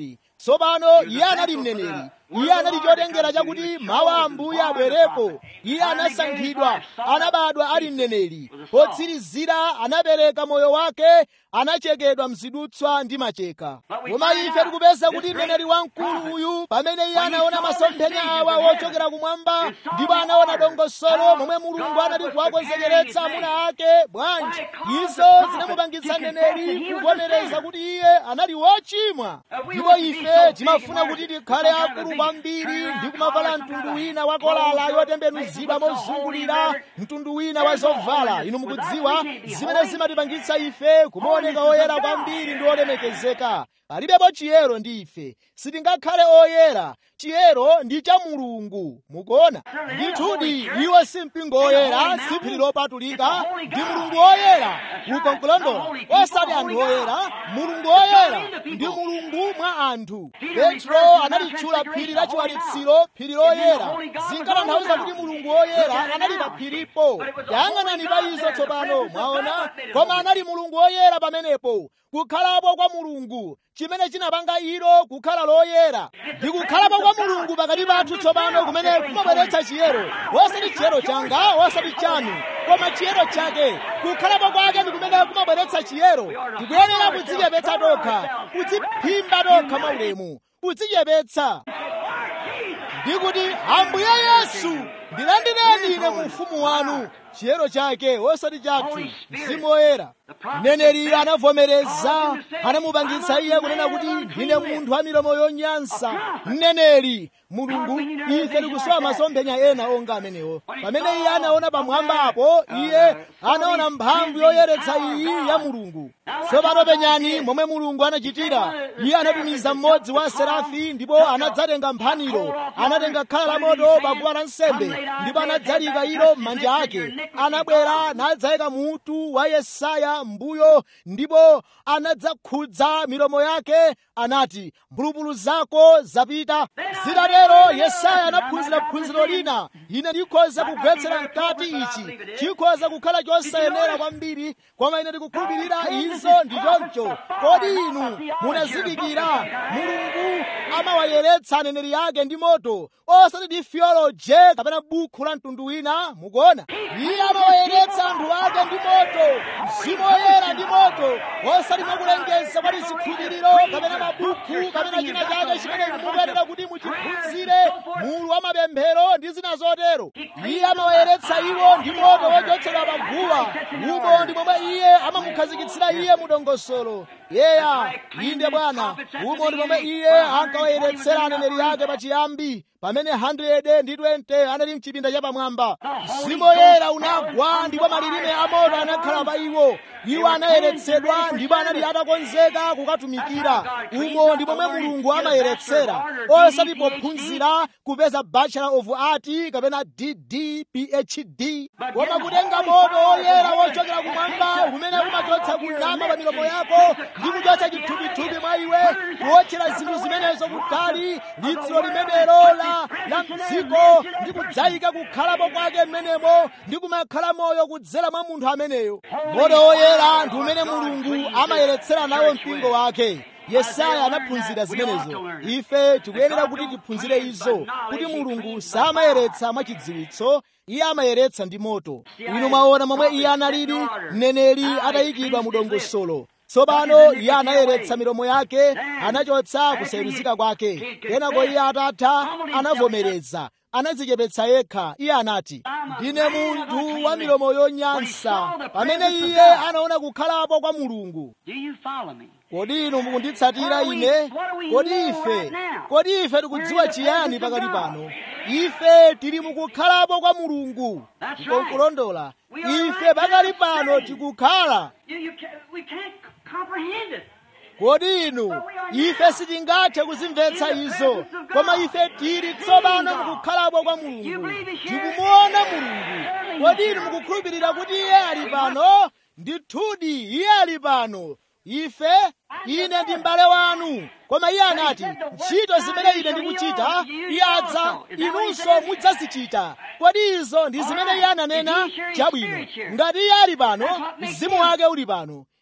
tsopano iye anali mneneri iye anali chotengera chakuti mawu a ambuye abwerepo iye anasankhidwa anabadwa ali mneneri potsirizira anapereka moyo wake anachekedwa mzidutswa ndi macheka koma ife tikupeza kuti mneneri wamkulu uyu pamene iye anaona masomphenya awa wochokera kumwamba ndipo anaona dongosolo momwe mulungu anati kuwakonzekeretsa amuna ake bwanji izo zinamupangitsa mneneri kuvomereza kuti iye anali wochimwa ndipo ife timafuna kuti tikhale akulu kwambiri ndi kumavala mtundu wina wa kolala yotembenuzidwa mozungulira mtundu wina wa zovala inu mukudziwa zimene zimatipangitsa ife kumaoneka oyera kwambiri ndi olemekezeka palibepo chiyero ndi ife sitingakhale oyera chiyero ndi cha mulungu mukuona ndithudi iwo si mpingo oyera si phiri lopatulika ndi mulungu oyera uko nkulondola osati anthu oyera mulungu oyera ndi mulungu mwa anthu petro analitchula phiri la chiwalitsiro phiri loyera zinkatanthauza kuti mulungu oyera anali pa phiripo yang'anani pa izo tsopano mwaona koma anali mulungu oyera pamenepo kukhalapo kwa mulungu chimene chinapanga ilo kukhala loyera ndi kukhalapo kwa mulungu pakati pathu tsopano kumene kumabweretsa chiyero wosati chiyero changa wosati chanu koma chiyero chake kukhalapo kwake ndi kumene kumabweretsa chiyero tikuyenera kudzichepetsa tokha kudziphimba tokha maulemu kudzichepetsa ndikuti ambuye yesu ndilandireni ine mu ufumu wanu chiyero chake wosati chathu mzimu woyera mneneri anavomereza anamupangitsa iye kunena kuti ndine munthu wa milomo yonyansa mneneri mulungu ife tikusowa masomphenya ena onga amenewo pamene iye anaona pamwamba apo iye anaona mphamvu yoyeretsa iyi ya mulungu tsopano penyani momwe mulungu anachitira iye anatumiza mmodzi wa serafi ndipo anadzatenga mphaniro anatenga khala la moto paguwa la nsembe ndipo anadzalika ilo m'manja ake anabwera nadzayika mutu wa yesaya mbuyo ndipo anadzakhudza milomo yake anati mphulupulu zako zapita zitatero yesaya anaphunzira phunziro lina ine ndikhoza kugwetsera mkati ichi chikhoza kukhala chosayenera kwambiri koma ine ndikukhulupirira izo ndi choncho kodi inu munazindikira mulungu amawayeretsa aneneri ake ndi moto osati ndi theoloje kapena bukhu la mtundu wina mukuona iye amawayeretsa anthu ake ndi moto mzimu woyera ndi moto osati mwakulengeza kwa zikhulupiriro kapena mabukhu kapena china chake chimene mukuyenera kuti muchiphunzire mulu wa mapemphero ndi zina zotero iye amawayeretsa iwo ndi moto wochotsedwa paguwa umo ndi momwe iye amamukhazikitsira iye mu dongosolo yeya inde bwana umo ndi momwe iye ankawayeretsera aneneri ake pachiyambi pamene 100 ndi 20 anali mchipinda chapamwamba mzimu woyera unagwa ndipo malilime amoto anakhala pa iwo iwo anayeretsedwa ndipo anali atakonzeka kukatumikira umo ndi momwe mulungu amayeretsera osati pophunzira kupeza bachelor of art kapena dd phd koma kutenga moto woyera wochokera kumwamba umene umachotsa kunama pa milomo yako ndi kuchotsa chithupithupi mwa iwe kuwotchera zinthu zimenezo kutali litsiro limenelo la la mdziko ndi kudzayika kukhalapo kwake mmenemo ndi kumakhala moyo kudzera mwa munthu ameneyo moto woyera ndi umene mulungu amayeretsera nawo mpingo wake yesaya anaphunzira zimenezo ife tikuyenera kuti tiphunzire izo kuti mulungu samayeretsa mwachidziwitso iye amayeretsa ndi moto inu mwaona momwe iye analili mneneri atayikidwa mu dongosolo tsopano iye anayeretsa milomo yake anachotsa kusayeruzika kwake kenako iye atatha anavomereza anadzichepetsa yekha iye anati ndine munthu wa milomo yonyansa pamene iye anaona kukhalapo kwa mulungu Do you follow me? kodi inu mukunditsatira ine kodi ife kodi ife tikudziwa chiyani pakati pano ife tili mukukhalapo kwa mulungu nkulondola ife pakali pano tikukhala You, you can't, we can't comprehend it. kodi inu ife sitingathe kuzimvetsa izo koma ife tili tsopano mukukhalapo kwa mulungu tikumuona mulungu kodi inu mukukhulupirira kuti iye ali pano ndithudi iye ali pano ife ine ndi m'bale wanu koma iye anati ntchito zimene ine ndikuchita iye adza inunso mudzazichita kodi izo ndi zimene iye ananena chabwino ngati iye ali pano mzimu wake uli pano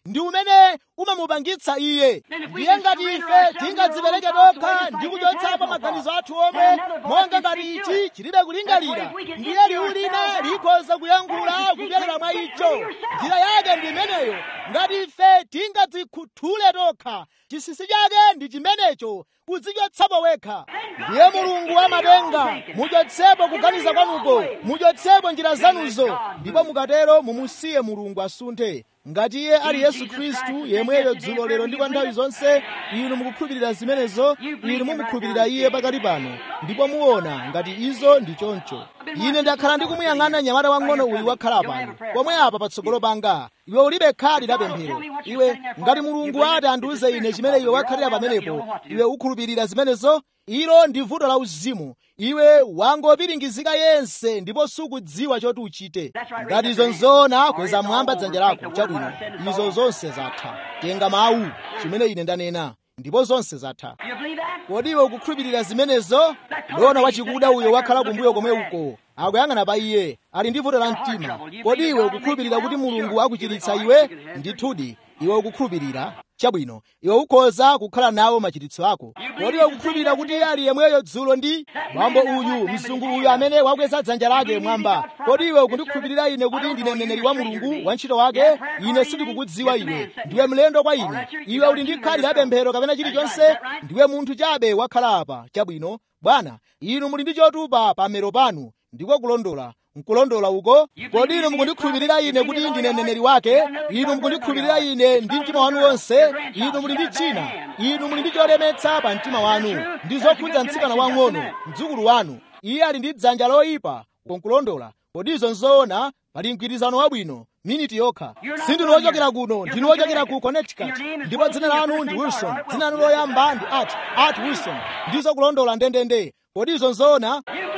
ndi umene umamupangitsa iye ndiye ngati ife tingadzipereke tokha ndi kuchotsapo maganizo athu omwe monga ngati ichi chilibe kulingalira ndiye liwu lina likhoza kuyankhula kupyolera mwa icho njira yake ndi imeneyo ngati ife tingadzikhuthule tokha chinsinsi chake ndi chimenecho kudzichotsapo wekha ndiye mulungu amatenga muchotsepo kuganiza kwanuko muchotsepo njira zanuzo ndipo mukatero mumusiye mulungu asunthe ngati iye ali yesu khristu yemweyo dzulo lero ndi kwa nthawi zonse inu mukukhulupirira zimenezo inu mumukhulupirira iye pakali pano ndipo muona ngati izo ndi choncho ine ndakhala ndikumuyang'ana nyamata wang'ono uyu wakhala pano pomwe apa patsogolo panga iwe ulibe khadi la pemphero iwe ngati mulungu ati andiuze ine chimene iwe wakhalira pamenepo iwe ukhulupirira zimenezo ilo ndi vuto la uzimu iwe wangopiringizika yense ndipo sukudziwa choti uchite ngati izo nzoona kweza mwamba dzanja lako chabwino izo zonse zatha tenga mawu chimene ine ndanena ndipo zonse zatha kodi iwe ukukhulupirira zimenezo lona wachikuda uyo wakhala kumbuyo komwe uko akuyang'ana pa iye ali ndi vuto la mtima kodi iwe ukukhulupirira kuti mulungu akuchiritsa iwe ndithudi iwe ukukhulupirira chabwino iwe ukhoza kukhala nawo machiritso ako kodi iwe ukukhulupirira kuti iye ali yemweyo dzulo ndi mwambo uyu mzungu uyu amene wakweza dzanja lake mwamba kodi iwe ukundikhulupirira ine kuti ndine mneneri wa mulungu wa ntchito wake ine sindikukudziwa iwe ndiwe mlendo kwa ine iwe uli ndi khadi la pemphero kapena chilichonse ndiwe munthu chabe wakhala apa chabwino bwana inu muli ndi chotupa pamero panu ndiko kulondola nkulondola uko kodi inu mukundikhulupirira ine kuti ndine mneneri wake inu mukundikhulupirira ine ndi mtima wanu wonse inu muli ndi china inu muli ndi cholemetsa pa mtima wanu ndi zokhudza mtsikana wang'ono mdzukulu wanu iye ali ndi dzanja loyipa konkulondola kodi izo nzoona pali mgwirizano wabwino miniti yokha sindinu wochokera kuno ndinu wochokera ku connecticut ndipo dzina lanu ndi wilson dzina lanu loyamba ndi art art wilson ndizo kulondola ndendende kodi izo nzoona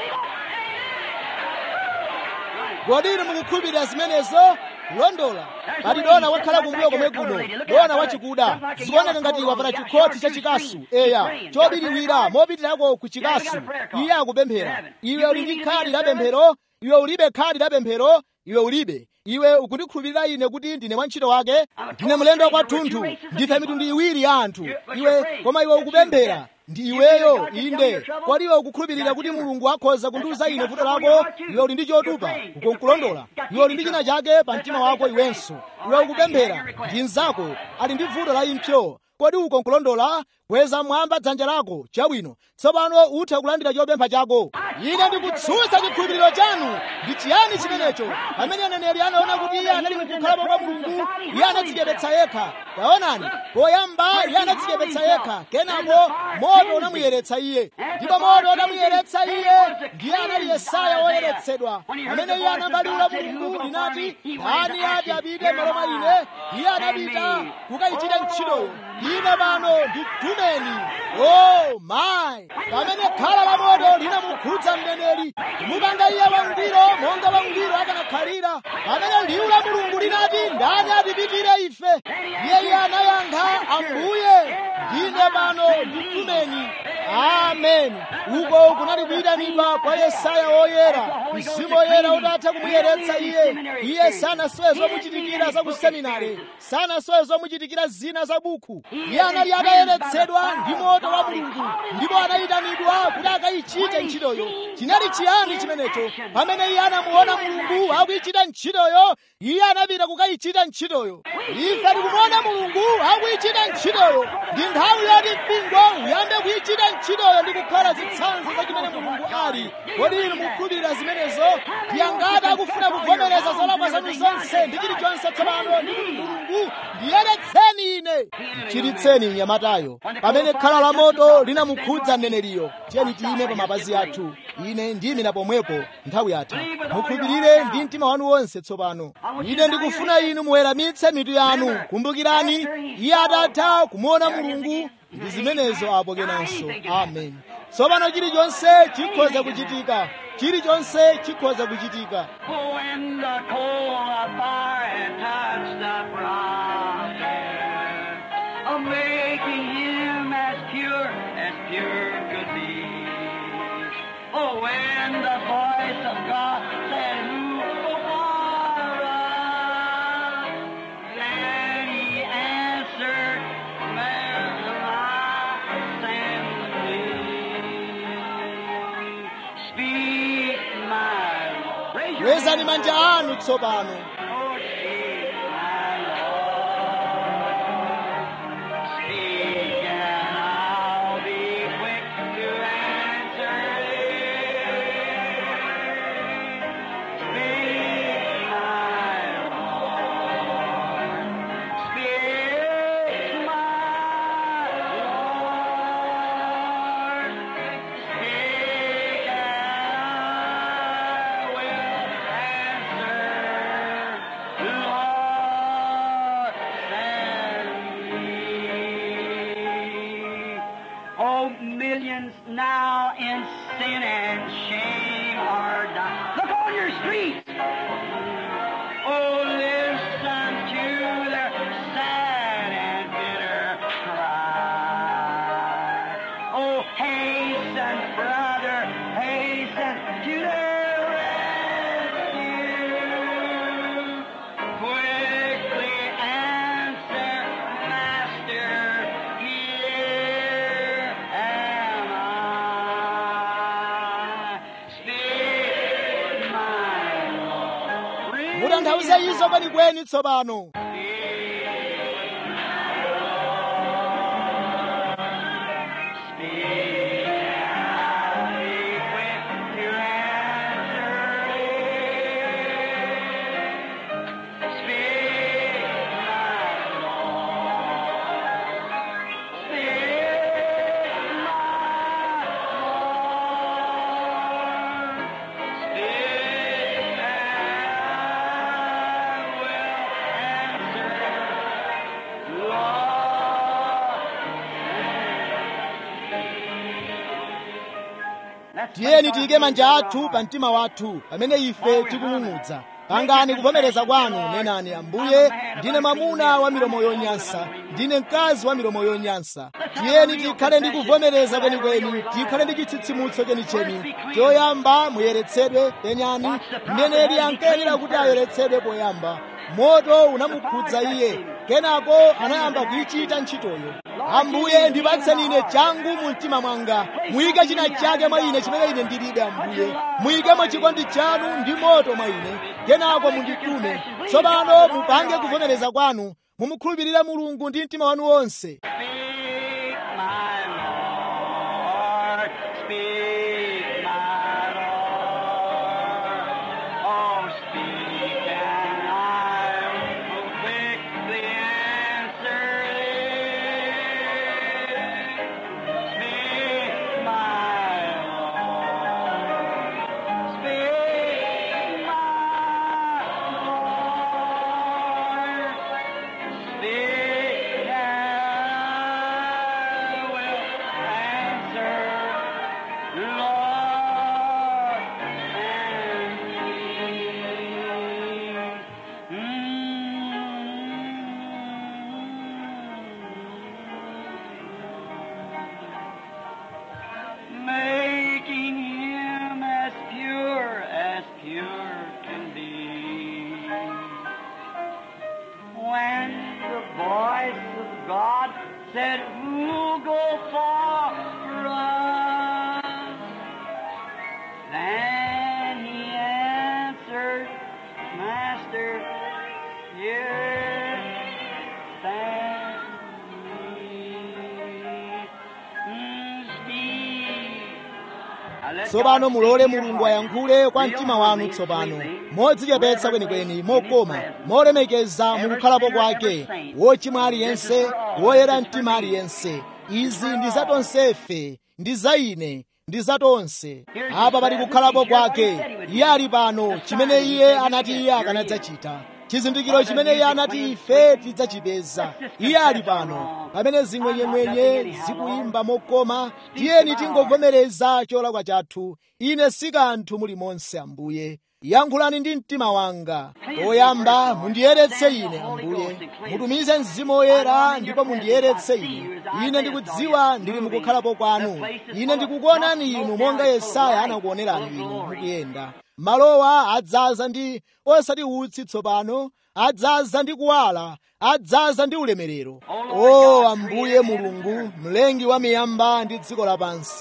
kodi inu mukukhulupirira zimenezo kulondola pali dona wakhala kumbuyo komwe kuno dona wachikuda zikuoneka ngati wavala chikhoti cha chikasu eya chobiriwira mopitirako ku chikasu iye akupemphera iwe uli ndi khadi la pemphero iwe ulibe khadi la pemphero iwe ulibe iwe ukundikhulupirira ine kuti ndine wantchito wake ndine mlendo kwathunthu ndife mitundu iwiri ya anthu iwe koma iwe ukupemphera ndi iweyo inde kodi iwe ukukhulupirira kuti mulungu akhoza kundiuza ine vuto lako iwe uli ndi chotupa ukonkulondola iwe uli ndi china chake pa mtima wako iwenso iwe ukupemphera ndi mnzako ali ndi vuto la impsyo kodi ukonkulondola kweza mwamba dzanja lako chabwino tsopano utha kulandira chopempha chako ine ndikutsutsa chikhulupiriro chanu ndi chiyani chimenecho pamene aneneri anaona kuti iye anali mukukhalapo kwa mulungu iye anadzichepetsa yekha taonani poyamba iye anadzichepetsa yekha kenako moto unamuyeretsa iye ndipo moto unamuyeretsa iye ndiye anali yesaya woyeretsedwa pamene iye anabaliwula mulungu linati ndani ati apite malo mwa ine iye anapita kukayichita ntchitoyo ine pano nditumeni oh my pamene khala la moto linamukhudza mneneri kumupanga iye wangwiro monga wangwiro akanakhalira pamene liwu la mulungu linati ndani atipitire ife iye iye anayankha ambuye ndine pano nditumeni amen uko kunali kuyitanidwa kwa yesaya woyera mzimu woyera utatha kumuyeretsa iye iye sanasowe zomuchitikira za kuseminari sanasowe zomuchitikira zina za buku iye anali atayeretsedwa ndi moto wa mulungu ndipo anayitanidwa kuti akayichite ntchitoyo chinali chiyani chimenecho pamene iye anamuona mulungu akuyichita ntchitoyo iye anapita kukayichita ntchitoyo ife tikumuona mulungu akuyichita ntchitoyo ndi nthawi yoti mpingo uyambe kuyichita ntchitoyo ndi kukhala zitsanzo za chimene mulungu ali kodi inu mukhulupirira zimenezo ndiyangati akufuna kuvomereza zolakwa zanu zonse ndi chilichonse tsopano ndi kuti mulungu ndiyeretseni ine mchiritseni mnyamatayo pamene khala la moto linamukhudza mneneriyo tiyeni tiyime pa mapazi athu ine ndiyimira pomwepo nthawi yatha mukhulupirire ndi mtima wanu wonse tsopano ine ndikufuna inu muweramitse mitu yanu kumbukirani iye atatha kumuona mulungu ndi zimenezo apo kenanso amen tsopano chilichonse chikhoza kuchitika chilichonse chikhoza kuchitika When the coal of fire had touched the prophet, of making him as pure as pure could be. Oh, when the voice of God said, Who will for us? Then he kwezani manja anu tsopano Oh, speak, my Lord. Speak, and I'll be quick to answer thee. Speak, my Lord. Speak, my Lord. Speak, and I will answer. Lord, send me. Oh, millions now in sin and shame are dying. Look on your streets. Oh, listen to their sad and bitter cry. Oh, hasten, brother, hasten to their rescue. Quickly answer, Master, here am I. Speak, my Lord. mutanthauze izo kwenikweni tsopano tiyeni tiyike manja athu pa mtima wathu pamene ife tikung'ung'udza pangani kuvomereza kwanu nenani ambuye ndine mwamuna wa milomo yonyansa ndine mkazi wa milomo yonyansa tiyeni tikhale ndi kuvomereza kwenikweni tikhale ndi chitsitsimutso chenicheni choyamba muyeretsedwe penyani mneneri ankayenera kuti ayeretsedwe poyamba moto unamukhudza iye kenako anayamba kuyichita ntchitoyo ambuye ndipatseni ine changu mu mtima mwanga muyike china chake mwa ine chimene ine ndilibe ambuye muyikemo chikondi chanu ndi moto mwa ine kenako munditume tsopano mupange kuvomereza kwanu mumukhulupirire mulungu ndi mtima wanu wonse Speak, my Lord. Speak, my Lord. Oh, speak, and I will quickly answer thee. Speak, my Lord. Speak, my Lord. Speak, and I will answer. Lord, send me. Mm. Making him as pure as pure can be when the voice of God said, Who'll go for us? Then he answered, Master, here stand me. Mm, speak. Now let tsopano God mulole speak to your mulungu heart. ayankhule kwa Real mtima wanu humbly, tsopano sweetly. modzichepetsa kwenikweni mokoma molemekeza mukukhalapo kwake wochimwa aliyense woyera mtima aliyense izi ndi za tonsefe ndi za ine ndi za tonse apa pali kukhalapo kwake iye ali pano chimene iye anati iye akanadzachita chizindikiro chimene iye anati ife tidzachipeza iye ali pano pamene zing'wenyeng'wenye zikuyimba mokoma tiyeni tingovomereza cholakwa chathu ine si kanthu mulimonse ambuye yankhulani ndi mtima wanga poyamba mundiyeretse ine ambuye mutumize mzimu woyera ndipo mundiyeretse ine ine ndikudziwa ndili mukukhalapo kwanu ine ndikukuonani inu monga yesaya anakuonerani inu mukuyenda malowa adzaza ndi osati utsi tsopano adzaza ndi kuwala adzaza ndi ulemerero o ambuye mulungu mlengi wa miyamba ndi dziko lapansi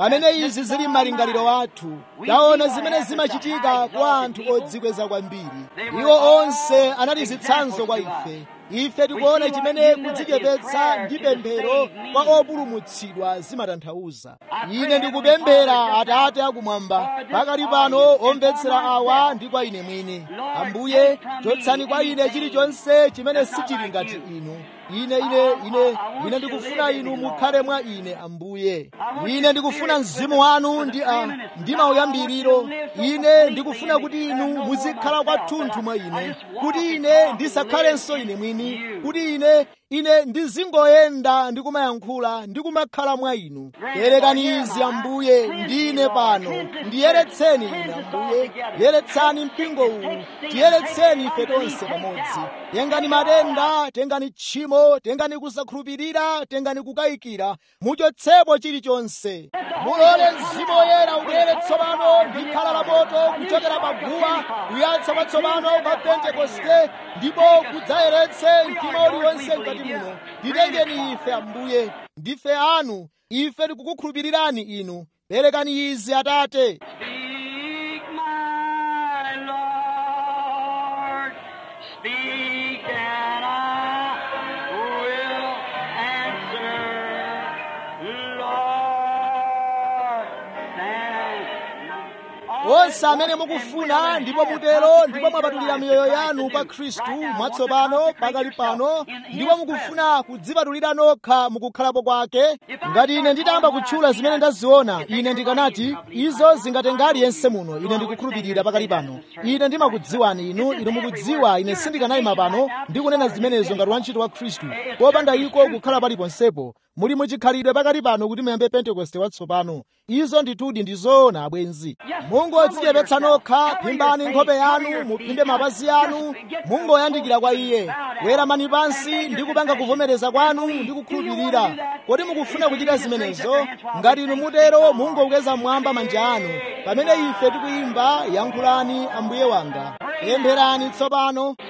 pamene izi zili m'malingaliro athu taona zimene zimachitika kwa anthu odzikweza kwambiri iwo onse anali zitsanzo kwa ife ife tikuona chimene kudzichepetsa ndi pemphero kwa opulumutsidwa zimatanthauza ine ndikupemphera atate akumwamba pakali pano omvetsera awa ndi kwa ine mwini ambuye chotsani kwa ine chilichonse chimene sichili ngati inu ine ine ine ine ndikufuna inu mukhale mwa ine ambuye ine ndikufuna mzimu wanu ndi a ndi mauyambiriro ine ndikufuna kuti inu muzikhala kwathunthu mwa ine kuti ine ndisakhalenso ine mwini kuti ine ine ndizingoyenda ndikumayankhula ndikumakhala mwa inu yerekani izi ambuye ndine pano ndiyeretseni ine ambuye yeretsani mpingo uwu tiyeretseni ife tonse pamodzi tengani matenda tengani tchimo tengani kusakhulupirira tengani kukayikira muchotsepo chilichonse mulole mzimu woyera ubwere tsopano ndi khala la moto kuchokera paguwa kuyatsa kwatsopano kwa pentekoste ndipo kudzayeretse mtima uliwonse mkati muno titengeni ife ambuye ndife anu ife tikukukhulupirirani inu perekani izi atate Speak, my Lord, speak, and I will answer. Lord, thank onse amene mukufuna ndipo mutero ndipo mwapatulira miyoyo yanu pa khristu mwatsopano pakali pano ndipo mukufuna kudzipatulira nokha mukukhalapo kwake ngati ine nditayamba kutchula zimene ndaziona ine ndikanati izo zingatenga aliyense muno ine ndikukhulupirira pakali pano ine ndimakudziwani inu inu mukudziwa ine sindikanayima pano ndikunena zimenezo ngati wantchito wa khristu popanda iko kukhala paliponsepo muli muchikhalidwe pakali pano kuti muyambe pentekoste watsopano izo ndithudi ndi zoona abwenzi mungodzichepetsa nokha phimbani nkhope yanu muphimbe mapazi anu mungoyandikira kwa iye weramani pansi ndi kupanga kuvomereza kwanu ndi kukhulupirira kodi mukufuna kuchita zimenezo ngati inu mutero mungokweza mmwamba manja anu pamene ife tikuyimba yankhulani ambuye wanga pempherani tsopano